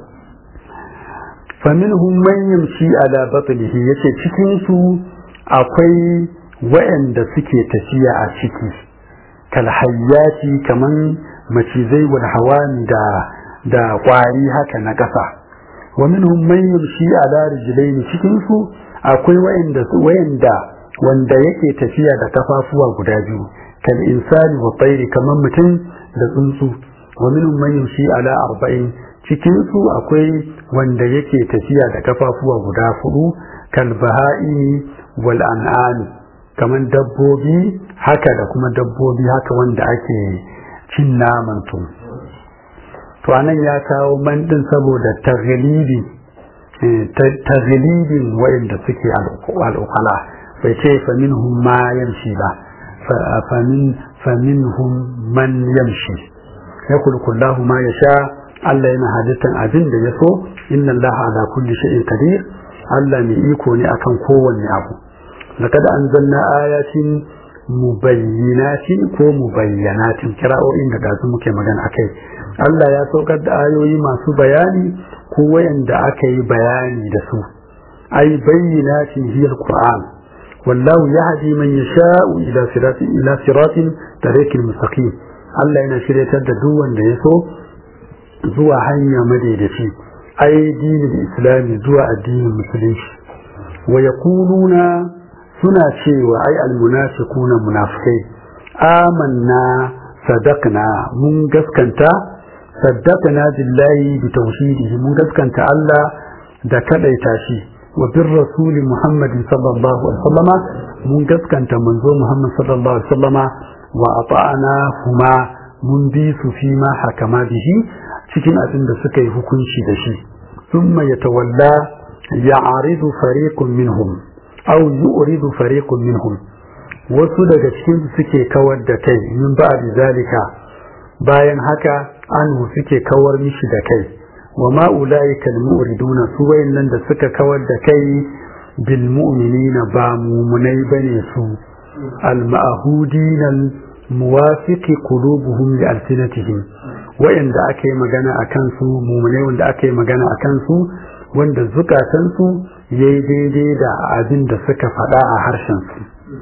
faminhum man yamshi ala batnihi yace cikin su akwai wa'anda suke tafiya a ciki kal hayyati kaman macizai wal hawami da da kwari haka na ƙasa wa minhum man yamshi ala rijlaini cikin su akwai wayanda wayanda wanda yake tafiya da kafafuwa guda biyu kal insani wa tayri kaman mutum da tsuntsu wa minhum man yamshi ala arba'in cikin su akwai wanda yake tafiya da kafafuwa guda hudu kal bahai wal an'am kaman dabbobi haka da kuma dabbobi haka wanda ake cin naman su to anan ya kawo man din saboda taghlibi taglibin wa'inda suke al'ukala bai ce faminhum ma yamshi ba faminhum man yamshi ya kulkullahu ma ya sha Allah yana halittar abin da ya so inna Allah ala kulli shay'in qadir Allah mai iko ne akan kowanne abu laqad anzalna ayatin mubayyinatin ko mubayyanatin kira'o'in da gasu muke magana akai Allah ya saukar da ayoyi masu bayani ko wayanda aka yi bayani da su ai bayyinatin hiya alquran wallahu yahdi man yasha'u ila siratin ila siratin tariqil mustaqim Allah yana shiryatar da duk wanda ya so zuwa hanya madaidaci ai dinin islami zuwa addinin musulunci wa yaquluna suna cewa ai almunafiquna munafikai amanna sadaqna mun gaskanta صدقنا بالله بتوحيده مدسكن الله da kadaita shi wa bir rasul Muhammad sallallahu alaihi wasallama mun gaskanta manzo Muhammad sallallahu alaihi wasallama wa ata'ana huma mun bi su fi ma hakama bihi cikin abin da suka yi hukunci da shi thumma yatawalla ya'ridu fariqun minhum aw yu'ridu fariqun minhum wasu daga cikin suke kawar da kai min ba'di zalika bayan haka anhu suke kawar mishi da kai wa ma ulaika almu'riduna su wayannan da suka kawar da kai bil mu'minina ba mumunai bane su al ma'hudin al muwafiqi qulubuhum li alsinatihim wayanda ake magana akan su mumunai wanda ake magana akan su wanda zukatan su yayi daidai da abin da suka faɗa a harshen su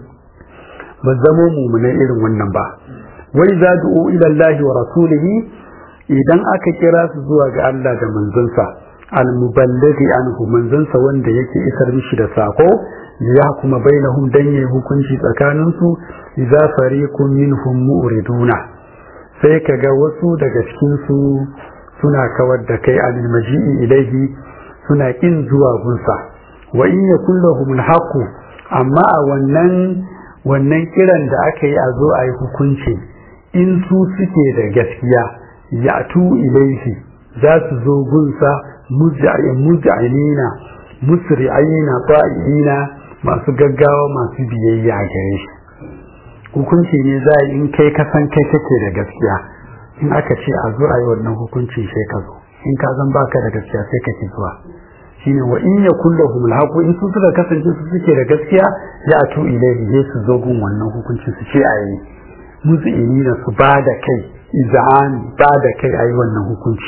ba zamo mumunai irin wannan ba wai za du'u ila Allah wa rasulihi idan aka kira su zuwa ga Allah da manzansa al-muballighi anhu manzansa wanda yake isar mishi da sako ya kuma bainahum dan yayi hukunci tsakanin su idza fariqun minhum mu'riduna sai kaga wasu daga cikin su suna kawar da kai anil maji'i ilaihi suna kin zuwa gunsa wa in yakul lahum al amma a wannan wannan kiran da aka yi a zo a yi hukunci in su suke da gaskiya ya tu ilaihi za su zo gunsa muja'inina musri'ina ta'ina masu gaggawa masu biyayya gare shi hukunci ne za a in kai kasan kai kake da gaskiya in aka ce a zo a yi wannan hukunci sai ka zo in ka zan baka da gaskiya sai ka ki zuwa shine wa in yakul lahum alhaqu in su suka kasance su suke da gaskiya ya atu ilayhi sai su zo gun wannan hukunci su ce ayi muzinina su ba da kai izan ba da kai ayi wannan hukunci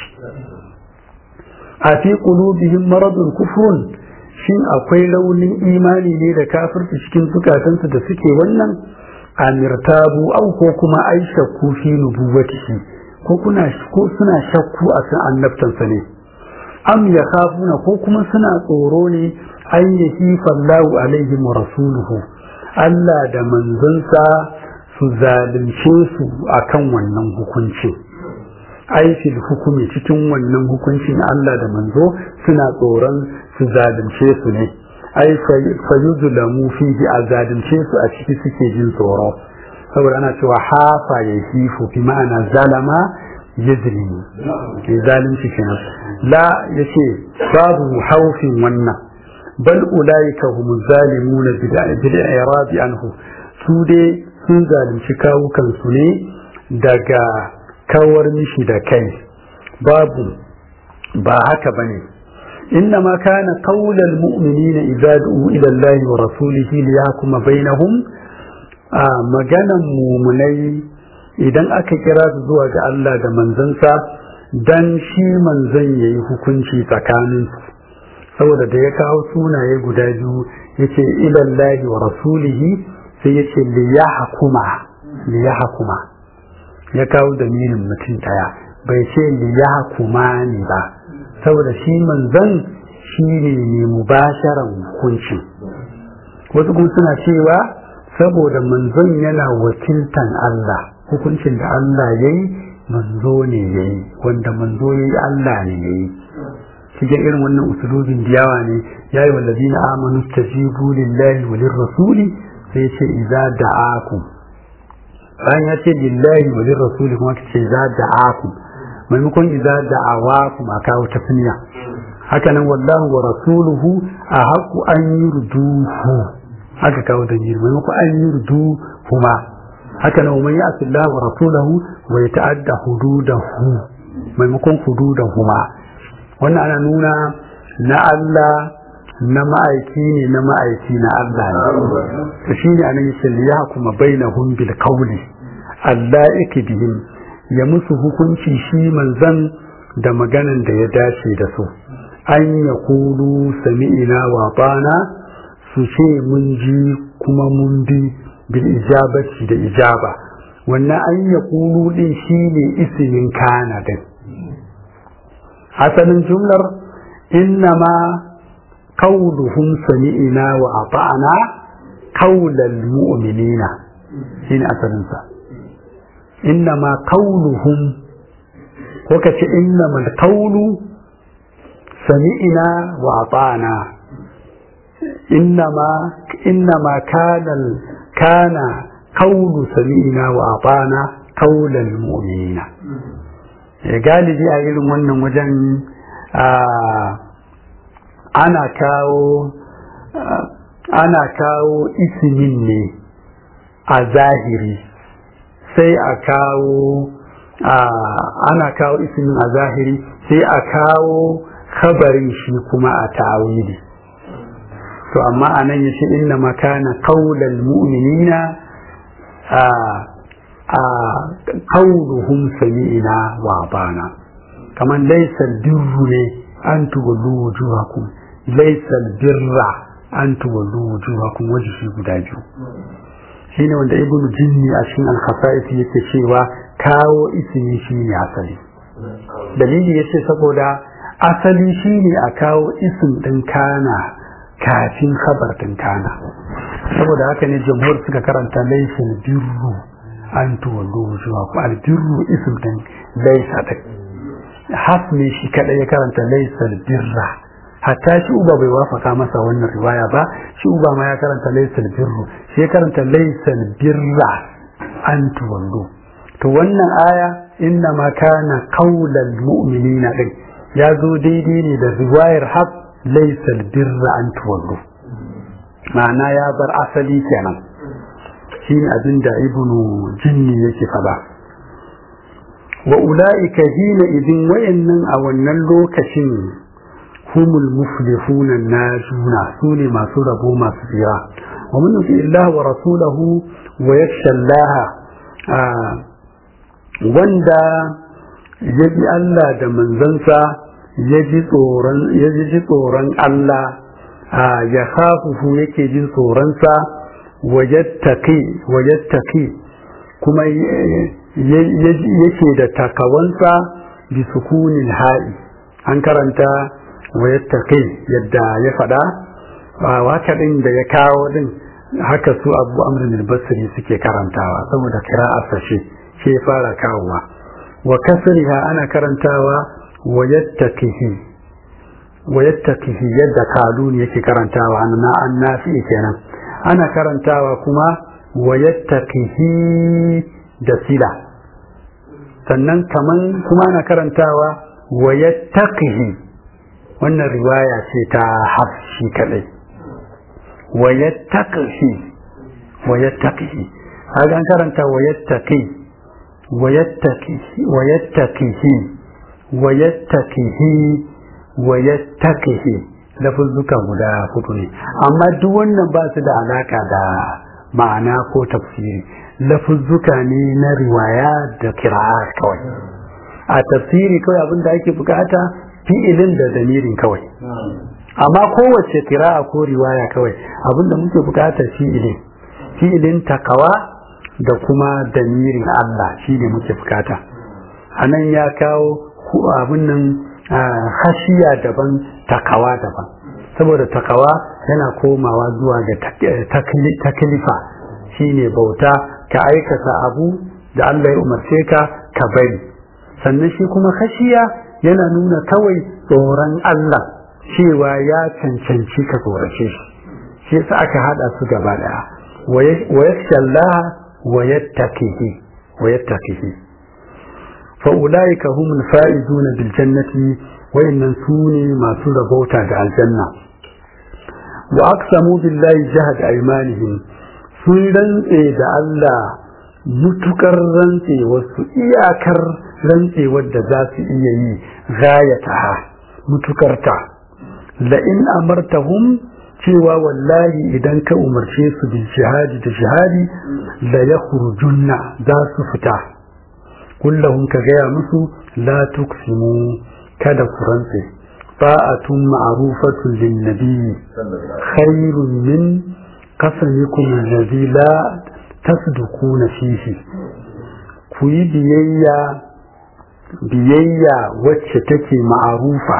a fi qulubihim maradun kufrun shin akwai launin imani ne da kafirci cikin zukatansu da suke wannan amirtabu au ko kuma ai shakku fi nubuwatihi ko kuna ko suna shakku a kan annabtansa ne am ya khafuna ko kuma suna tsoro ne an yahifa Allahu alaihim wa rasuluhu Allah da manzansa su zalunce su akan wannan hukunci ai fil hukumi cikin wannan hukuncin Allah da manzo suna tsoron su zalunce su ne ai fayuzulamu fihi a zalunce su a ciki suke jin tsoro saboda ana cewa hafa ya hifu bi ma'ana zalama ya zilimi ke zalunci kenan la ya ce babu haufin wannan bal ulaika hum zalimuna bil i'radi anhu su dai sun zalunci kawukan su ne daga kawar mishi da kai babu ba haka bane إنما كان قول المؤمنين إذا دعوا إلى الله ورسوله ليحكم بينهم آه مجانا مؤمني idan aka kira su zuwa ga Allah da manzansa dan shi manzan ya yi hukunci tsakanin saboda da ya kawo sunaye guda biyu ya ce ilallahi wa rasulihi sai ya ce liyahakuma liyahakuma ya kawo dalilin mutum daya bai ce liyahakuma ne ba saboda shi manzan shi ne mai mubasharan hukunci wasu kuma suna cewa saboda manzon yana wakiltan Allah hukuncin da Allah ya yi manzo ne ya yi wanda manzo ya yi Allah ne ya yi cikin irin wannan usulubin diyawa ne ya yi wallazi na amanu tajibu lillahi wa lirrasuli sai ya ce idza da'akum bayan ya ce lillahi wa lirrasuli kuma ka ce idza da'akum maimakon idza da'awakum a kawo tasniya haka nan wallahu wa rasuluhu a haku an yurduhu haka kawo da jiri maimakon an yurduhu ma haka nan man ya'ti Allah wa rasulahu wa yata'adda hududahu maimakon hududahu ma wannan ana nuna na Allah na ma'aiki ne na ma'aiki na Allah ne to shine anan yace ya kuma bainahum bil qawli Allah bihim ya musu hukunci shi manzan da maganan da ya dace da su an ya kulu sami'ina wa bana su ce mun ji kuma mun bi bil ijabati da ijaba wannan an ya kulu din shi ne isimin kana din asalin jumlar innama qawluhum sami'ina wa ata'na qawlal mu'minina shine asalin sa innama qawluhum ko kace innama qawlu sami'na wa ata'na innama innama kana kana qawlu sami'na wa ata'na qawlal mu'minina galibi a irin wannan wajen ana kawo ana kawo isimin ne a zahiri sai a kawo ana kawo isimin a zahiri sai a kawo khabarin shi kuma a tawili to amma anan yace inna makana qaulal mu'minina a a qauluhum sami'na wa bana kaman laysa birru ne an tuwallu wujuhakum laysa birra an tuwallu wujuhakum wajhi guda biyu shine wanda ibnu jinni a cikin al-khasa'is yake cewa kawo ismi shine asali dalili yace saboda asali shine a kawo isim din kana kafin khabar din kana saboda haka ne jamhur suka karanta laysal birru an tuwallu wujuhakum al-birru ism din laysa din has ne shi kada ya karanta laysal birra hatta shi uba bai wafaka masa wannan riwaya ba shi uba ma ya karanta laysal birru shi ya karanta laysal birra an tuwallu to wannan aya inna ma kana qaulal mu'minina din ya zo daidai ne da riwayar haq laysal birra an tuwallu ma'ana ya bar asali kenan shine abin da ibnu jinni yake fada wa ula'ika hina idin wayannan a wannan lokacin humul muflihuna najuna su ne masu rabo masu tsira wa man yuti Allah wa rasulahu wa yakhsha Allah wanda ya bi Allah da manzansa ya ji tsoron ya ji tsoron Allah ya khafuhu yake jin tsoronsa wa yattaqi wa yattaqi kuma yake da takawansa bi sukunin ha'i an karanta wa yattaqi yadda ya faɗa ba waka din da ya kawo din haka su abu amrin al-basri suke karantawa saboda kira'ar sa shi shi ya fara kawowa wa kasriha ana karantawa wa yattaqihi wa yattaqihi yadda kalun yake karantawa na annafi kenan ana karantawa kuma wa yattaqihi da sila sannan kaman kuma ana karantawa wa yattaqihi wannan riwaya ce ta hafshi kadai wa yattaqihi wa yattaqihi kaga an karanta wa yattaqi wa yattaqihi wa yattaqihi wa yattaqihi wa yattaqihi lafuzzuka guda hudu ne amma duk wannan ba su da alaka da ma'ana ko tafsiri lafuzzuka ne na riwaya da kira'a kawai a tafsiri kawai abin da ake bukata fi'ilin da damirin kawai amma kowace kira'a ko riwaya kawai abin da muke bukata fi'ilin fi'ilin takawa da kuma damirin Allah shi ne muke bukata a nan ya kawo abin nan hashiya daban takawa daban saboda takawa yana komawa zuwa ga taklifa shine bauta ka aikata abu da Allah ya umarce ka ka bari sannan shi kuma khashiya yana nuna kawai tsoron Allah cewa ya cancanci ka tsorace shi shi yasa aka hada su gaba daya wa yakhshallaha wa yattaqihi wa yattaqihi fa ulaika humul faizuna bil jannati wayannan sune masu rabauta da aljanna wa aqsamu billahi jahad aymanihim sun rantse da Allah mutukar rantse wasu iyakar rantse wadda za su iya yi gayata mutukarta la in amartahum cewa wallahi idan ka umarce su bil jihadi da jihadi la yakhrujunna za su fita kullahum ka gaya musu la tuksimu kada ku rantse ta'atun ma'rufatun lin nabi khairun min qasamikum alladhi la tasdukuna fihi ku yi biyayya biyayya wacce take ma'arufa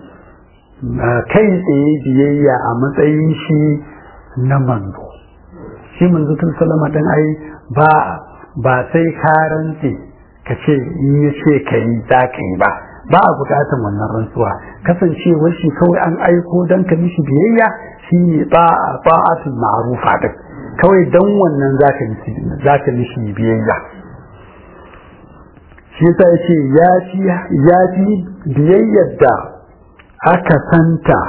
kai tsaye biyayya a matsayin shi na manzo shi manzo tun salama dan ai ba ba sai ka rantse ka ce in ya ce ka yi za ka yi ba ba a bukatar wannan rantsuwa kasancewar shi kawai an aiko don ka mishi biyayya shi ne ba'atul ma'arufa din kawai don wannan za ka mishi biyayya shi yasa ya ce ya fi biyayyar da aka santa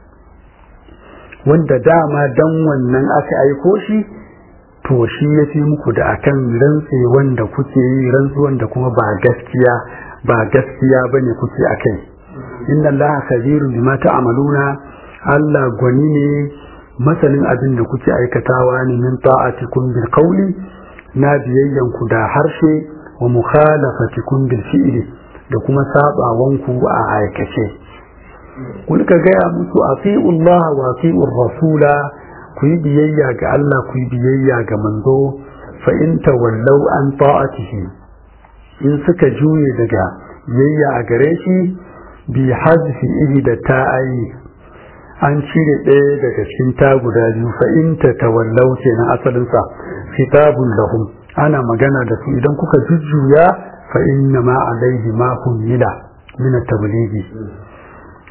wanda dama don wannan aka aiko shi to shi ya fi muku da akan rantse wanda kuke yi rantsuwan da kuma ba gaskiya ba gaskiya bane kuke akai inna allaha kabirun bima ta'maluna Allah gwani ne masanin abin da kuke aikatawa ne min ta'atikum bil qawli na biyayyan ku da harshe wa mukhalafatikum bil fi'li da kuma sabawanku a aikace kun ka gaya musu ati'u Allah wa ati'u rasula ku yi biyayya ga Allah ku yi biyayya ga manzo fa in tawallau an ta'atihi in suka juye daga biyayya a gare shi bi hazfi ihi da ta'ayi an cire ɗaya daga cikin ta guda biyu fa in ta tawallau kenan asalin sa kitabun lahum ana magana da su idan kuka jujjuya fa inna ma alaihi ma humila min at-tablighi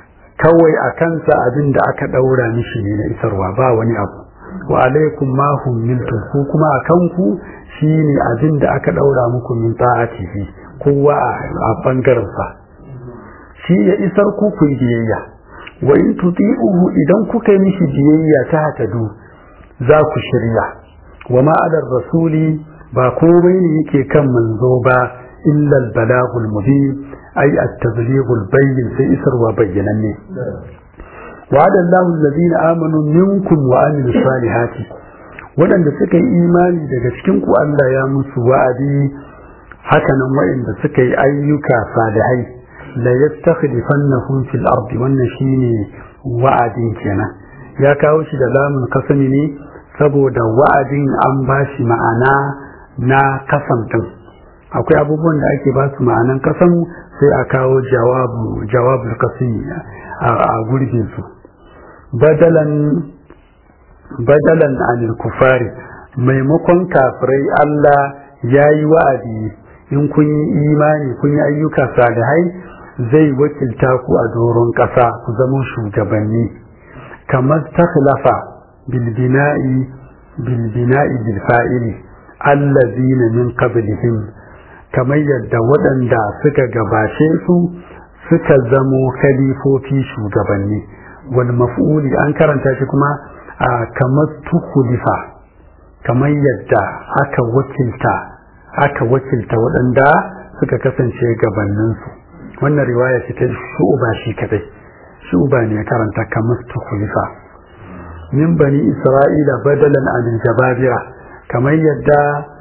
kawai a kansa abin da aka ɗaura mishi ne na isarwa ba wani abu wa alaikum ma humiltum ku kuma a kanku shine abin da aka ɗaura muku min ta'atihi kowa a bangaren sa shi ya isar ku ku biyayya wa in tuti'uhu idan kuka yi mishi biyayya ta hatadu za ku shirya wa ma adar rasuli ba komai ne yake kan manzo ba illa al-balagul mubin ay at-tablighul bayyin sai isarwa bayyananne wa'ada Allahu alladhina amanu minkum wa amilus salihati waɗanda suka yi imani daga cikin ku Allah ya musu wa'adi hakanan waɗanda suka yi ayyuka salihai la yastakhlifannahum fil ardi wannan shine wa'adin kenan ya kawo shi da lamun kasami ne saboda wa'adin an bashi ma'ana na kasam din akwai abubuwan da ake ba su ma'anan kasam sai a kawo jawabu jawabul kasami a gurbin su badalan badalan anil kufari maimakon kafirai Allah ya yi wa'adi in kun yi imani kun yi ayyuka salihai zai wakilta ku a doron ƙasa ku zama shugabanni kamar takhlafa bilbina'i bilbina'i bilfa'ili allazina min qablihim kamar yadda waɗanda suka gabace su suka zamo khalifofi shugabanni wal maf'uli an karanta shi kuma a kamar tukulifa kamar yadda aka wakilta aka wakilta waɗanda suka kasance gabaninsu wannan riwaya ce ta shu'uba shi kadai shu'uba ne ya karanta kamar tukulifa min bani isra'ila badalan anil jababira kamar yadda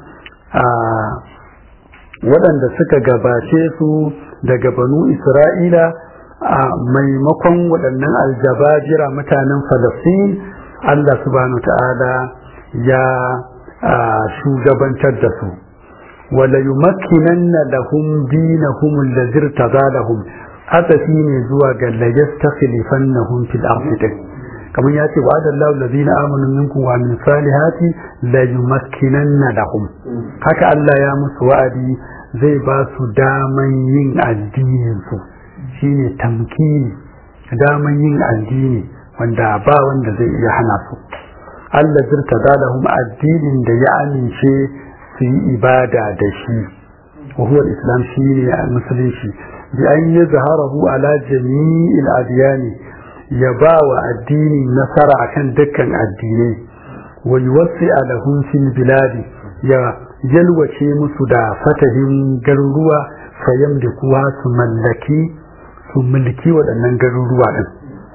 waɗanda suka gabace su daga banu isra'ila a maimakon waɗannan aljabajira mutanen falastin allah subhanahu ta'ala ya shugabantar da su wala yumakkinanna lahum dinahum allazi irtada lahum atafi ne zuwa ga la yastakhlifannahum fil ardi kamar ya ce wa adallahu allazina amanu minkum wa min salihati la yumakkinanna lahum haka Allah ya musu wa'adi zai ba su daman yin addinin su shine tamkini daman yin addini wanda ba wanda zai iya hana su Allah zirta lahum addinin da ya amince su yi ibada da shi wa huwa islam shine musulunci bi an yazharahu ala jami'il adyani ya ba wa addini nasara akan dukkan addinai wa yuwassi lahum fil biladi ya yalwace musu da fatahin garuruwa fayam da kuwa su mallaki su mulki waɗannan garuruwa ɗin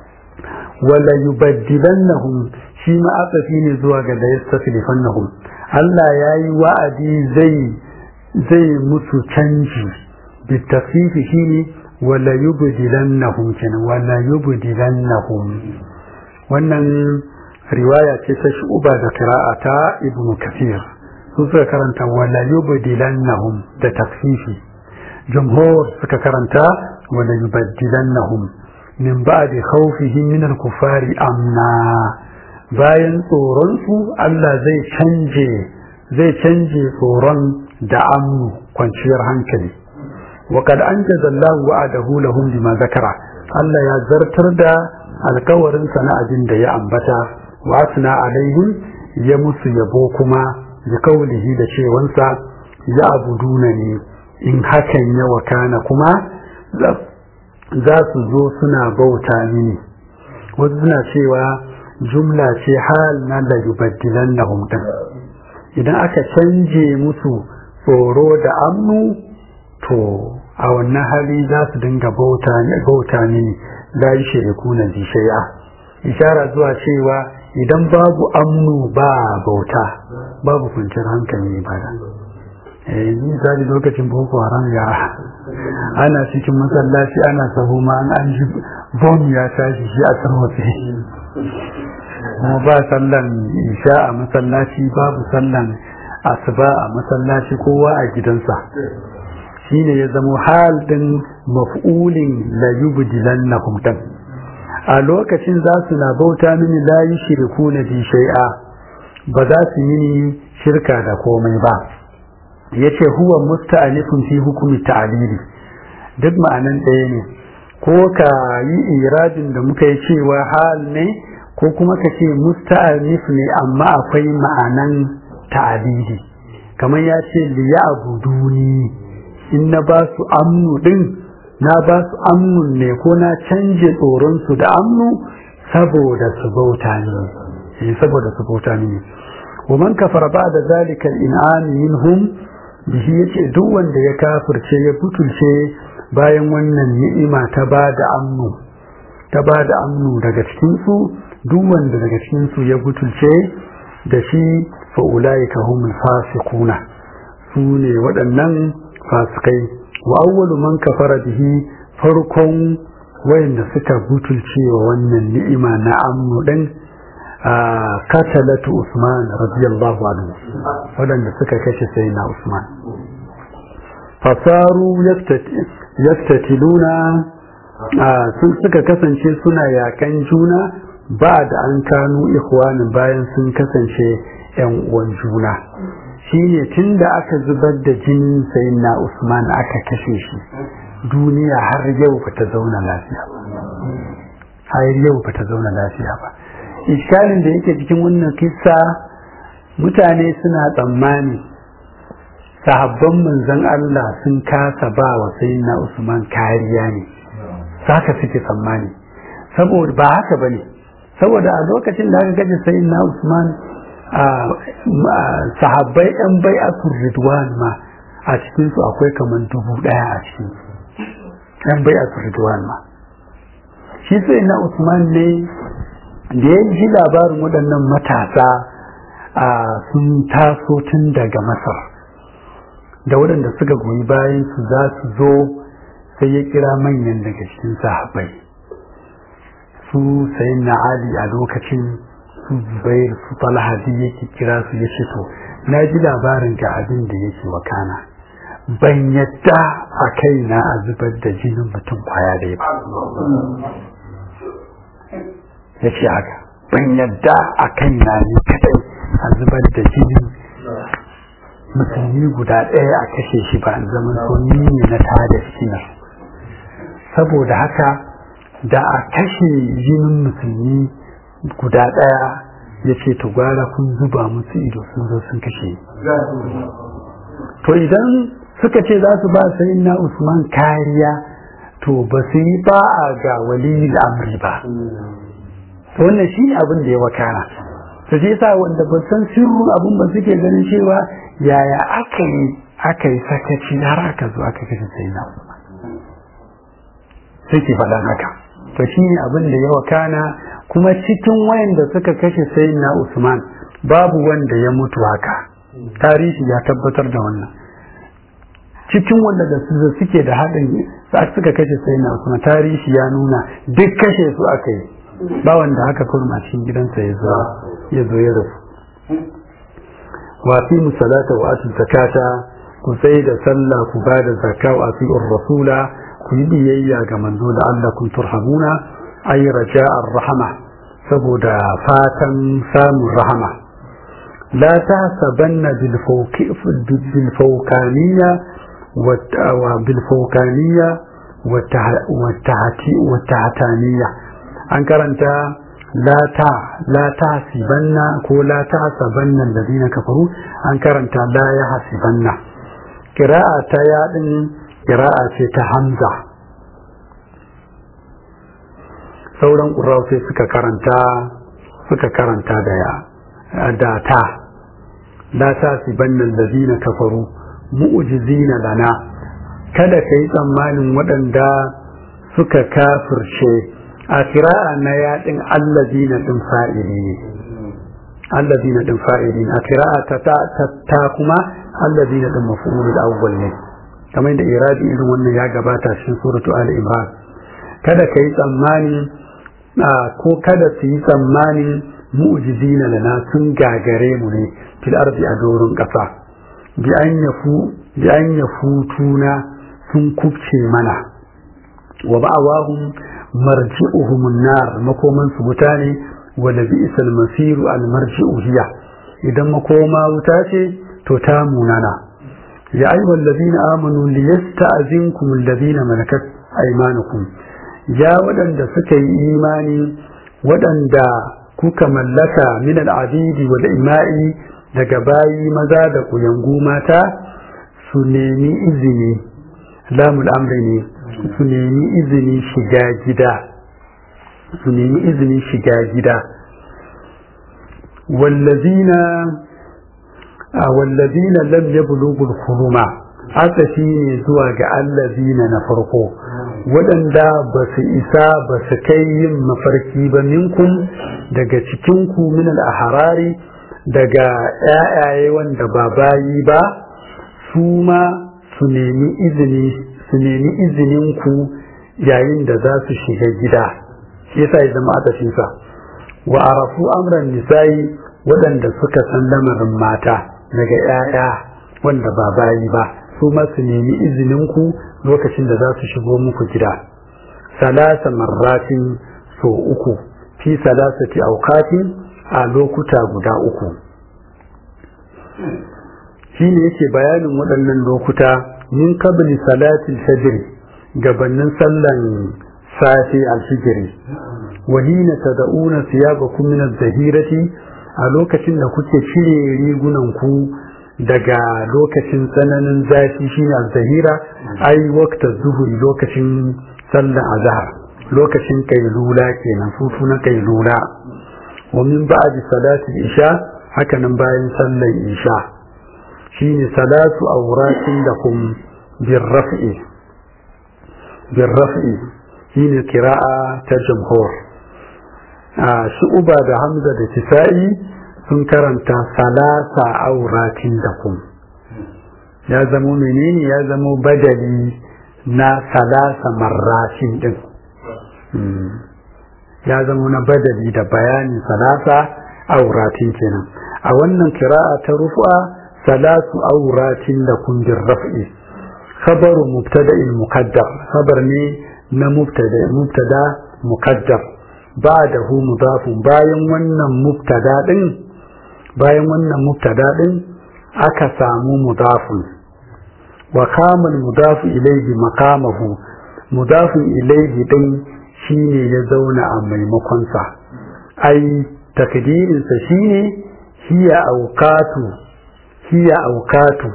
wala yubaddilannahum shi ma asafi ne zuwa ga da yastasrifannahum Allah ya yi wa'adi zai zai musu canji bitafifi shine wala yubdilannahum kenan wala yubdilannahum wannan riwaya ce ta shuba da qira'ata ibnu kathir su suka karanta wala yubdilannahum da takfifi jumhur suka karanta wala yubaddilannahum min ba'di khawfihim min al-kuffari amna bayan tsoron su Allah zai canje zai canje tsoron da amnu kwanciyar hankali وقد أنجز الله وعده لهم لما ذكر Allah ya zartar da alkawarin sana'adin da ya ambata wa asna alaihim ya musu yabo kuma da kaulihi da cewansa ya abuduna ne in hakan ya wakana kuma za su zo suna bauta mini wasu suna cewa jumla ce hal na la yubaddilan lahum idan aka canje musu tsoro da amnu to a wannan hali za su dinga bauta mini la yi shiriku na shai'a ishara zuwa cewa idan babu amnu ba bauta babu kwanciyar hankali ba da eh misali lokacin boko haram ya ana cikin masallaci ana sahu ma an an ji bom ya tashi shi a tarwatse kuma ba sallan isha a masallaci babu sallan asuba a masallaci kowa a gidansa shine ya zamo hal din maf'ulin la yubdilannahum tan a lokacin za su na bauta mini la yushriku na bi shay'a ba za su yi shirka da komai ba yace huwa musta'anifun fi hukumi ta'lili duk ma'anan ɗaya ne ko ka yi irabin da muka yi cewa hal ne ko kuma ka ce musta'anif ne amma akwai ma'anan ta'abidi kamar ya ce liya abuduni in na ba su amnu din na ba su amnun ne ko na canje tsoronsu da amnu saboda su bauta ne saboda su bauta ne wa man kafara ba da zalika in'am minhum bihi yace duk wanda ya kafirce ya butulce bayan wannan ni'ima ta ba da amnu ta ba da amnu daga cikin su duk wanda daga cikin su ya butulce da shi fa ulaika humul fasiquna su ne waɗannan fasikai wa awwalu man kafara bihi farkon wayanda suka butulce wa wannan ni'ima na amnu din katalatu Usman radiyallahu anhu wadanda suka kashe sayyidina Usman fasaru yaftatiluna sun suka kasance suna yakan juna ba da an kanu ikhwanin bayan sun kasance yan uwan juna shine tunda aka zubar da jinin sayyidina Usman aka kashe shi duniya har yau ba ta zauna lafiya har yau ba ta zauna lafiya ba iskalin da yake cikin wannan kissa mutane suna tsammani sahabban manzon Allah sun kasa ba wa sayyidina Usman kariya ne saka suke tsammani saboda ba haka bane saboda a lokacin da aka gaji sayyidina Usman a sahabbai yan bai'atul ridwan ma a cikin su akwai kaman dubu daya a cikin yan bai'atul ridwan ma shi sayyidina Usman ne da ya ji labarin waɗannan matasa a sun taso tun daga masar da waɗanda suka goyi bayan su za su zo sai ya kira manyan daga cikin sahabbai su sai na ali a lokacin su zubair su talhadi yake kira su ya ce to na ji labarin ga abin da yake wakana ban yadda a kaina a zubar da jinin mutum kwaya dai ba ya ce haka ban yadda a kan na ne kadai a zubar da jinin musulmi guda ɗaya a kashe shi ba zaman so ni ne na tada fitina saboda haka da a kashe jinin musulmi guda ɗaya ya ce to gwara kun zuba musu ido sun zo sun kashe to idan suka ce za su ba sai na usman kariya to ba su yi ba a ga wali amri ba wannan shi ne abin da ya wakana su ce sa wanda ba san sirrin abin ba suke ganin cewa yaya aka yi aka yi sakaci har aka zo aka kashe sai na suke faɗan haka to shi ne abin da ya wakana kuma cikin wayanda suka kashe sai na usman babu wanda ya mutu haka tarihi ya tabbatar da wannan cikin wanda da su suke da haɗin suka kashe sai na usman tarihi ya nuna duk kashe su aka yi ba wanda haka kurma cikin gidansa ya zo ya zo ya rasu wa fi musalata wa atu zakata ku sai da sallah ku ba da zakka wa fi rasula ku yi biyayya ga manzo da Allah kun turhamuna ay raja'ar rahama saboda fatan samun rahama la tahsabanna bil fawqi bil fawqaniyya wa bil fawqaniyya wa tahti wa tahtaniyya an karanta la ta la ta hasibanna ko la ta hasabanna alladhina kafaru an karanta la ya hasibanna qira'a ta yadin qira'a ce ta hamza sauran qurra'u sai suka karanta suka karanta da ya da ta la ta hasibanna alladhina kafaru mu'jizina lana kada kai tsammanin waɗanda suka kafirce a kira'a na yaɗin allazina ɗin fa'ili ne allazina ɗin fa'ili a kira'a ta ta kuma allazina ɗin mafi'ulul awwal ne kamar da iradi irin wannan ya gabata cikin suratu ali imran kada ka yi tsammani ko kada su yi tsammanin mu'jizina lana sun gagare mu ne fil ardi a doron ƙasa bi an yafu bi an yafutuna sun kubce mana wa ba'awahum marji'uhum an-nar makoman su wuta ne wa la bi'sal masiru al-marji'u hiya idan makoma wuta ce to ta munana ya ayyuhal ladina amanu liyasta'zinkum alladhina malakat aymanukum ya waɗanda suka yi imani waɗanda kuka mallaka min al'abidi wal ima'i daga bayi maza da kuyangu mata su nemi izini lamul amri ne su nemi izini shiga gida su nemi izini shiga gida wallazina wallazina lam yablughu al-huluma haka shine zuwa ga allazina na farko waɗanda ba su isa ba su kai yin mafarki ba minkum daga cikinku min al-ahrari daga ƴaƴaye wanda ba bayi ba su ma su nemi izini su nemi izinin ku yayin da za su shiga gida shi yasa ya zama aka sa wa arafu amran nisa'i waɗanda suka san lamarin mata daga ƴaƴa wanda ba bayi ba su ma su nemi izinin ku lokacin da za su shigo muku gida salasa marratin so uku fi salasati auqatin a lokuta guda uku shi ne yake bayanin waɗannan lokuta min qabli salatil fajr gabanin sallan safi alfijiri wa hina tad'una thiyabakum min az-zahirati a lokacin da kuke cire rigunan ku daga lokacin tsananin zafi shine az-zahira ai waqta zuhuri lokacin sallan azhar lokacin kailula kenan futu na kailula wa min ba'di salati isha haka nan bayan sallan isha shine salatu awratin lakum birraf'i birraf'i shine kira'a ta jamhur a shu'uba da hamza da kisa'i sun karanta salasa auratin lakum ya zamo menene ya zamo badali na salasa marratin din ya zamo na badali da bayanin salasa auratin kenan a wannan kira'a ta rufa salatu auratin lakum birraf'i khabaru mubtada'in muqaddar khabar ne na mubtada mubtada muqaddar ba'dahu mudafun bayan wannan mubtada din bayan wannan mubtada din aka samu mudafun wa kama mudafu ilayhi maqamahu mudafun ilayhi din shine ya zauna a maimakon sa ai takdirin sa shine hiya awqatu hiya awqatu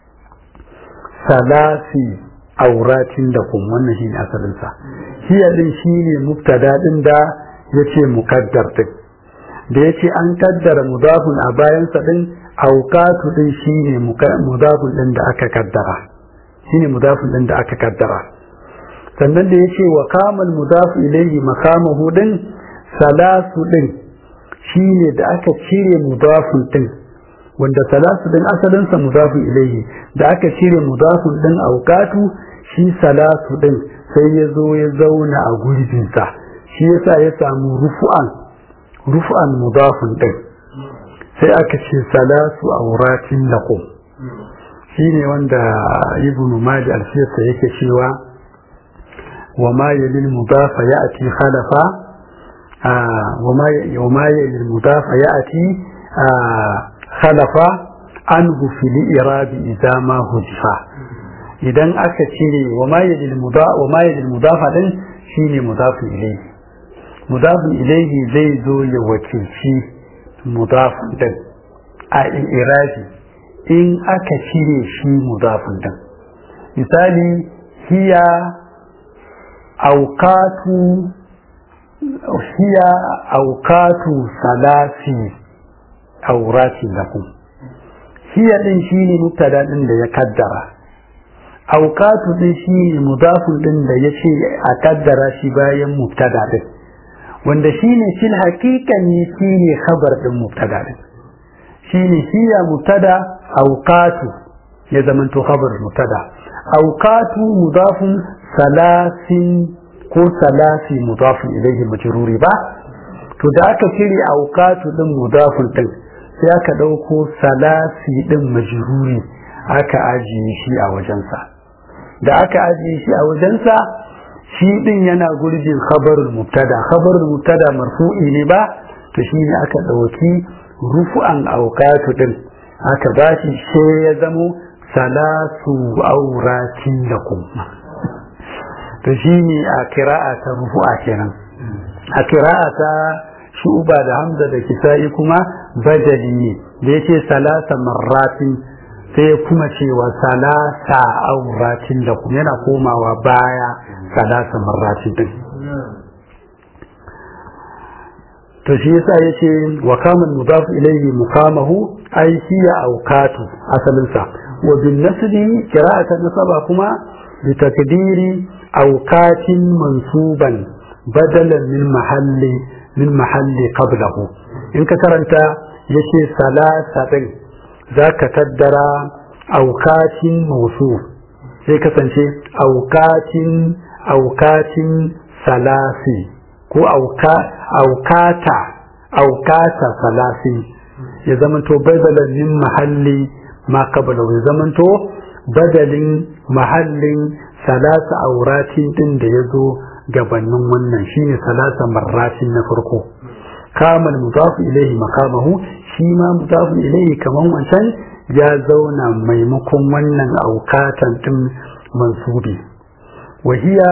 salasi auratin da kun wannan shine asalin sa hiya din shine mubtada din da yace mukaddar din da yace an kaddara mudafun a bayan sa din awqatu din shine mudafun din da aka kaddara shine mudafun din da aka kaddara sannan da yace wa kamal mudafu ilayhi makamahu din salasu din shine da aka cire mudafun din wanda salasu din asalin sa mudafun ilayhi da aka cire mudafun din awqatu shi salasu din sai ya zo ya zauna a gurbinsa shi yasa ya samu rufu'an rufu'an mudafun din sai aka ce salasu auratin lakum shine wanda ibnu mali al-sirta yake cewa wa ma yalil mudafa ya'ti khalafa wa ma wa ma yalil mudafa ya'ti khalafa anhu fil irabi idza ma hujifa idan aka cire wa ma yadil mudafa din shine mudafin ilayhi mudafin ilayhi zai zo ya wakilci mudafin din a irabi in aka cire shi mudafin din misali hiya auqatu hiya auqatu salasi aurati lakum hiya din shine mubtada din da ya kaddara auqatu din shine mudafun din da yace a kaddara shi bayan mubtada din wanda shine fil haqiqan ne shine khabar din mubtada din shine hiya mubtada auqatu ya zamanto khabar mubtada auqatu mudafun salasin ko salasi mudafun ilayhi majruri ba to da aka cire auqatu din mudafun din sai aka dauko salasi din majruri aka ajiye shi a wajensa da aka ajiye shi a wajensa shi din yana gurbin khabarul mubtada khabarul mubtada marfu'i ne ba to shi ne aka dauki rufu'an auqatu din aka bashi sai ya zamo salasu auratin lakum to shine a kira'a ta rufu'a kenan a kira'a ta shuba da hamza da kisa'i kuma badali ne da yace salasa marratin sai kuma cewa salasa auratin da kuma yana komawa baya salasa marratin din to shi yasa yace wa kamun mudaf ilayhi muqamahu ay hiya awqatu asalin sa wa bin nasbi qira'atan nasaba kuma bi takdiri awqatin mansuban badalan min mahalli min mahalli qablahu in ka karanta yace salasa din zaka kaddara awqatin mawsuf sai kasance awqatin awqatin salasi ko aukata aukata salasi ya zamanto badalan min mahalli ma qabla ya zamanto badalin mahallin salasa auratin din da ya zo gabanin wannan shine salasa marratin na farko kamal mudafu ilaihi makamahu shi ma mudafu ilaihi kaman wancan ya zauna maimakon wannan aukatan din mansubi wahiya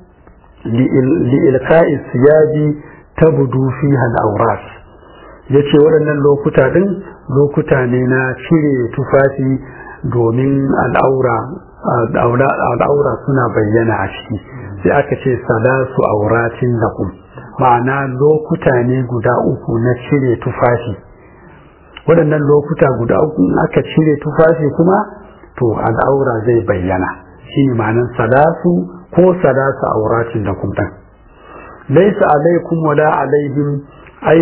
li'ilka'i siyaji tabdu fiha al-awras yace waɗannan lokuta din lokuta ne na cire tufafi domin al'aura al'aura suna bayyana a ciki sai aka ce salasu auratin lakum ma'ana lokuta ne guda uku na cire tufafi waɗannan lokuta guda uku aka cire tufafi kuma to al'aura zai bayyana shine ma'anar salasu ko salasa auratin da kuma dan laysa alaikum wala alaihim ay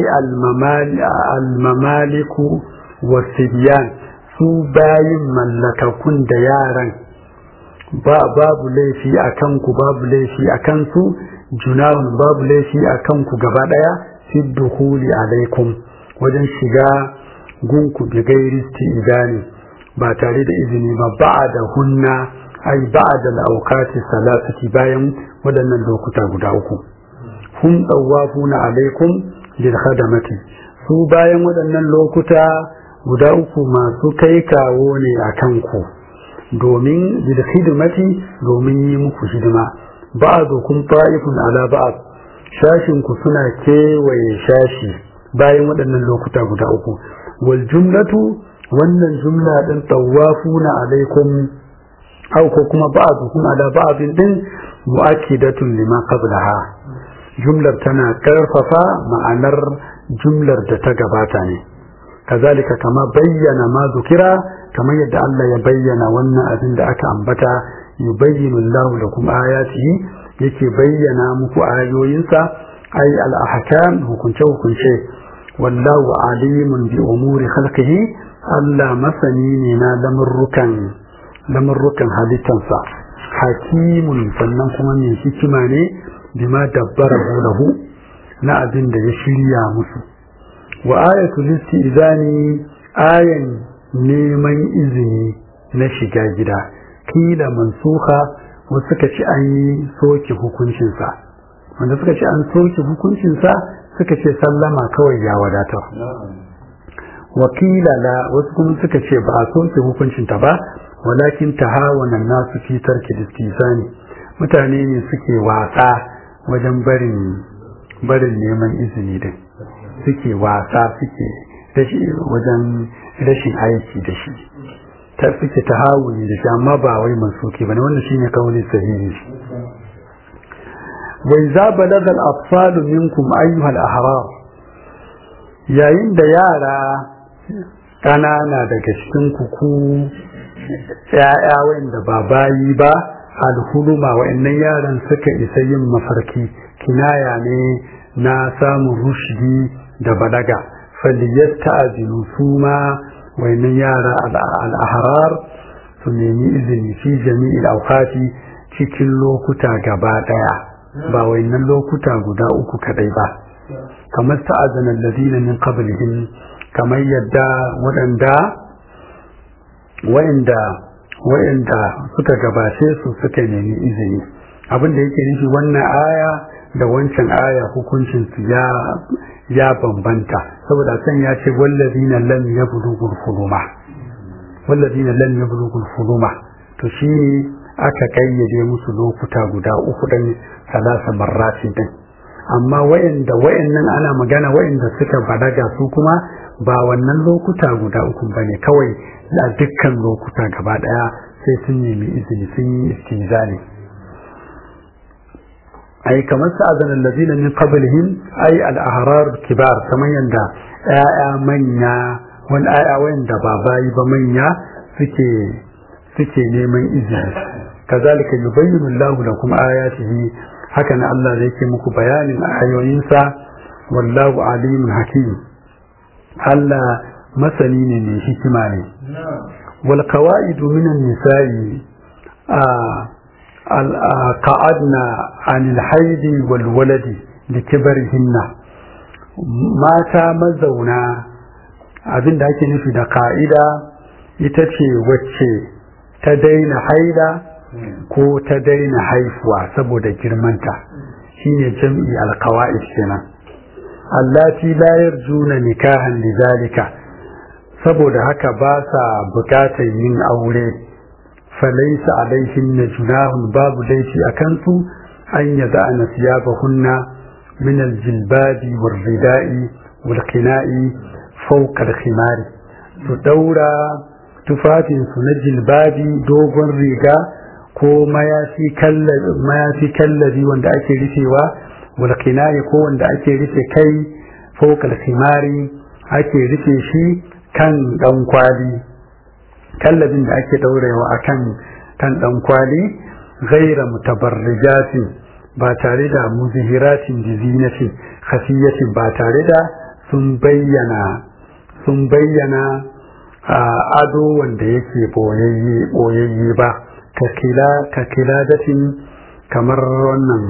al-mamaliku wasibyan su bayin mallakakun da yaran ba babu laifi a kanku babu laifi a kansu junahun babu laifi a kanku gaba daya fi dukhuli alaikum wajen shiga gunku bi gairi idani ba tare da izini ba ba'da hunna ai ba'da al-awqati salasati bayan waɗannan lokuta guda uku hum tawafuna alaikum lil khadamati su bayan waɗannan lokuta guda uku masu kai kawo ne a kanku domin lil khidmati domin yi muku hidima ba'dukum ta'ifun ala ba'd shashin ku suna kewaye shashi bayan waɗannan lokuta guda uku wal jumlatu wannan jumla din tawafuna alaikum aw ko kuma ba'dukum ala ba'din din mu'akkidatun lima qablaha jumlar tana karfafa ma'anar jumlar da ta gabata ne kazalika kama bayyana ma zukira kamar yadda Allah ya bayyana wannan abin da aka ambata yubayyinu Allah lakum ayatihi yake bayyana muku ayoyinsa ay al-ahkam hukunce hukunce wallahu alimun bi umuri khalqihi Allah masani ne na lamurrukan lamurrukan halittansa hakimun sannan kuma mai hikima ne bima dabbara lahu na abin da ya shirya musu wa ayatul istizani ayan neman izini na shiga gida kila mansuha wasu suka ci an yi soke hukuncinsa wanda suka ci an soke hukuncinsa suka ce sallama kawai ya wadatar wakila la wasu kuma suka ce ba a soke hukuncinta ba walakin tahawana nasu fi tarki istizani mutane ne suke wasa wajen barin barin neman izini din suke wasa suke wajen rashin aiki da shi ta suke ta hawuni da shi amma ba wai mansuki bane wannan shine kauli sahihi wa idza balagha al-atfal minkum ayyuha al-ahrar yayin da yara kanana daga cikin ku ya'ya wanda ba bayi ba alhuluma wa'annan yaran suka isa yin mafarki kinaya ne na samun rushdi da balaga faliyasta'zinu su ma wa'annan yara al'ahrar su nemi izini fi jami'il awqati cikin lokuta gaba daya ba wa'annan lokuta guda uku kadai ba kamar ta'azana alladhina min qablihim kamar yadda waɗanda wa'anda wa'anda suka gabace su suka nemi izini abin da yake nufi wannan aya da wancan aya hukuncin su ya ya bambanta saboda san ya ce wallazina lam yablughul huluma wallazina lam yablughul huluma to shi aka kayyade musu lokuta guda uku dan salasa marrati din amma wayanda wayannan ana magana wayanda suka balaga su kuma ba wannan lokuta guda uku bane kawai a dukkan lokuta gaba daya sai sun nemi izini sun yi istizani ai kamar sa'adan allazina min qablihim ai al-ahrar kibar kamar yanda ya'ya manya wani aya wayanda ba bayi ba manya suke suke neman izini kazalika yubayyinu Allahu lakum ayatihi haka na Allah zai ke muku bayanin ayoyinsa wallahu alimun hakim Allah masani ne mai hikima ne wal qawaidu minan nisa'i قعدنا عن الحيض والولد لكبرهن mata mazauna abin da ake nufi da ka'ida ita ce wacce ta daina haida ko ta daina haifuwa saboda girmanta shine jam'i alkawa'id kenan allati la yarjuna nikahan lidhalika saboda haka ba sa bukatar yin aure falaisa alaihinna junahun babu laifi a kansu an yada'ana siyabahunna min aljilbabi warrida'i walqina'i fawqa alkhimari su daura tufafinsu na jilbabi dogon riga ko mayafi kallabi wanda ake rufewa walqina'i ko wanda ake rufe kai fawqa alkhimari ake rufe shi kan dan kwali kallabin da ake daurewa a kan kan dan kwali ghaira mutabarrijatin ba tare da muzihiratin jizinatin khasiyatin ba tare da sun bayyana sun bayyana ado wanda yake boyayye boyayye ba ka kila ka kiladatin kamar wannan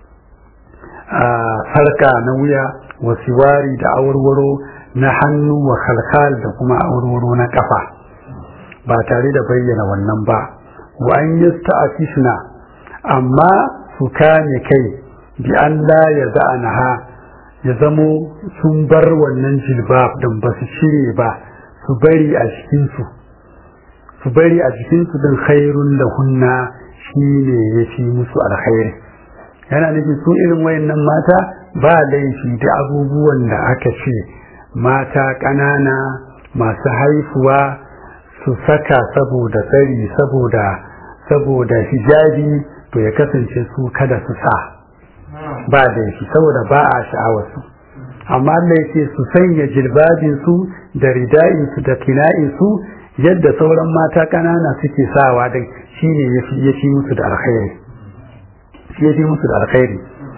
sarka na wuya wasiwari da awarwaro na hannu wa kalkal da kuma awarwaro na kafa ba tare da bayyana wannan ba wa an yasta'afifna amma su kame kai bi an la ya za'anaha ya zamo sun bar wannan jilbab din ba su shirye ba su bari a cikin su su bari a cikin su din khairun lahunna shine yafi musu alkhairi yana nufin su irin wayannan mata ba laifi da abubuwan da aka ce mata ƙanana masu haifuwa su saka saboda tsari saboda saboda hijabi to ya kasance su kada su sa ba da shi saboda ba a sha'awar su amma Allah yake su sanya jilbabin su da rida'in su da kina'in su yadda sauran mata kanana suke sawa da shine yafi yafi musu da alkhairi shi yafi musu da alkhairi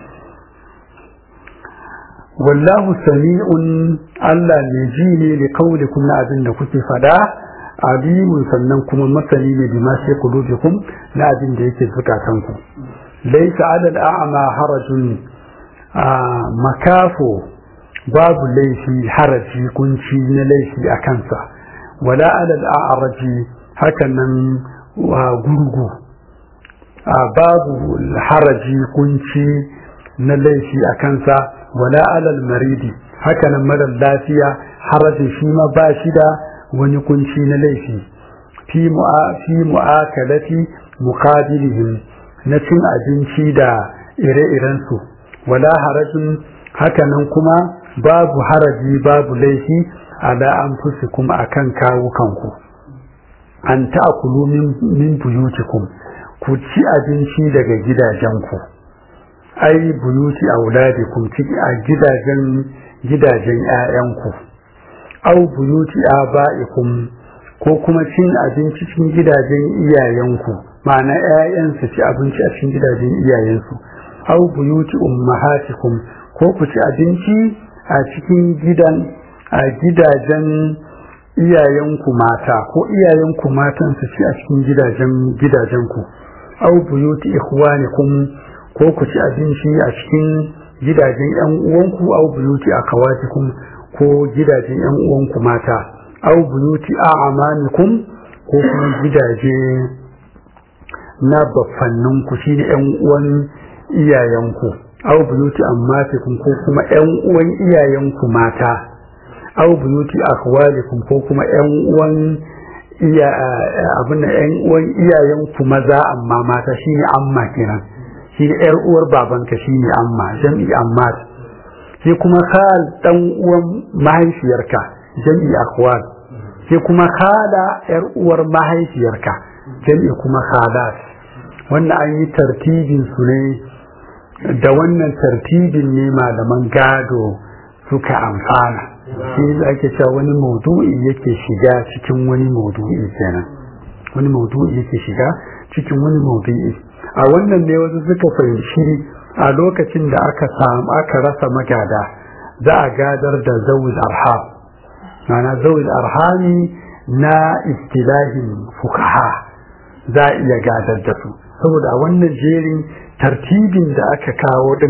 wallahu sami'un Allah ne ji ne li qaulikum na abin da kuke fada alimun sannan kuma masani ne bi ma sai kulubikum na abin da yake zukatanku laisa alal a'ma harajun makafo babu laifi haraji kunci na laifi a kansa wala alal a'raji hakan nan gurgu babu haraji kunci na laifi a kansa wala alal maridi haka nan marar lafiya harajin shi ma ba shi da wani kunci na laifi fi mu'akalati muqabilihim na cin abinci da ire-irensu wala harajin hakanan kuma babu haraji babu laifi ala anfusikum akan kawukanku an ta'kulu min buyutikum ku ci abinci daga gidajenku ai buyuti auladikum ci a gidajen gidajen 'ya'yanku au buyuti aba'ikum ko kuma cin abinci cikin gidajen iyayenku ma'ana 'ya'yansu ci abinci a cikin gidajen iyayensu au buyuti ummahatikum ko ku ci abinci a cikin gidan a gidajen iyayenku mata ko iyayenku matan su ci a cikin gidajen gidajenku au buyuti ikhwanikum ko ku ci abinci a cikin gidajen yan uwanku au buyuti akawatikum ko gidajen yan uwanku mata au buyuti a'amanikum ko kuma gidaje na baffanninku shine yan uwan iyayenku au buyuti ammatikum ko kuma yan uwan iyayenku mata au buyuti akhwalikum ko kuma yan uwan iya abin da ƴan uwan iyayen ku maza amma mata shine amma kenan shi ƴar uwar babanka shine amma jam'i amma sai kuma khal dan uwan mahaifiyarka jam'i akhwal sai kuma khala ƴar uwar mahaifiyarka jam'i kuma khalat wannan an yi tartibin su ne da wannan tartibin ne malaman gado suka amfana shi ake cewa wani maudu'i yake shiga cikin wani maudu'i kenan wani maudu'i yake shiga cikin wani maudu'i a wannan ne wasu suka fahimci a lokacin da aka samu aka rasa magada za a gadar da zawil arham mana zawil arhami na istilahin fukaha za a iya gadar da su saboda a wannan jerin tartibin da aka kawo din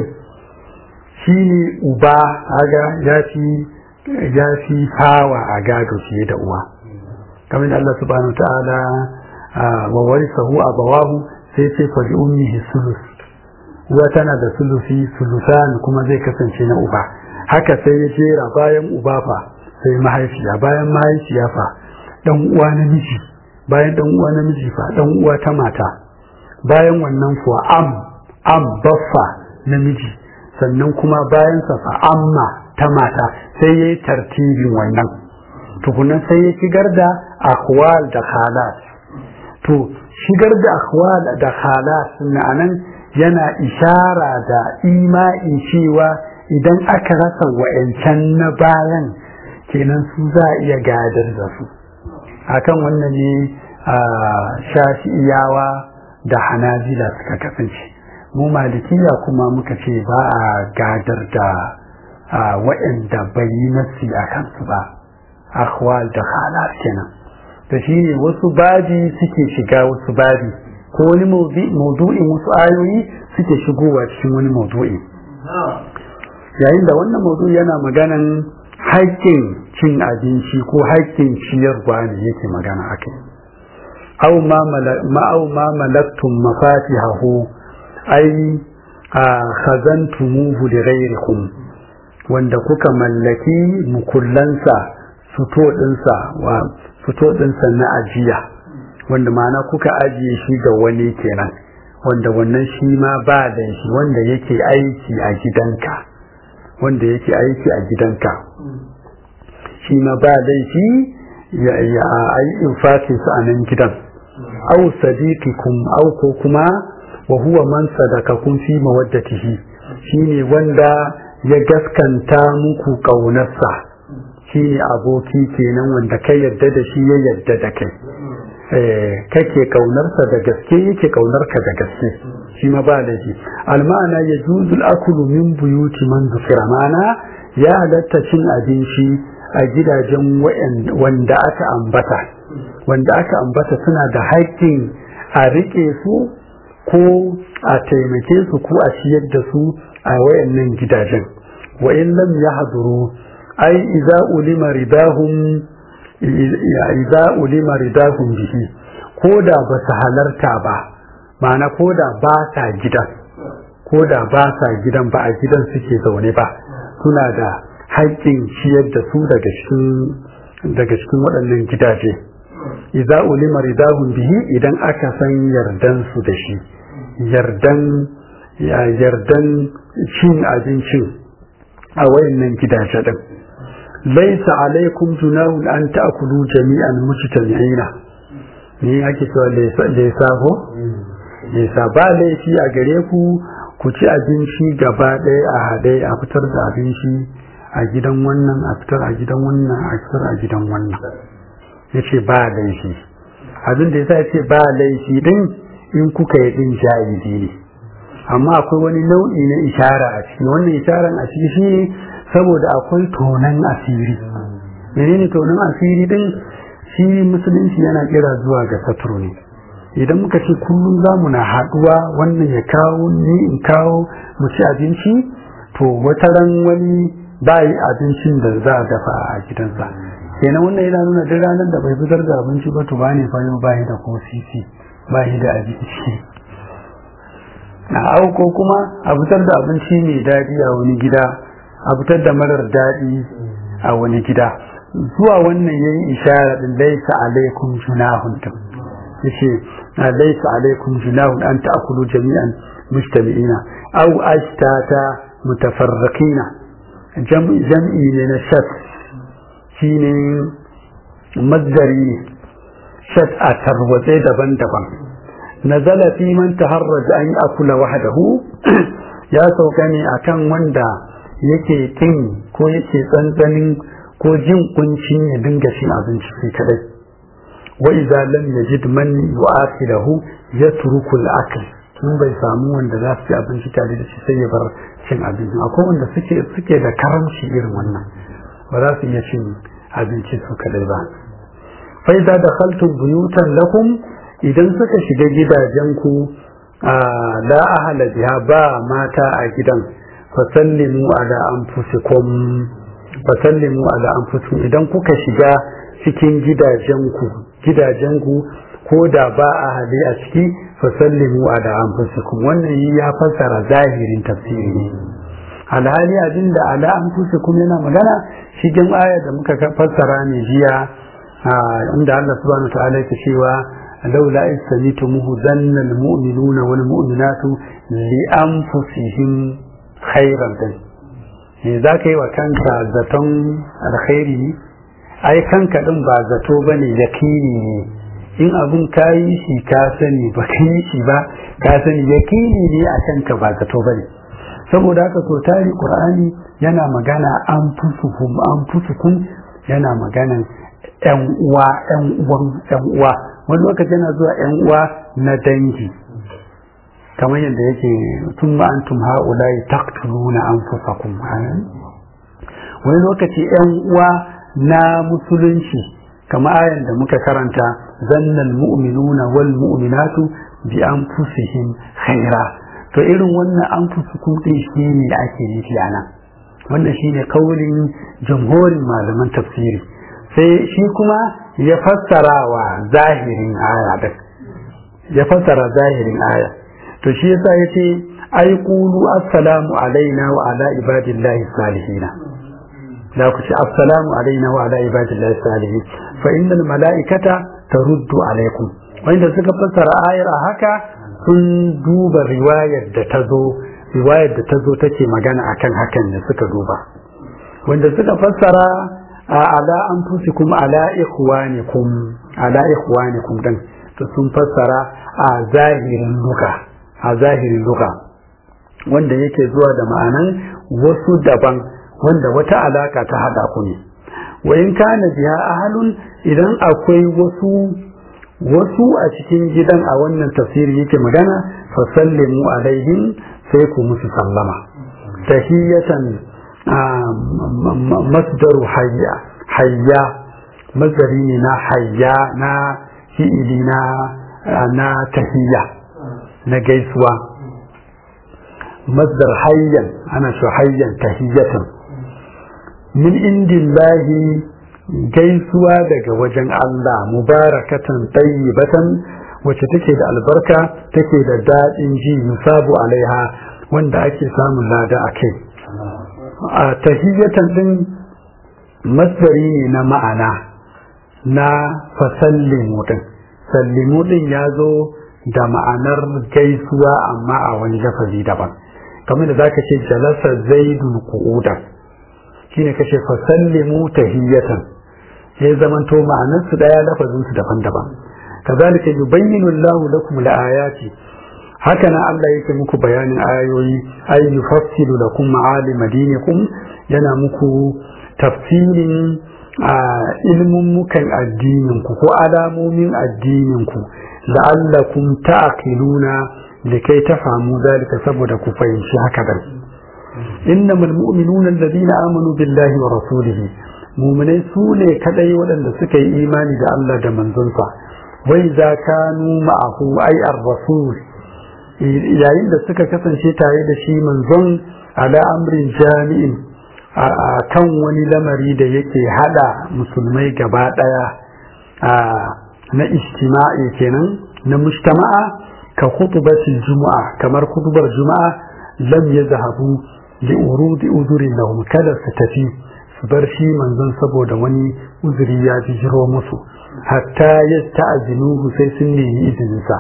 shine uba aga ya fi ya fi hawa a gado fiye da uwa kamar da Allah subhanahu wa ta'ala wa warisahu abawahu sai ce fa ummihi sulus uwa tana da sulusi sulusan kuma zai kasance na uba haka sai ya jera bayan uba fa sai mahaifiya bayan mahaifiya fa dan uwa namiji bayan dan uwa namiji fa dan uwa ta mata bayan wannan kuwa am am baffa namiji sannan kuma bayan sa fa amma ta mata sai yayi tartibin wannan tukunan sai ya shigar da akwal da khalas to shigar da akwal da khalas anan yana ishara da ima'in cewa idan aka rasa wa'ancan na bayan kenan su za a iya gadar da su akan wannan ne a shafi'iyawa da hanabila suka kasance mu malikiya kuma muka ce ba a gadar da waɗanda bai yi nassi a kansu ba akhwal da halar kenan da shi ne wasu babi suke shiga wasu babi ko wani maudu'in wasu ayoyi suke shigowa cikin wani maudu'i yayin da wannan maudu'i yana maganan haƙƙin cin abinci ko haƙƙin ciyarwa ne yake magana akai aw ma ma'aw ma malaktum mafatihahu ay khazantumuhu li ghayrikum wanda kuka mallaki mukullansa fito dinsa wa fito dinsa na ajiya wanda ma'ana kuka ajiye shi ga wani kenan wanda wannan shi ma ba da shi wanda yake aiki a gidanka wanda yake aiki a gidanka shi ma ba laifi ya yi infakin su a nan gidan au sadiqikum au ko kuma wa huwa man sadakakum fi mawaddatihi shine wanda ya gaskanta muku kaunarsa shine aboki kenan wanda kai yadda da shi ya yadda da kai kake kaunarsa da gaske yake kaunarka da gaske shi ma ba laifi almana ya juzul akulu min buyuti man zufira mana ya halatta cin abinci a gidajen wanda aka ambata wanda aka ambata suna da haƙƙin a riƙe su ko a taimake su ko a ciyar da su a wayannan gidajen wa in lam yahduru ai idza ulima ridahum idza ulima ridahum bihi ko da ba su halarta ba ma'ana ko da ba sa gidan ko da ba sa gidan ba a gidan suke zaune ba suna da haƙƙin ciyar da su daga cikin daga cikin waɗannan gidaje idza ulima ridahum bihi idan aka san yardan su da shi yardan ya yardan cin abincin a wayannan gidaje din laisa alaikum junahun an ta'kulu jami'an mujtami'ina ne ake cewa laisa ko laisa ba laifi a gare ku ku ci abinci gaba ɗaya a haɗe a fitar da abinci a gidan wannan a fitar a gidan wannan a fitar a gidan wannan ya ce ba laifi abin da ya sa ya ce ba laifi din in kuka yi din ja'izi ne amma akwai wani nau'i na ishara a ciki wannan isharan a ciki shi saboda akwai tonan asiri menene tonan asiri din shi musulunci yana kira zuwa ga saturu ne idan muka ce kullum za mu na haɗuwa wannan ya kawo ni in kawo mu ci abinci to wata ran wani bayi abincin da za a dafa a gidansa kenan wannan yana nuna duk ranar da bai fitar da abinci ba to bane fa yau bayi da ko sisi bayi da abinci na auko kuma a fitar da abinci mai daɗi a wani gida a fitar da marar daɗi a wani gida zuwa wannan yayi ishara din laysa alaikum junahun yace laysa alaikum junahun an ta'kulu jami'an mujtami'ina aw ashtata mutafarriqina jam'i jam'i ne na shat shine mazdari shat a tarwatse daban-daban nazala fi man taharraja an akula wahdahu ya sauka ne akan wanda yake kin ko yake tsantsanin ko jin kuncin ya dinga cin abinci sai kadai wa idza lam yajid man yu'akhilahu yatruku al-akl in bai samu wanda za su ci abinci tare da shi sai ya bar cin abinci akwai wanda suke suke da karamci irin wannan ba za su iya cin abinci su kadai ba fa idza dakhaltum buyutan lakum idan suka shiga gidajenku la ahala biha ba mata a gidan fasallimu ala anfusikum fasallimu ala anfusikum idan kuka shiga cikin gidajenku gidajenku ko da ba ahali a ciki fasallimu ala anfusikum wannan ya fassara zahirin tafsiri ne alhali abin da ala anfusikum yana magana cikin aya da muka fassara ne jiya inda Allah subhanahu wa ta'ala yake cewa لولا إذ سميتموه ظن المؤمنون والمؤمنات لأنفسهم خيرا za ka yi wa kanka zaton alkhairi ai kanka ɗin ba zato ba ne yakini ne in abin ka yi shi ka sani ba ka yi shi ba ka sani yakini ne a kanka ba zato ba ne saboda haka so tari ƙur'ani yana magana an fusukum an fusukum yana maganan yan uwa yan uwan yan uwa wani lokaci yana zuwa yan uwa na dangi kamar yadda yake tun ba an tum ha'ula yi taktuluna an fusakum wani lokaci yan uwa na musulunci kamar ayan da muka karanta zannal mu'minuna wal mu'minatu bi anfusihim khaira to irin wannan an fusukum din shi ne ake nufi a nan wannan shine kaulin jamhurin malaman tafsiri sai shi kuma ya fassara wa zahirin aya da ya fassara zahirin aya to shi yasa yace ai qulu assalamu alaina wa ala ibadillahi salihina da ku ce assalamu alaina wa ala ibadillahi salihin fa innal malaikata taruddu alaikum wanda suka fassara ayar a haka sun duba riwayar da ta zo riwayar da ta zo take magana akan hakan ne suka duba wanda suka fassara ala anfusikum ala ikhwanikum ala ikhwanikum dan to sun fassara a zahirin luka a zahirin luka wanda yake zuwa da ma'anan wasu daban wanda wata alaka ta hada ku ne wa in kana biha ahlun idan akwai wasu wasu a cikin gidan a wannan tafsiri yake magana fa sallimu alaihim sai ku musu sallama tahiyatan masdaru hayya hayya masdari ne na hayya na fi'ili na na tahiyya na gaisuwa masdar hayyan ana so hayyan tahiyyatan min indillahi gaisuwa daga wajen Allah mubarakatan tayyibatan wacce take da albarka take da daɗin ji musabu alaiha wanda ake samun lada a kai a tahiyyatan din masdari ne na ma'ana na fasallimu din sallimu din ya zo da ma'anar gaisuwa amma a wani lafazi daban kamar da zaka ce jalasa zaidul qu'uda shine kace fasallimu tahiyatan sai zamanto ma'anar su daya lafazin su daban-daban kazalika yubayyinu Allahu lakum al-ayati haka nan Allah yake muku bayanin ayoyi ay yufassilu lakum ma'alim dinikum yana muku tafsirin a ilmin mukan addinin ku ko alamomin addinin ku la'allakum ta'qiluna likai tafamu zalika saboda ku fahimci haka dan innamal mu'minuna alladhina amanu billahi wa rasulihi mu'minai su ne kadai waɗanda suka yi imani da Allah da manzonsa wai za kanu ma'ahu ai ar-rasul yayin da suka kasance tare da shi manzon ala amrin jami'in a kan wani lamari da yake hada musulmai gaba daya na istima'i kenan na mujtama'a ka khutbatil juma'a kamar khutbar juma'a lam yazhabu li urudi uzurin lahum kada su tafi su bar shi manzon saboda wani uzuri ya jiro musu hatta yasta'zinuhu sai sun nemi izininsa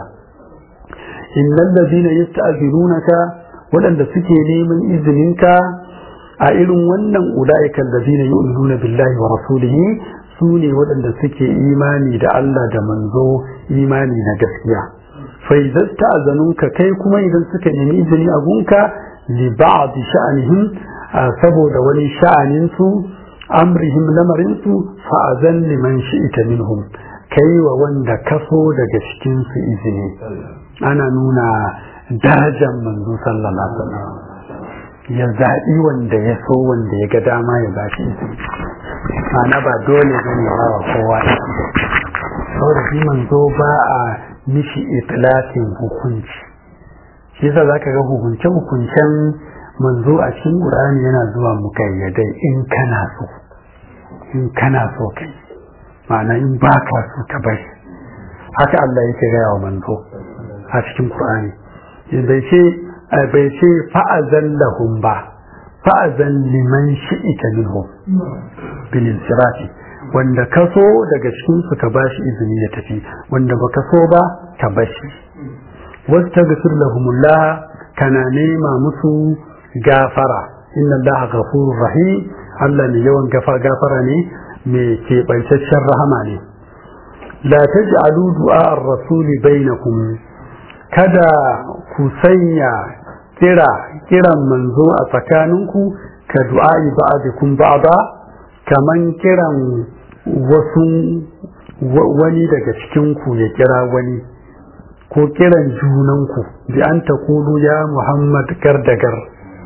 innal ladina yasta'zinunaka waɗanda suke neman izininka a irin wannan ulaika alladhina yu'minuna billahi wa rasulihi su ne waɗanda suke imani da Allah da manzo imani na gaskiya fa idan ta'azanunka kai kuma idan suka nemi izini a gunka li ba'd sha'anihim saboda wani sha'anin su amrihim lamarin su fa azan liman shi'ita minhum kai wa wanda kaso daga cikin su izini ana nuna darajar manzo sallallahu alaihi wasallam ya zaɓi wanda ya so wanda ya ga dama ya ba shi izini ana ba dole ba ne wa kowa saboda shi manzo ba a mishi itlafin hukunci shi yasa zaka ga hukunce hukuncen manzo a cikin Qur'ani yana zuwa mukayyadai in kana so in kana so kai ma'ana in ba ka so ka bai haka Allah yake gaya wa manzo a cikin Qur'ani bai ce bai ce fa'azan lahum ba fa'azan liman shi'ita minhum bil insirafi wanda ka so daga cikin su ka bashi izini ya tafi wanda baka so ba ka bashi wastaghfir lahumullah kana nema musu gafara inna allaha ghafurur rahim Allah ne yawan gafara ne mai keɓantaccen rahama ne la taj'alu du'a ar-rasuli bainakum kada ku sanya kira kiran manzo a tsakaninku ka du'a'i ba'dikum ba'da kaman kiran wasu wani daga cikin ku ya kira wani ko kiran junanku bi an taqulu ya Muhammad gardagar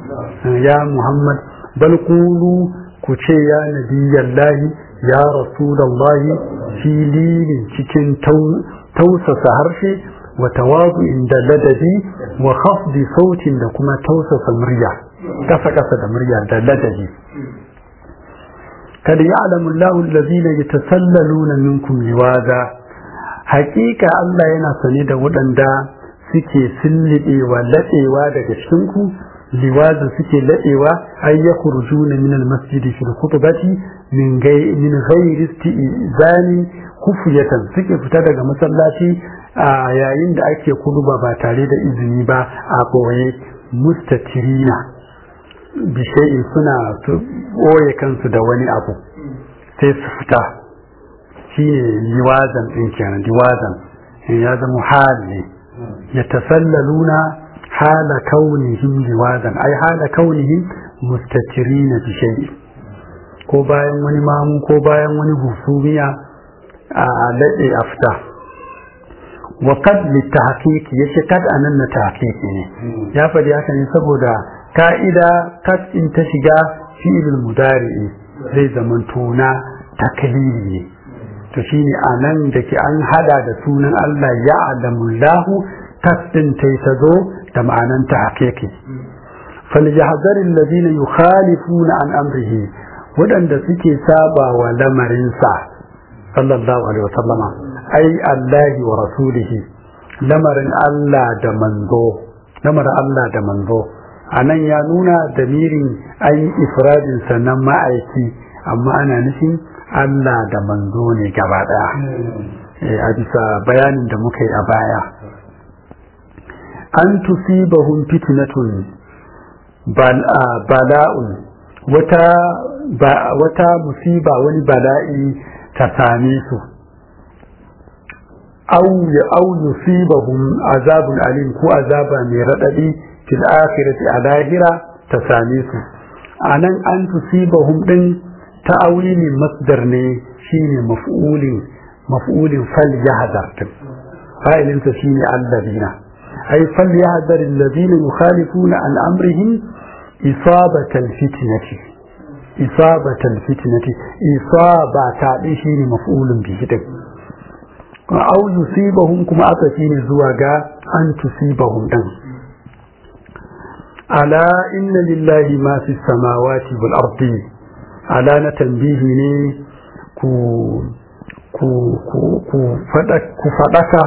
ya Muhammad bal qulu ku ce ya nabiyallahi ya rasulullahi filin cikin tausasa harshe وتواضع عند لددي وخفض صوت da kuma tausasa murya kasa kasa da murya da ladabi kada ya'lamu Allahu allazina yatasallaluna minkum liwaza haƙiƙa Allah yana sane da waɗanda suke sillibewa laɗewa daga cikin ku liwaza suke laɗewa ay yakhrujuna min al-masjid fi al-khutbati min gai min ghairi istizani kufiyatan suke fita daga masallaci a yayin da ake kuduba ba tare da izini ba a ɓoye mustatirina bishayin suna ɓoye kansu da wani abu sai su fita shi ne liwazan ɗin kenan liwazan ya zama hal ne ya tasallaluna hala kaunihim liwazan ai hala kaunihim mustatirina bishayi ko bayan wani mamu ko bayan wani husumiya a laɗe a fita وقد للتحقيق yace kad anan na tahqiqi ne ya faɗi haka ne saboda ka'ida kad in ta shiga fi'ilul mudari'i zai zaman tuna taklili ne to shine anan da ke an hada da sunan Allah ya alamullahu kad din tai ta zo da ma'anan tahqiqi فليحذر الذين يخالفون عن أمره ودن suke saba wa lamarinsa sallallahu alaihi wasallama ai Allahi wa rasulihi lamarin Allah da manzo lamarin Allah da manzo anan ya nuna damirin an yi ifradin sannan ma'aiki amma ana nufin Allah da manzo ne gaba daya a bisa bayanin da muka yi a baya an tusibahum fitnatun bala'un wata wata musiba wani bala'i ta same su aw yusibahum azabun alim ko azaba mai radadi fil akhirati a lahira ta same su anan an tusibahum din ta'awili masdar ne shine maf'ulin maf'ulin fal yahdar din fa'ilin sa shine alladina ay fal yahdar alladina yukhalifuna an amrihim isabatal fitnati isabatal fitnati isaba ta din shine maf'ulun bihi din aw yusibahum kuma aka ne zuwa ga an tusibahum din ala inna lillahi ma fi samawati wal ardi ala na tambihi ne ku ku ku ku fada ku fadaka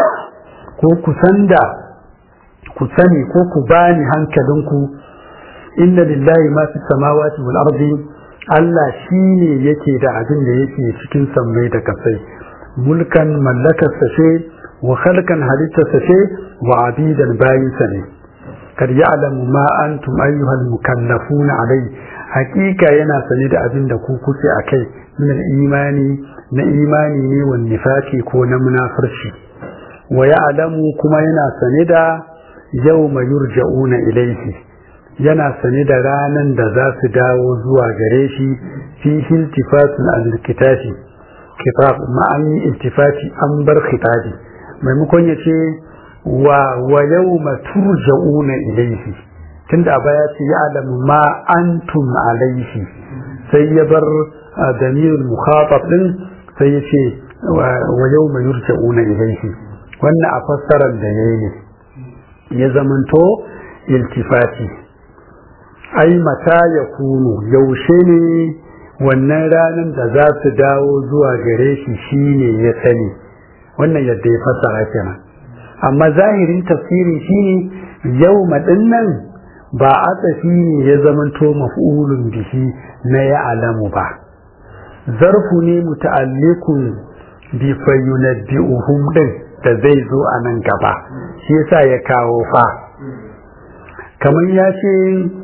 ko ku sanda ku sani ko ku bani hankalinku inna lillahi ma fi samawati wal ardi Allah shine yake da abin da yake cikin sammai da kasai mulkan mallakarsa ce wa khalqan halittarsa ce wa abidan bayinsa ne kad ya'lamu ma antum ayyuhal mukallafuna alai hakika yana sane da abin da ku kuke akai min imani na imani ne wa nifaki ko na munafirci wa ya'lamu kuma yana sane da yawma yurja'una ilayhi yana sane da ranan da za su dawo zuwa gare shi fi iltifatun al-kitabi kitab ma an yi iltifati an bar khitabi maimakon ya ce wa wa yawma turja'una ilayhi tunda a baya ce ya alamu ma antum alaihi sai ya bar damirul mukhatab din sai ya ce wa yawma yurja'una ilayhi wannan a fassarar da yayi ne ya zamanto iltifati ai mata ya kunu yaushe ne wannan ranar da za su dawo zuwa gare shi shine ya sani wannan yadda ya fassara kenan amma zahirin tafsirin shine yau nan ba a tafi ne ya zamanto maf'ulun bihi na ya alamu ba zarfu ne muta'alliqun bi fayyunabbi'uhum din da zai zo a nan gaba shi yasa ya kawo fa kamar ya ce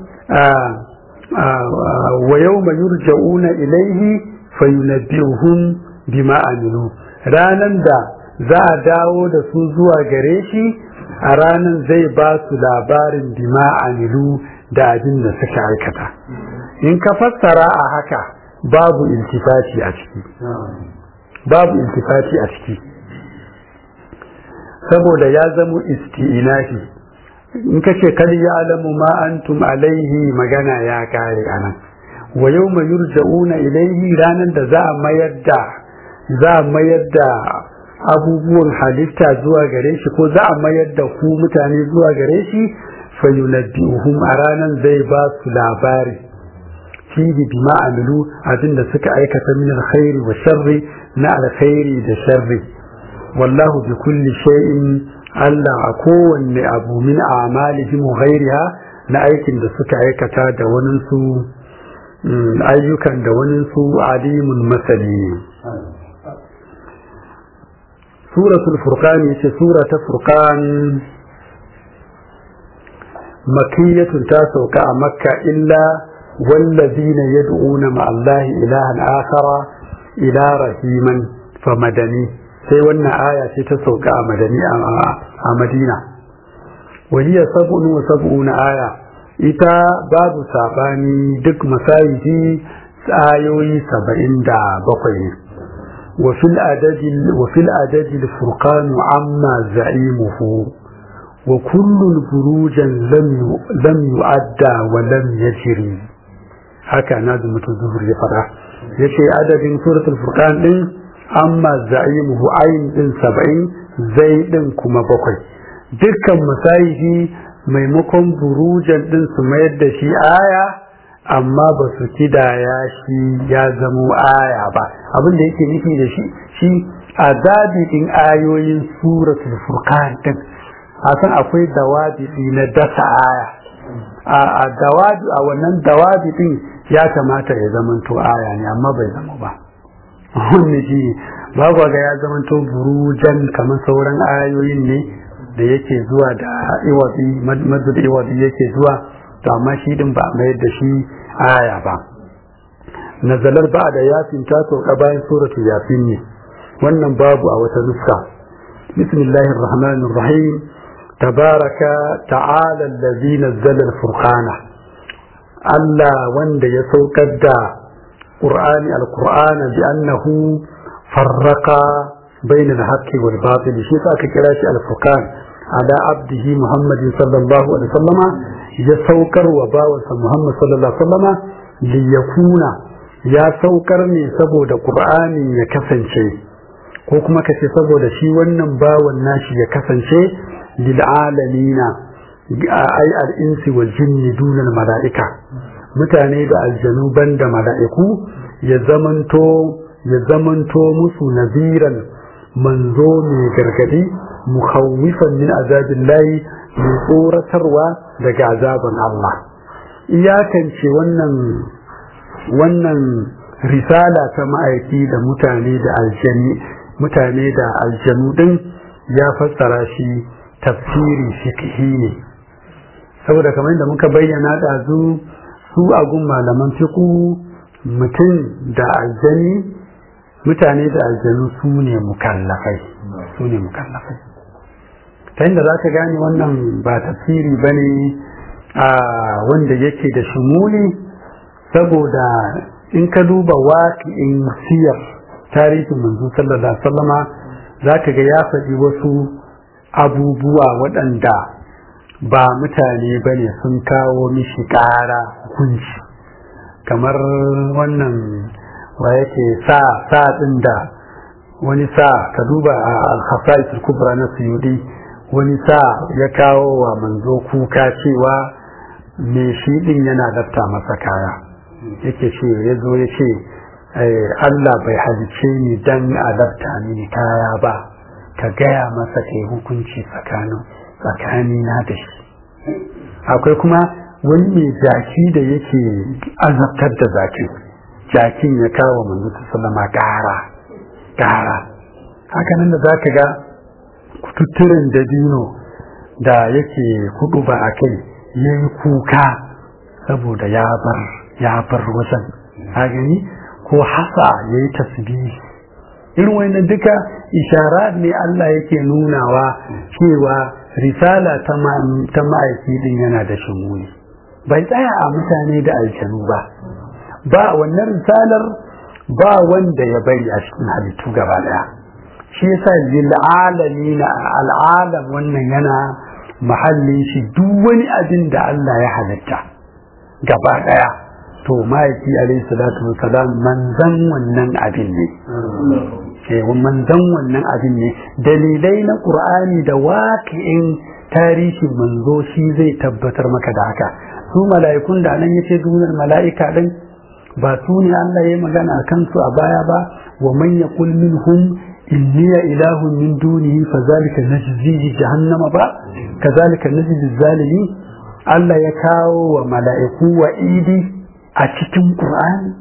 wa yawma yurja'una ilaihi fayyunabbi'uhum bima amilu ranan da za a dawo da su zuwa gare shi a ranan zai ba su labarin bima amilu da abin da suka aikata in ka fassara a haka babu iltifati a ciki babu iltifati a ciki saboda ya zamo isti'inafi in ka ce kal ya'lamu ma antum alaihi magana ya kare anan wa yawma yurja'una ilaihi ranan da za a mayar da za a mayar da abubuwan halitta zuwa gare shi ko za a mayar da ku mutane zuwa gare shi fayunabbi'uhum a ranan zai ba su labari fihi bima amilu abinda suka aikata min alkhairi wa sharri na alkhairi da sharri wallahu bi kulli shay'in Allah a kowanne abu min a'malihim wa ghairiha na aikin da suka aikata da wani su ayyukan da wani su alimun masani suratul furqan yace sura ta furqan makiyatun ta sauka a makka illa wallazina yad'una ma Allah ilahan akhara ila rahiman fa madani sai wannan aya ce ta sauka a madani a madina waliya sab'un wa sab'una aya ita babu sabani duk masayidi ayoyi saba'in da bakwai ne وفي العدد وفي العدد الفرقان عما زعيمه وكل بروجا لم لم يؤدى ولم يجري haka na da mutum zuhur ya fara ya ce adadin suratul furqan din amma za'imuhu ayin din saba'in zai din kuma bakwai dukkan masayihi maimakon burujan din su mayar da shi aya amma ba su kidaya shi ya zamo aya ba abin da yake nufi da shi shi a din ayoyin suratul furqan din a san akwai dawabi na dasa aya a dawabi a wannan dawabi din ya kamata ya zamanto aya ne amma bai zama ba wani shi babu ga ya zamanto burujan kamar sauran ayoyin ne da yake zuwa da iwabi madu da iwabi yake zuwa to amma shi din ba mayar da shi aya ba nazalar ba da yasin ta sauka bayan suratul yasin ne wannan babu a wata nuska bismillahir rahmanir rahim tabaraka ta'ala allazi nazzala al-furqana Allah wanda ya saukar da Qur'ani al-Qur'ana bi annahu farraqa bayna al-haqqi wal batil shi ka kira shi al-furqan ala abdihi Muhammadin sallallahu alaihi wasallama ya saukar wa bawansa Muhammad sallallahu alaihi wasallama li yakuna ya saukar ne saboda Qur'ani ya kasance ko kuma kace saboda shi wannan bawan nashi ya kasance lil alamina ai al-insi wal jinni dunal mala'ika mutane da aljanu banda mala'iku ya zamanto ya zamanto musu naziran manzo mai gargadi mukhawifan min azabillahi mai tsoratarwa daga azaban Allah iyakance wannan wannan risala ta ma'aiki da mutane da aljani mutane da aljanu din ya fassara shi tafsiri fiqhi ne saboda kamar da muka bayyana da zu su agun malaman fiqhu mutum da aljani mutane da aljanu su ne mukallafai su ne mukallafai ta inda za ka gane wannan ba tafsiri ba ne a wanda yake da shumuli saboda in ka duba waƙi'in siyar tarihin manzo sallallahu alaihi wasallama za ka ga ya faɗi wasu abubuwa waɗanda ba mutane ba ne sun kawo mishi ƙara hukunci kamar wannan wa yake sa sa ɗin da wani sa ka duba a al kubra na suyudi wani sa ya kawo wa manzo kuka cewa me shi ɗin yana lafta masa kaya yake ce ya zo ya ce Allah bai halice ni dan a lafta mini kaya ba ka gaya masa kai hukunci tsakanin tsakanina da shi akwai kuma wani mai jaki da yake azabtar da zakin jakin ya kawo manzo sallama ƙara ƙara haka nan da za ka ga kututturen dabino da yake hudu ba a kai ya yi kuka saboda ya bar ya bar wajen a gani ko hasa ya yi tasbihi irin wannan duka ishara ne Allah yake nunawa cewa risala ta ma'aiki din yana da shimuni bai tsaya a mutane da aljanu ba ba wannan risalar ba wanda ya bari a cikin halittu gaba daya shi yasa lil alamin al'alam wannan yana mahallin shi duk wani abin da Allah ya halitta gaba daya to ma'aiki alaihi salatu wasalam manzan wannan abin ne eh manzan wannan abin ne dalilai na qur'ani da waqi'in tarihin manzo shi zai tabbatar maka da haka su mala'ikun da nan yace duniyar mala'ika din ba su ne Allah ya magana a kansu a baya ba wa man yaqul minhum inni ilahun min dunihi fazalika najzihi jahannama ba kazalika najzi zalimi Allah ya kawo wa mala'iku wa idi a cikin Qur'ani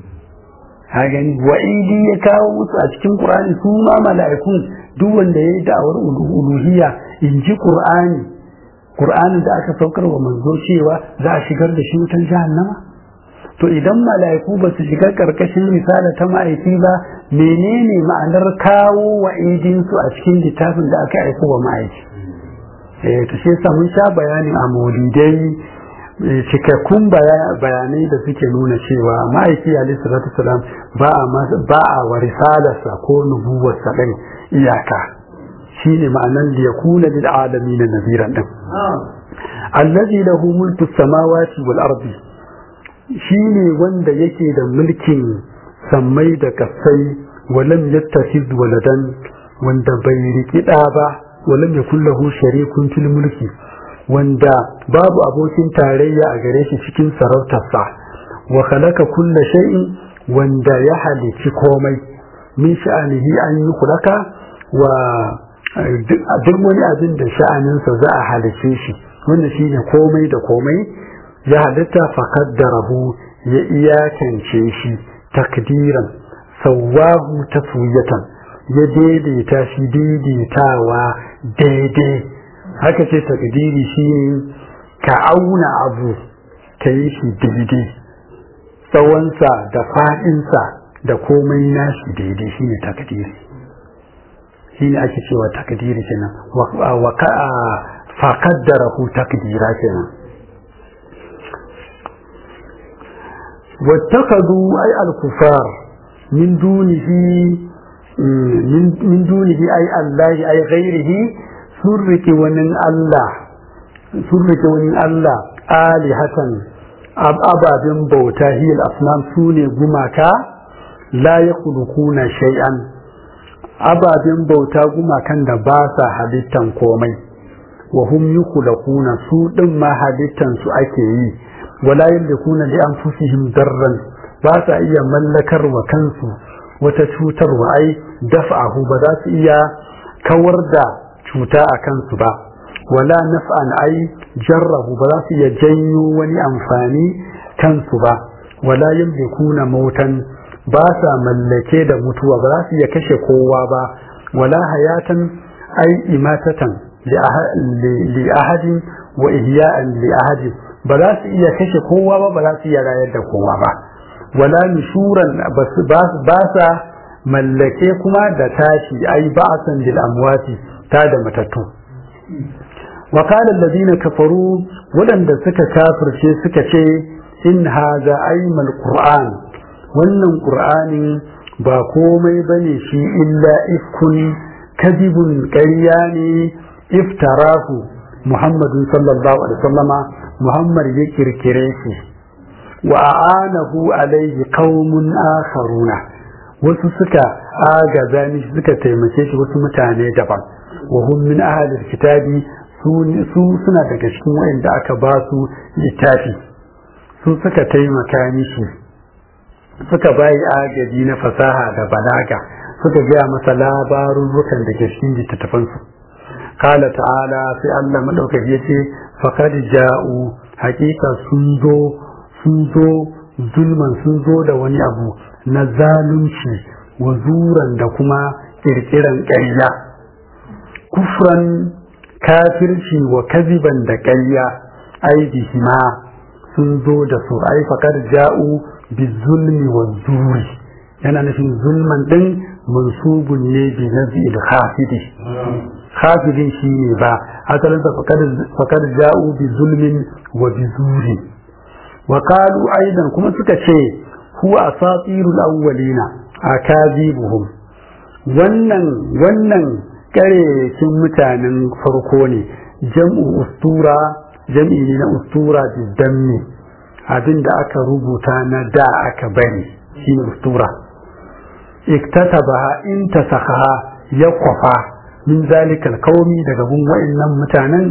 ha gani wa idi ya kawo musu a cikin Qur'ani su ma mala'ikun duk wanda ya yi da'awar uluhiyya in ji Qur'ani Qur'anin da aka saukar wa manzo cewa za a shigar da shi wutan jahannama to idan mala'iku ba su shiga karkashin risala ta ma'aiki ba menene ma'anar kawo wa idinsu a cikin littafin da aka aiko wa ma'aiki eh to shi yasa mun sha bayanin a maulidai cikakkun bayanai da suke nuna cewa ma'aiki alaihi salatu wasalam ba a ba a wa risalarsa ko nubuwarsa din iyaka shine ma'anar da yakuna lil alamin naziran din allazi lahu mulku samawati wal ardi shi ne wanda yake da mulkin sammai da kasai walam yattakhid waladan wanda bai riki da ba walam yakul lahu sharikun fil mulki wanda babu abokin tarayya a gare shi cikin sarautarsa wa khalaqa kulla shay'in wanda ya halici komai min sha'anihi an yi kulaka wa duk wani abin da sha'aninsa za a halice shi wannan shine komai da komai ya halitta faƙaddarahu ya iyakance shi takdiran sawahu taswiyatan ya daidaita shi daidaitawa daidai haka ce takdiri shi ka auna abu ka yi shi daidai tsawonsa da faɗinsa da komai nashi daidai shi ne takdiri shi ne ake cewa takdiri kenan wa faƙaddarahu takdira kenan واتخذوا أي الكفار من دونه من, من دونه أي الله أي غيره سرك ونن الله سرك ونن الله آلهة أب أبا بن بوتا هي الأصنام سوني gumaka لا يخلقون شيئا ababen bauta gumakan da ba sa halittan komai wa hum yukhlaquna su din ma halittan su ake yi wala yamlikuna li anfusihim darran ba sa iya mallakar wa kansu wata cutarwa ai daf'ahu ba za su iya kawar da cuta a kansu ba wala naf'an ai jarrahu ba za su iya janyo wani amfani kansu ba wala yamlikuna mautan ba sa mallake da mutuwa ba za su iya kashe kowa ba wala hayatan ai imatatan li ahadin wa ihya'an li ahadin ba za su iya kashe kowa ba ba za su iya rayar da kowa ba wala nushuran ba sa mallake kuma da tashi ai ba'san lil amwati ta da matattu wa qala alladhina kafaru wadanda suka kafirce suka ce in hadha aymal qur'an wannan qur'ani ba komai bane shi illa ifkun kadibun ƙarya ne iftarahu muhammadu sallallahu alaihi wasallama muhammad ya kirkire shi wa a'anahu alaihi qaumun akharuna wasu suka agaza ni suka taimake shi wasu mutane daban wa hum min ahli kitabi su suna daga cikin wayanda aka ba su littafi su suka taimaka mishi suka bayi agaji na fasaha da balaga suka gaya masa labarurrukan da ke cikin littattafansu kala ta'ala sai Allah madaukaki ya ce faqad ja'u hakika sun zo sun zo zulman sun zo da wani abu na zalunci wa zuran da kuma kirkiran ƙarya kufran kafirci wa kaziban da ƙarya aidihima sun zo da su ai faqad ja'u bizulmi wa zuri yana nufin zulman din mansubun ne bi nazil khafidi khafidin shi ne ba asalin sa faqad ja'u bi zulmin wa bi zuri wa qalu aidan kuma suka ce huwa asatirul awwalina akazibuhum wannan wannan karekin mutanen farko ne jam'u ustura jam'i ne na ustura bi dammi abin da aka rubuta na da aka bari shine ustura iktatabaha in tasakha ya kwafa min zalikal qaumi daga gun wa'annan mutanen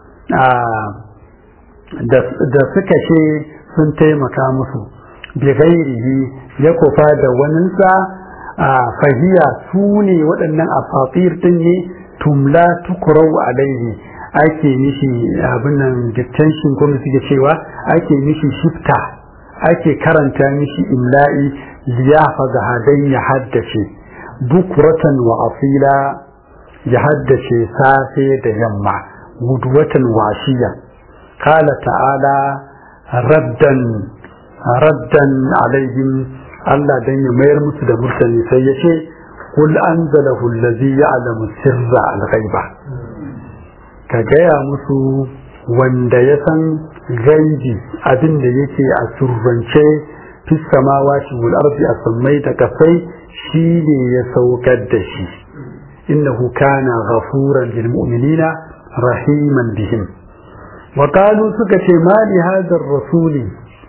da suka ce sun taimaka musu bi ghairihi ya kwafa da waninsa fahiya su ne waɗannan afatir din ne tumla tukurau alaihi ake mishi abin nan dictation kuma suke cewa ake mishi shifta ake karanta mishi imla'i liyafa ga hadai ya haddace bukuratan wa asila ya haddace safe da yamma gudwatan washiya kala ta'ala raddan raddan alaihim Allah dan ya mayar musu da murtani sai ya ce kul anzalahu allazi ya'lamu sirra al-ghaiba ka gaya musu wanda ya san gaibi abin da yake a surrance fi samawati wal ardi a sammai da kasai shi ne ya saukar da shi innahu kana ghafuran lil mu'minina rahiman bihim wa qalu suka ce ma li hadha rasuli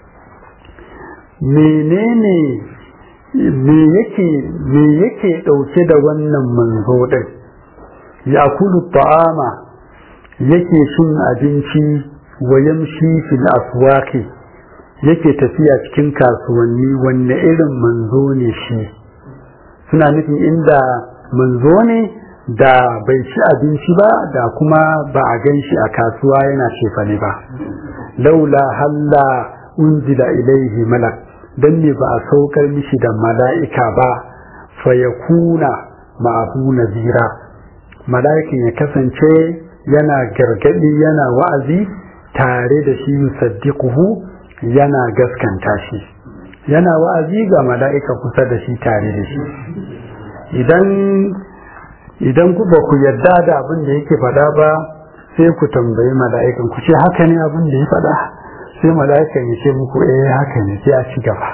menene me yake me yake dauke da wannan manzo din ya kulu ta'ama yake cin abinci wa yamshi fil aswaqi yake tafiya cikin kasuwanni wanne irin manzo ne shi suna nufin inda manzo ne da bai ci abinci ba da kuma ba a gan shi a kasuwa yana shefane ba laula halla unzila ilaihi malak dan ne ba a saukar mishi da mala'ika ba fa yakuna ma'ahu nazira mala'ikin ya kasance yana gargadi yana wa'azi tare da shi yusaddiquhu yana gaskanta shi yana wa'azi ga mala'ika kusa da shi tare da shi idan idan ku ba ku yarda da abin da yake faɗa ba sai ku tambayi mala'ikan ku ce haka ne abin da ya faɗa sai mala'ikan ya ce muku eh haka ne sai a ci gaba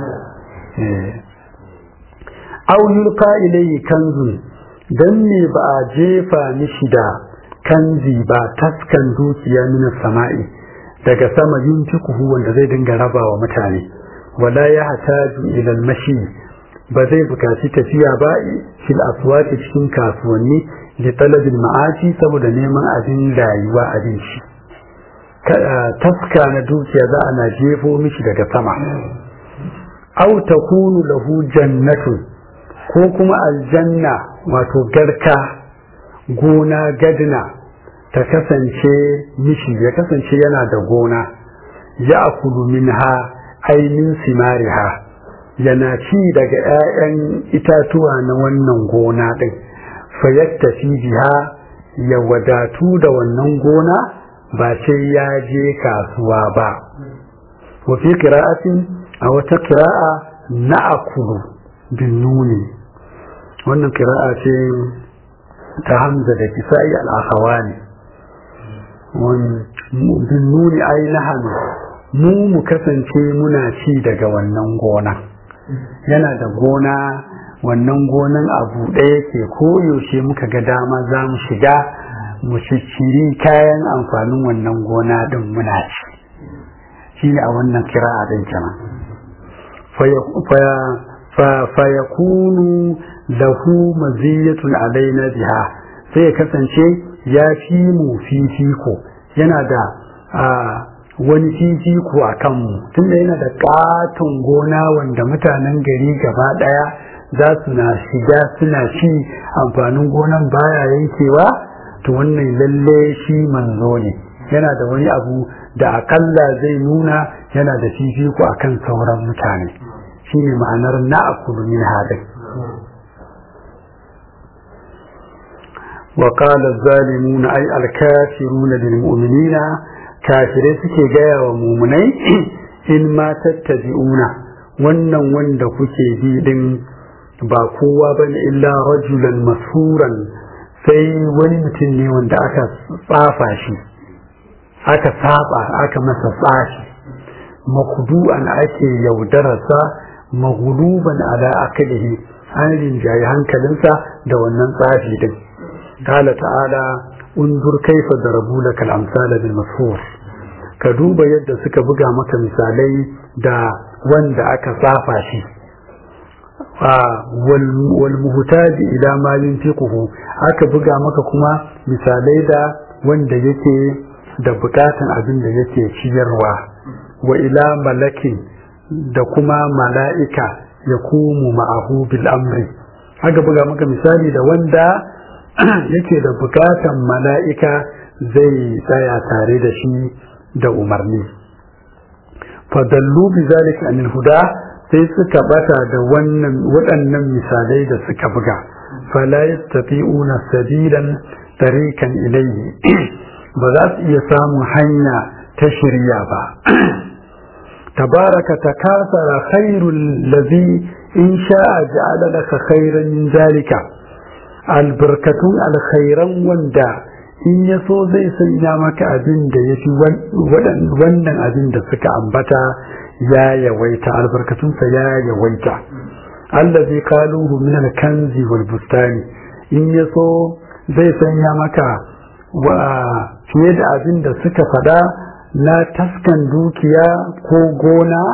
aw yulqa ilayhi kanzun dan ne ba a jefa mishi da kanzi ba taskan dukiya min sama'i daga sama yunfikuhu wanda zai dinga rabawa mutane wala ya hataju ila al-mashi ba zai bukaci tafiya ba fil aswaqi cikin kasuwanni li talabil ma'ashi saboda neman abin rayuwa abinci taska na dukiya za ana jefo mishi daga sama aw takunu lahu jannatu ko kuma aljanna wato garka gona gadina ta kasance mishi ya kasance yana da gona ya akulu minha ainin simariha yana ci daga 'ya'yan itatuwa na wannan gona ɗin fayattafi biha ya wadatu da wannan gona ba sai ya je kasuwa ba wa fi qira'atin a wata qira'a na akulu bin nuni wannan qira'a ce ta hamza da kisa'i al-akhawani bin nuni ai nahanu mu mu kasance muna ci daga wannan gona yana da gona wannan gonan abu ɗaya ke koyaushe muka ga dama za mu shiga mu cicciri kayan amfanin wannan gona ɗin muna ci shi ne a wannan kira a ɗin kenan fayakunu lahu maziyatun alaina biha sai ya kasance ya fi mu fifiko yana da wani fifiko a kanmu tunda yana da katon gona wanda mutanen gari gaba daya za su na shiga suna ci amfanin gonan baya yankewa to wannan lalle shi manzo ne yana da wani abu da akalla zai nuna yana da fifiko akan sauran mutane shine ma'anar na'akulu min hadin وقال الظالمون أي الكافرون للمؤمنين kafirai suke gaya wa mumunai in ma tattabi'una wannan wanda kuke bi din ba kowa bane illa rajulan masuran sai wani mutum ne wanda aka tsafa shi aka saba aka masa tsafi makudu'an ake yaudararsa maghluban ala akalihi an rinjaye hankalinsa da wannan tsafi din قال تعالى unzur kaifa darabu lakal amsala bil mashhur ka duba yadda suka buga maka misalai da wanda aka tsafa shi wal muhtaji ila ma yunfiquhu aka buga maka kuma misalai da wanda yake da bukatan abin da yake ciyarwa wa ila malakin da kuma mala'ika ya kumu ma'ahu bil amri aka buga maka misali da wanda yake da bukatan mala'ika zai tsaya tare da shi da umarni fadallu bi zalika anil huda sai suka bata da wannan waɗannan misalai da suka buga fala yastafi'una sabilan tarikan ilayhi ba za su iya samun hanya ta shirya ba tabaraka takasara khairul ladhi in sha'a ja'ala laka khairan min zalika albarkatun alkhairan wanda in ya so zai sanya maka abin da ya fi wannan abin da suka ambata ya yawaita albarkatunsa ya yawaita allazi kaluhu min alkanzi wal bustani in ya so zai sanya maka wa fiye da abin da suka fada na taskan dukiya ko gona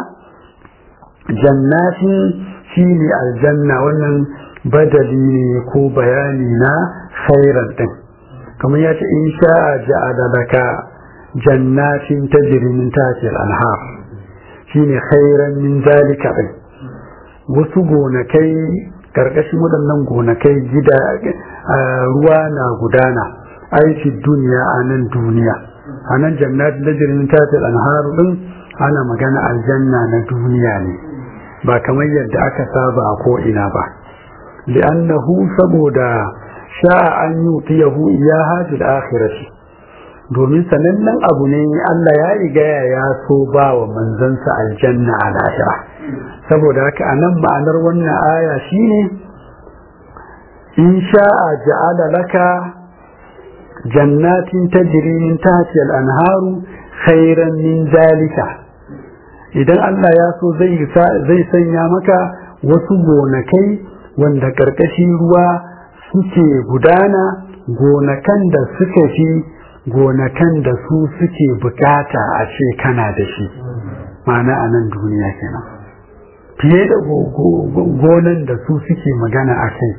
jannatin shine aljanna wannan badali ne ko bayani na khairan din kamar ya ce in sha'a ja'ala laka jannatin tajri min tahtiha al-anhar shine khairan min zalika din wasu gonakai karkashin waɗannan gonakai gida ruwa na gudana aiki duniya a nan duniya a nan jannatin tajri min tahtiha al-anhar din ana magana aljanna na duniya ne ba kamar yadda aka saba a ko ina ba li'annahu saboda sha'a an yutiyahu iyaha fil akhirati domin sanannen abu ne Allah ya riga ya so ba wa manzansa aljanna a lahira saboda haka anan ma'anar wannan aya shine in sha'a ja'ala laka jannatin tajri min tahtiha al-anharu khairan min zalika idan Allah ya so zai zai sanya maka wasu gonakai wanda ƙarƙashin ruwa suke gudana gonakan da suka fi gonakan da su suke bukata a ce kana da shi ma'ana a nan duniya kenan fiye da gonan da su suke magana a kai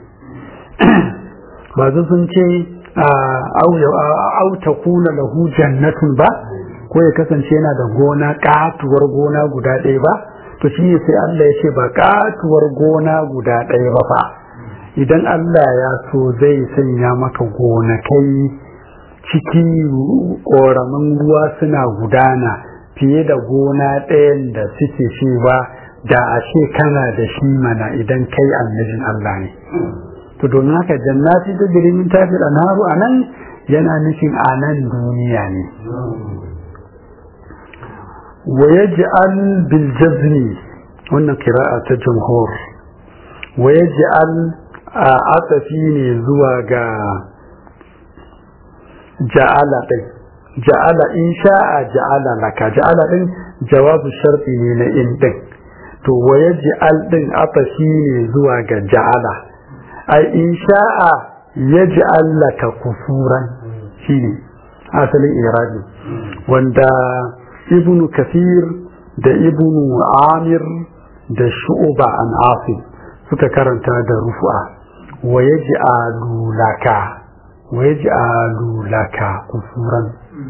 ba su sun ce auta kuna lahu jannatun ba ko ya kasance yana da gona katuwar gona guda ɗaya ba to shi ne sai Allah ya ce ba katuwar gona guda ɗaya ba fa idan Allah ya so zai sanya maka gonakai ciki ƙoramin ruwa suna gudana fiye da gona ɗayan da suke cewa da a ce kana da shi mana idan kai annabin Allah ne to domin haka jannati da min tafi anharu anan yana nufin anan duniya ne wa yaj'al bil jazni wannan qira'a ta jumhur wa yaj'al a atafi ne zuwa ga ja'ala din ja'ala in sha'a ja'ala laka ja'ala din jawabu sharti ne na in din to wa yaj'al din atafi ne zuwa ga ja'ala ai in sha'a yaj'al laka kufuran shine asalin irabi wanda ibnu kathir da ibnu amir da shu'ba an asim suka karanta da rufa wa yaj'alu laka wa yaj'alu laka kufuran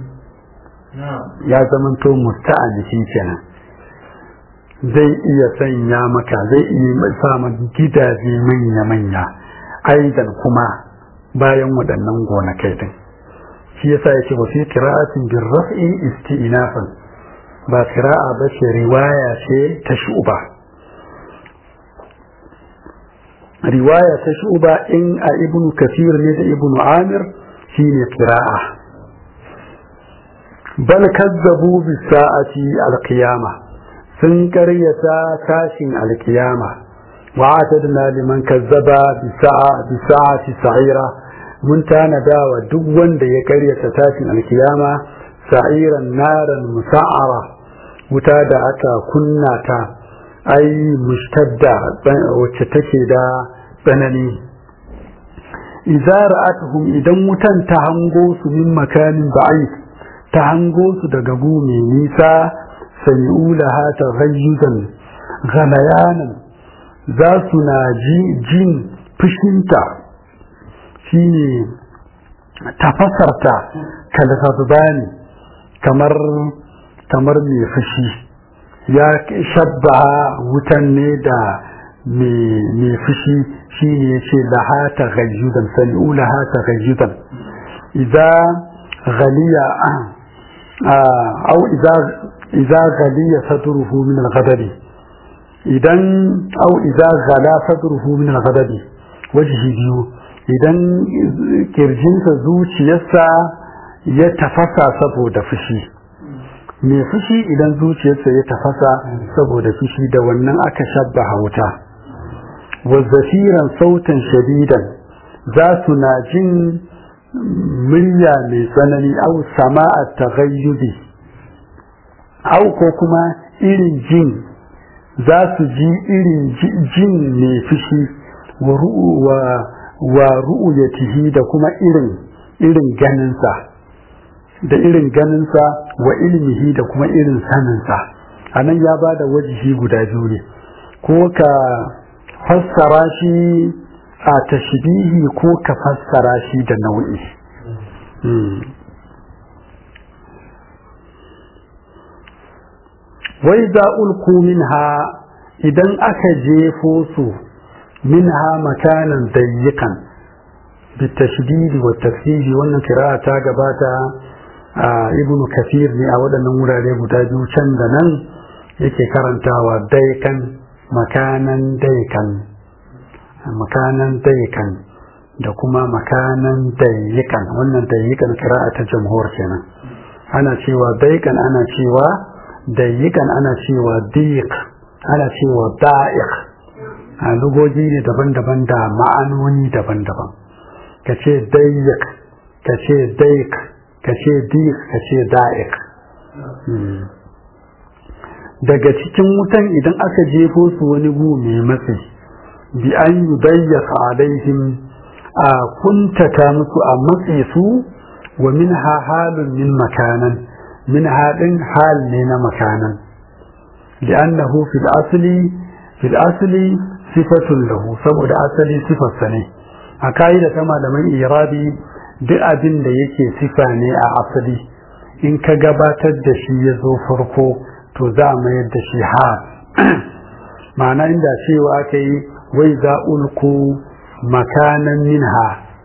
ya zamanto musta'anifi kenan zai iya sanya maka zai iya sa maka gidaje manya-manya aidan kuma bayan waɗannan gonakai din shi yasa yake wa fi qira'atin bir raf'i isti'nafan ba qira'a ba ce riwaya ce ta shu'ba riwaya ta shu'ba in a ibnu kathir ne da ibnu amir shine qira'a bal kazzabu bi sa'ati al-qiyamah sun karyata tashin al-qiyama wa atadna liman kazzaba bi sa'a bi sa'ati sa'ira mun tanada wa duk wanda ya karyata tashin al-qiyama sa'iran naran musa'ara wuta da aka kunna ta ai mushtadda wacce take da tsanani idza ra'atuhum idan wutan ta hango su min makanin ba'id ta hango su daga gu mai nisa sami'u laha taghayyudan ghalayanan za su na ji jin fushinta shine tafasarta kalfazbani kamar kamar mai fushi ya shabba wutan ne da mai fushi shi ne ya ce laha ta gayyudan sami'u laha ta gayyudan idan ghaliya au idan ghaliya sadruhu min al-ghadabi idan au idan ghala sadruhu min al-ghadabi wajhi biyu idan kirjinsa zuciyarsa ya tafasa saboda fushi mai fushi idan zuciyarsa ya tafasa saboda fushi da wannan aka shabbaha wuta wazzafiran sautan shadidan za su na jin murya mai tsanani au sama'a taghayyubi au ko kuma irin jin za su ji irin jin mai fushi wa ru'uyatihi da kuma irin irin ganinsa da irin ganinsa wa ilmihi da kuma irin saninsa a nan ya ba da wajihi guda biyu ne ko ka fassara shi a tashbihi ko ka fassara shi da nau'i wai za ulku minha idan aka jefo su minha makanan dayyikan بالتشديد والتفسير wannan kira'a ta gabata ibnu kafir ne a waɗannan wurare guda biyu can da nan yake karantawa daikan makanan daikan makanan daikan da kuma makanan daikan wannan daikan kira'a ta jamhur kenan ana cewa daikan ana cewa daikan ana cewa diq ana cewa da'iq a lugogi ne daban-daban da ma'anoni daban-daban ka ce dayyak ka ce daik ka ce dik ka ce da'ik daga cikin wutan idan aka jefo su wani gu mai matsi bi an yi dayyaka alaihim a kuntata musu a matse su wa min ha halun min makanan min haɗin hal ne na makanan li'annahu fil asli fil asli sifatun lahu saboda asali sifarsa ne a ka'ida ta malaman irabi duk abin da yake sifa ne a asali in ka gabatar da shi ya zo farko to za a mayar da shi ha ma'ana inda cewa aka yi wai za ulku makanan minha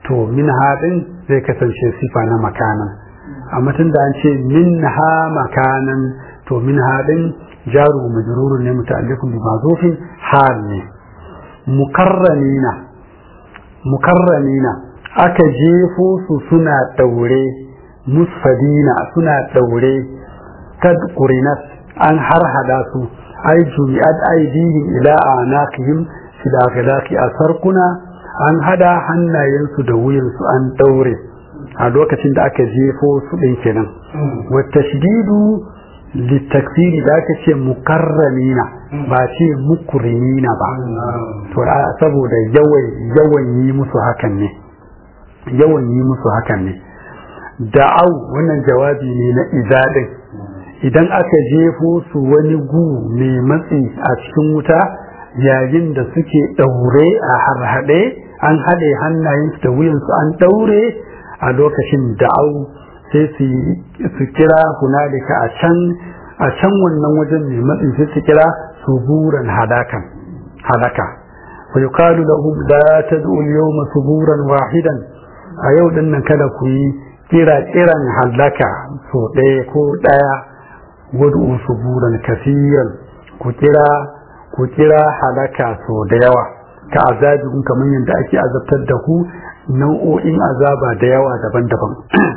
to min haɗin zai kasance sifa na makanan amma tun da an ce min ha makanan to min haɗin jaru majrurun ne muta'alliqun bi mazufin hal ne mukarramina mukarramina aka jefo su suna daure musfadina suna daure kad qurinat an harhada su ay jumi'at aydihim ila anaqihim fil akhlaqi asarkuna an hada hannayensu da wuyansu an daure a lokacin da aka jefo su din kenan wa tashdidu litakfiri da aka ce mukarramina ba ce mukrimina ba to saboda yawan yawan yi musu hakan ne yawan yi musu hakan ne da'au wannan jawabi ne na izadin idan aka jefo su wani gu mai matsi a cikin wuta yayin da suke ɗaure a harhaɗe an haɗe hannayensu da wuyansu an ɗaure a lokacin da'au sai su kira hunalika a can a can wannan wajen mai matsi sai su kira suburan hadakan hadaka wa yuqalu lahum la tad'u al-yawma suburan wahidan a yau din nan kada ku yi kira kiran halaka so ɗaya ko ɗaya wad'u suburan kafiran ku kira ku kira halaka so da yawa ka azabin kamar yadda ake azabtar da ku nau'o'in azaba da yawa daban-daban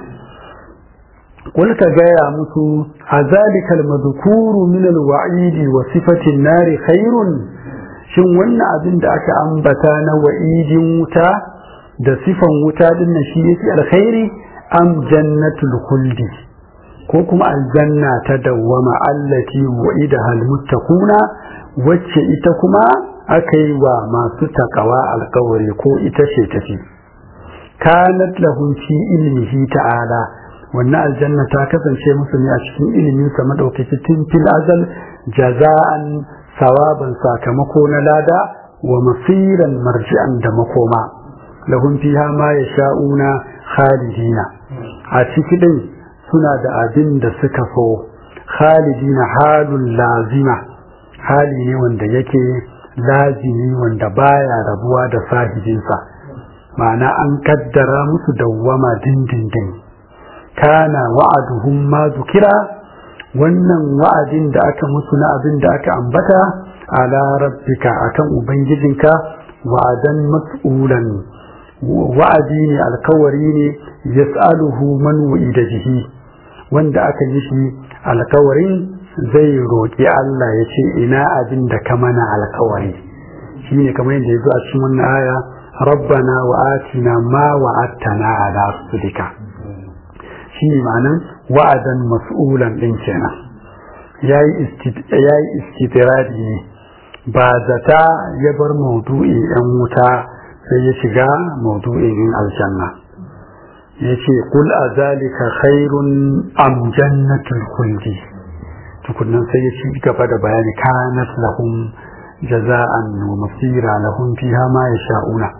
قل كجايا مسو أذلك المذكور من الوعيد وصفة النار خير shin wannan abin da aka ambata na wa'idin wuta da sifan wuta din nan shi yake alkhairi am jannatul khuldi ko kuma aljanna ta dawwama allati wa'ida hal muttaquna wacce ita kuma aka yi wa masu takawa alkawari ko ita ce tafi kanat lahum fi ilmihi ta'ala wannan aljanna ta kasance musu ne a cikin ilimin sa madaukaki tun fil azal jaza'an sawaban sakamako na lada wa masiran marji'an da makoma lahum fiha ma yasha'una khalidina a cikin din suna da abin da suka so khalidina halul lazima hali ne wanda yake lazimi wanda baya rabuwa da sahibinsa ma'ana an kaddara musu dawwama dindindin kana wa'aduhum ma zukira wannan wa'adin da aka musu na abin da aka ambata ala rabbika akan ubangijinka wa'adan mas'ulan wa'adi ne alkawari ne yas'aluhu man wa'ida jihi wanda aka yi shi alkawarin zai roƙi Allah ya ce ina abin da ka mana alkawari shine kamar yadda ya zo a cikin wannan aya rabbana wa atina ma wa'adtana ala rasulika shi ne ma'anan wa'adan mas'ulan ɗin kenan ya yi istitiradi ne ba zata ya bar maudu'i ‘yan wuta sai ya shiga maudu'in aljanna ya ce kul a zalika khairun am jannatul kuldi tukunan sai ya ci gaba da bayani kanat lahum jaza'an wa masira lahum fiha ma yasha'una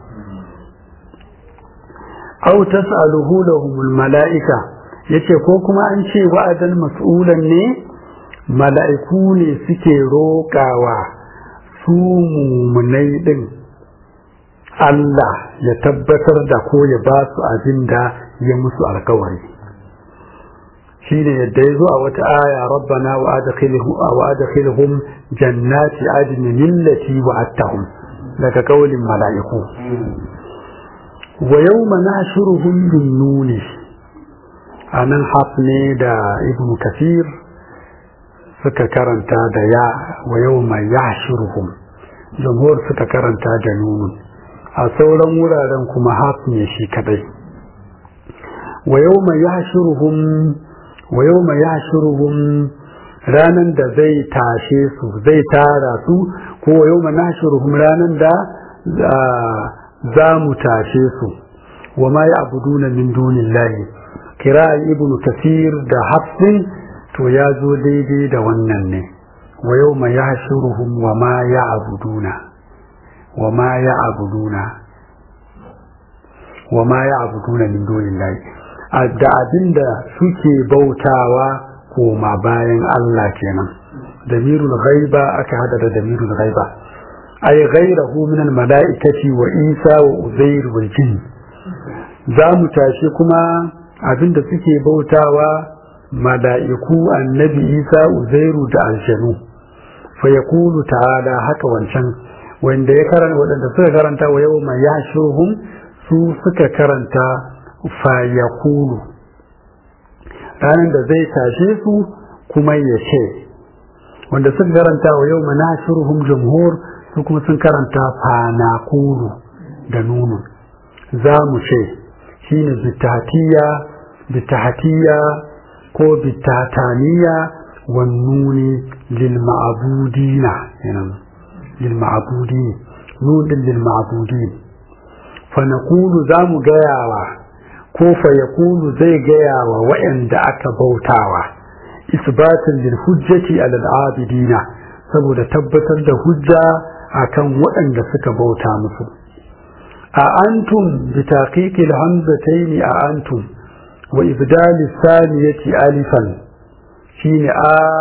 aw tas'aluhu lahumul mala'ika yace ko kuma an ce wa'adan mas'ulan ne mala'iku ne suke roƙawa su mumunai din Allah ya tabbatar da ko ya ba su abin da ya musu alkawari shine yadda ya zo a wata aya rabbana wa adkhilhum jannati adnin allati wa'adtahum daga kaulin mala'iku wa yawma nahshuruhum bin nuni a nan haf ne da ibn kafir suka karanta da ya wa yau mai ya shirhum jamhur suka karanta da nunun a sauran wuraren kuma haf ne shi kadai wa yau mai ya shirhum wa yau mai ya shirhum ranar da zai tashe su zai tara su ko wa yau mai na shirhum ranar da za mu tashe su wa ma ya abuduna min dunillahi kira ibnu kafir da hafsin to ya zo daidai da wannan ne wa yau ma ya shuruhum wa ma ya abuduna wa ma ya abuduna wa ma ya abuduna min dunillahi da abinda suke bautawa koma bayan Allah kenan damirul ghaiba aka hada da damirul ghaiba ay ghayrahu min al malaikati wa isa wa uzair wal jinn za mu tashi kuma abinda suke bautawa mala'iku annabi isa uzairu da aljanu fa yaqulu ta'ala haka wancan wanda ya karanta wadanda suka karanta wa yau mai yashruhum su suka karanta fa yaqulu ranar da zai tashe su kuma ya ce wanda suka karanta wa yau mana shurhum jumhur su kuma sun karanta fanakulu da nunu za mu ce shine bitatiya bitatiya ko bitataniya wan nuni lil ma'budina yanan lil ma'budin nun lil ma'budin fa naqulu za mu gayawa ko fa yaqulu zai gayawa wa'anda aka bautawa isbatin lil hujjati ala al-abidina saboda tabbatar da hujja akan waɗanda suka bauta musu a antum bi taqiqi al-hamzatayn a antum wa ibdal as-saniyati alifan shine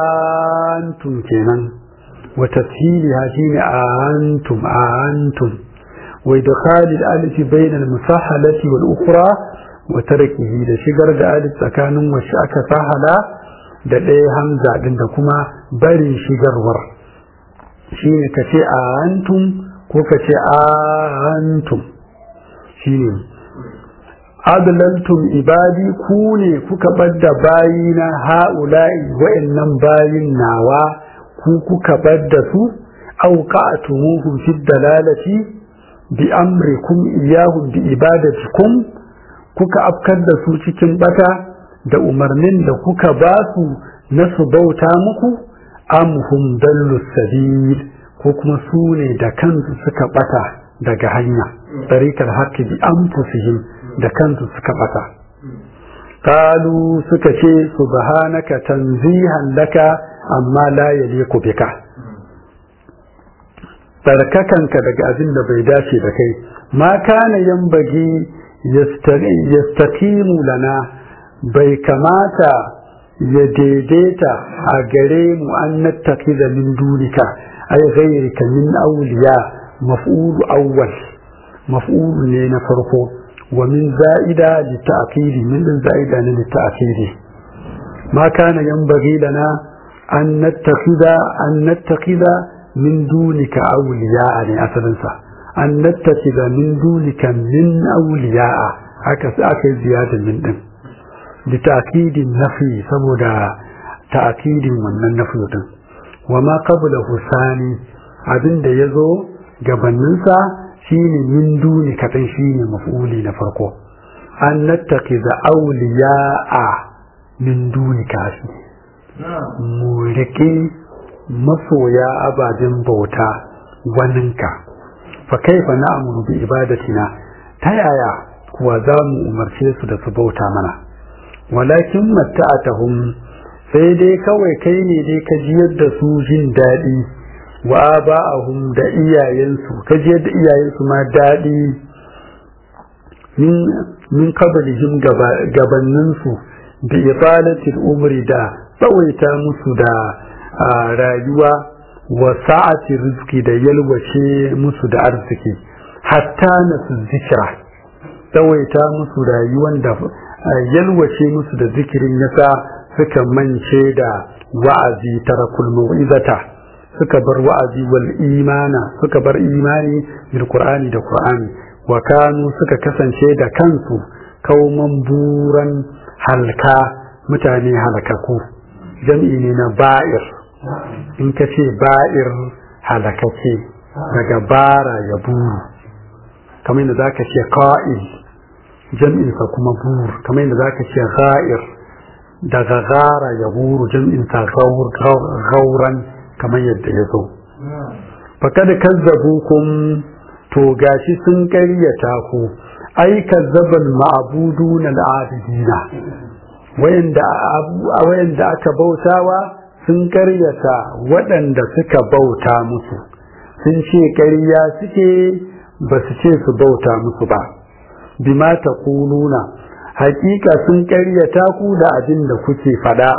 antum kenan wa tafhiliha shine antum antum wa idkhal al-alif bayna al-musahhalati wal-ukhra wa tarkihi da shigar da alif tsakanin wacce aka sahala da ɗaya hamza ɗin da kuma barin shigarwar shi ne ka ce a antum ko ka ce a antum shi ne adlantum ibadi ku ne kuka ɓadda bayi na ha'ula'i wa'annan bayin nawa ku kuka ɓadda su auqa'tumuhum fi dalalati bi amrikum iyahum bi ibadatikum kuka afkar da su cikin bata da umarnin da kuka ba su na su bauta muku amhum dallu sabil ko kuma su ne da kansu suka bata daga hanya tariqal haqqi bi anfusihim da kansu suka bata qalu suka ce subhanaka tanzihan laka amma la yaliqu bika tsarkakanka daga abin da bai dace da kai ma kana yambagi yastaqimu lana bai kamata ya daidaita a gare mu an nattakiza min dunika ay ghayrika min awliya maf'ulu awwal maf'ulu ne na farko wa min za'ida li ta'kidi min za'ida ne li ta'kidi ma kana yanbaghi lana an nattakiza an nattakiza min dunika awliya ne asalin sa an nattakiza min dunika min awliya haka sai aka yi ziyada min din لتأكيد النفي سبودا تأكيد من النفي دين وما قبله ثاني abin da ya zo gabaninsa shine min duni katan shine maf'uli na farko an nattaki da auliya'a min duni kafi mu riƙe masoya ababen bauta waninka fa kaifa na'muru bi ibadatina ta yaya kuwa za mu umarce su da su bauta mana walakin matta'atahum sai dai kawai kai ne dai ka jiyar da su jin daɗi wa ba'ahum da iyayensu ka jiyar da iyayensu ma daɗi min min qablihim gabaninsu bi ifalatil umri da tsawaita musu da rayuwa wa sa'ati rizki da yalwace musu da arziki hatta nasu zikira tsawaita musu rayuwan da yalwace musu da zikirin yasa suka mance da wa'azi tarakul mau'izata suka bar wa'azi wal imana suka bar imani bil qur'ani da qur'ani wa kanu suka kasance da kansu kauman buran halka mutane halakaku jam'i ne na ba'ir in ka ce ba'ir halakace daga bara ya buru kamar yadda zaka ce qa'il jam'insa kuma bur kamar yadda zaka ce ghair daga gara ya buru jam'insa gauran kamar yadda ya zo fakad kazzabukum to gashi sun ƙaryata ku ai kazzabal ma'budun al'abidina wayanda wayanda aka bautawa sun ƙaryata waɗanda suka bauta musu sun ce ƙarya suke ba su ce su bauta musu ba bima taquluna hakika sun ƙaryata ku da abin da kuke faɗa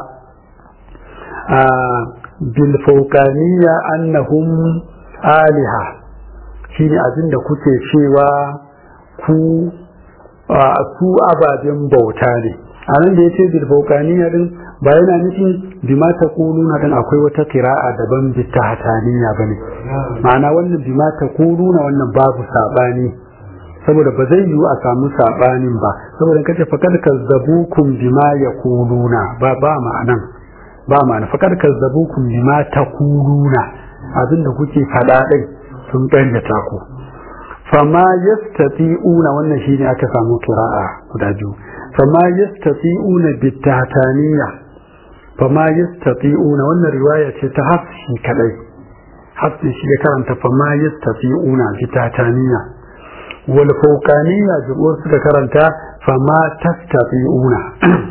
a bil fawqaniyya annahum aliha shine abin da kuke cewa ku su ababen bauta ne a nan da ya ce bilbaukaniya din ba yana nufin bima ta kuluna din akwai wata kira'a daban bita hataniya ba ne ma'ana wannan bima ta kuluna wannan babu saɓani saboda ba zai yiwu a samu saɓanin ba saboda kace fakar kazzabukum bima ya kuluna ba ba ma'anan ba ma'ana fakar kazzabukum bima ta kuluna abinda kuke faɗa ɗin sun ƙaryata ku fama yastati'una wannan shine aka samu kira'a guda biyu fama yastati'una bitataniya fama yastati'una wannan riwaya ce ta hafsi kadai hafsi shi ya karanta fama yastati'una bitataniya wal fawqaniya jumhur suka karanta fama tastati'una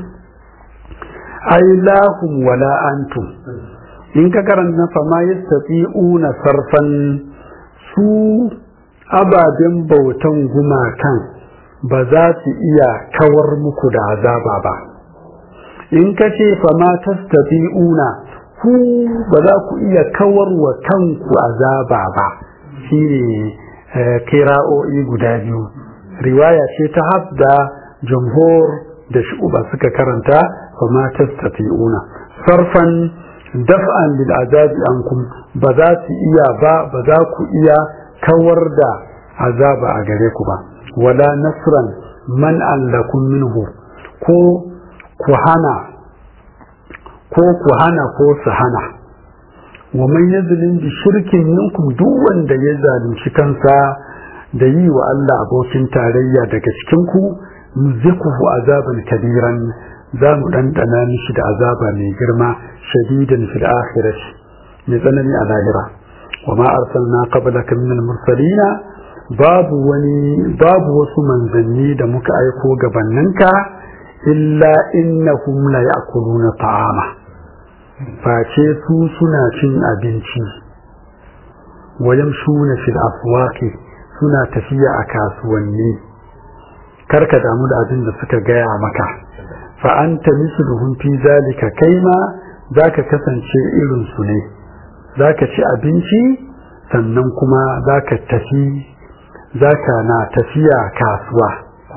ai lahum wala antum in ka karanta fama yastati'una sarfan su ababen bautan gumakan ba za su iya kawar muku da azaba ba in ka ce fama tastati'una ku ba za ku iya kawar wa kanku azaba ba shine kira'o'i guda biyu riwaya ce ta habda jamhur da shuba suka karanta fama tastati'una sarfan daf'an lil azabi ankum ba za su iya ba ba za ku iya kawar da azaba a gare ku ba wala nasran man lakum minhu ko ku hana ko ku hana ko su hana wa man yazlim bi shirkin minkum duk wanda ya zalunci kansa da yi wa Allah abokin tarayya daga cikin ku muzikuhu azaban kabiran za mu dandana mishi da azaba mai girma shadidan fil akhirah mai tsanani a lahira wa ma arsalna qablaka min al mursalina babu wani babu wasu manzanni da muka aiko gabaninka illa innahum la ya'kuluna ta'ama face su suna cin abinci wayan shuna fil aswaqi suna tafiya a kasuwanni karka damu da abin da suka gaya maka fa anta misluhum fi zalika kaima zaka kasance irin su ne zaka ci abinci sannan kuma zaka tafi zaka na tafiya kasuwa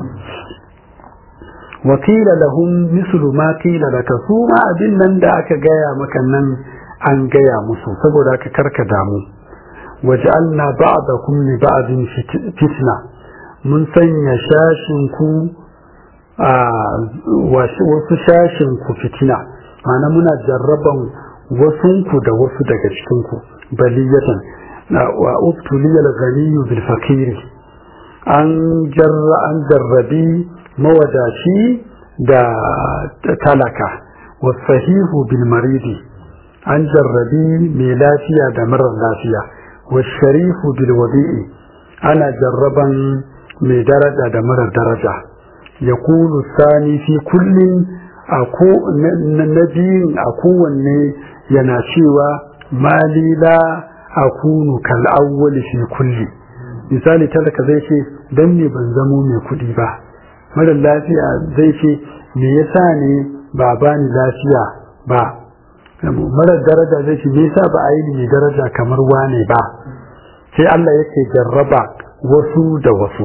wakila lahum mislu ma qila laka su ma abin nan da aka gaya maka nan an gaya musu saboda ka karka damu waj'alna ba'dakum li ba'din fitna mun sanya shashin ku a wasu shashin ku fitina ma'ana muna jarraban wasunku da wasu daga cikin ku baliyatan wa ubtuliyal ghaniyyu bil fakiri an jarra an jarrabi mawadaci da talaka wasahihu bil maridi an jarrabi mai lafiya da marar lafiya washarifu bil wadi'i ana jarraban mai daraja da marar daraja ya kulu sani fi kullum na biyun a kowanne yana cewa malila a kunu kal'awwali fi kulli misali talaka zai ce don ne ban zamo mai kuɗi ba marar lafiya zai ce me yasa ne ba bani lafiya ba marar daraja zai ce me yasa ba a yi mai daraja kamar wane ba sai Allah yake jarraba wasu da wasu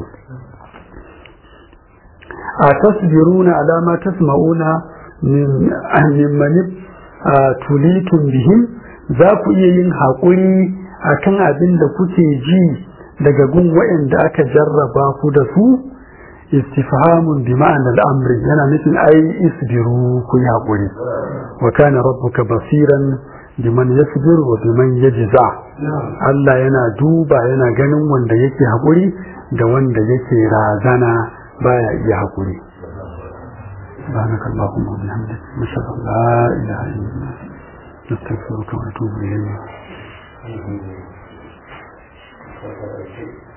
a tasbiruna ala ma tasma'una mimman tulitun bihim za ku iya yin haƙuri akan abin da kuke ji daga gun waɗanda aka jarraba ku da su istifhamun bi ma'ana al'amri yana nufin ai isbiru ku yi haƙuri wa kana rabbuka basiran biman yasbiru wa biman yajza Allah yana duba yana ganin wanda yake haƙuri da wanda yake razana baya iya haƙuri سبحانك اللهم وبحمدك نشهد ان لا اله الا انت نستغفرك ونتوب اليك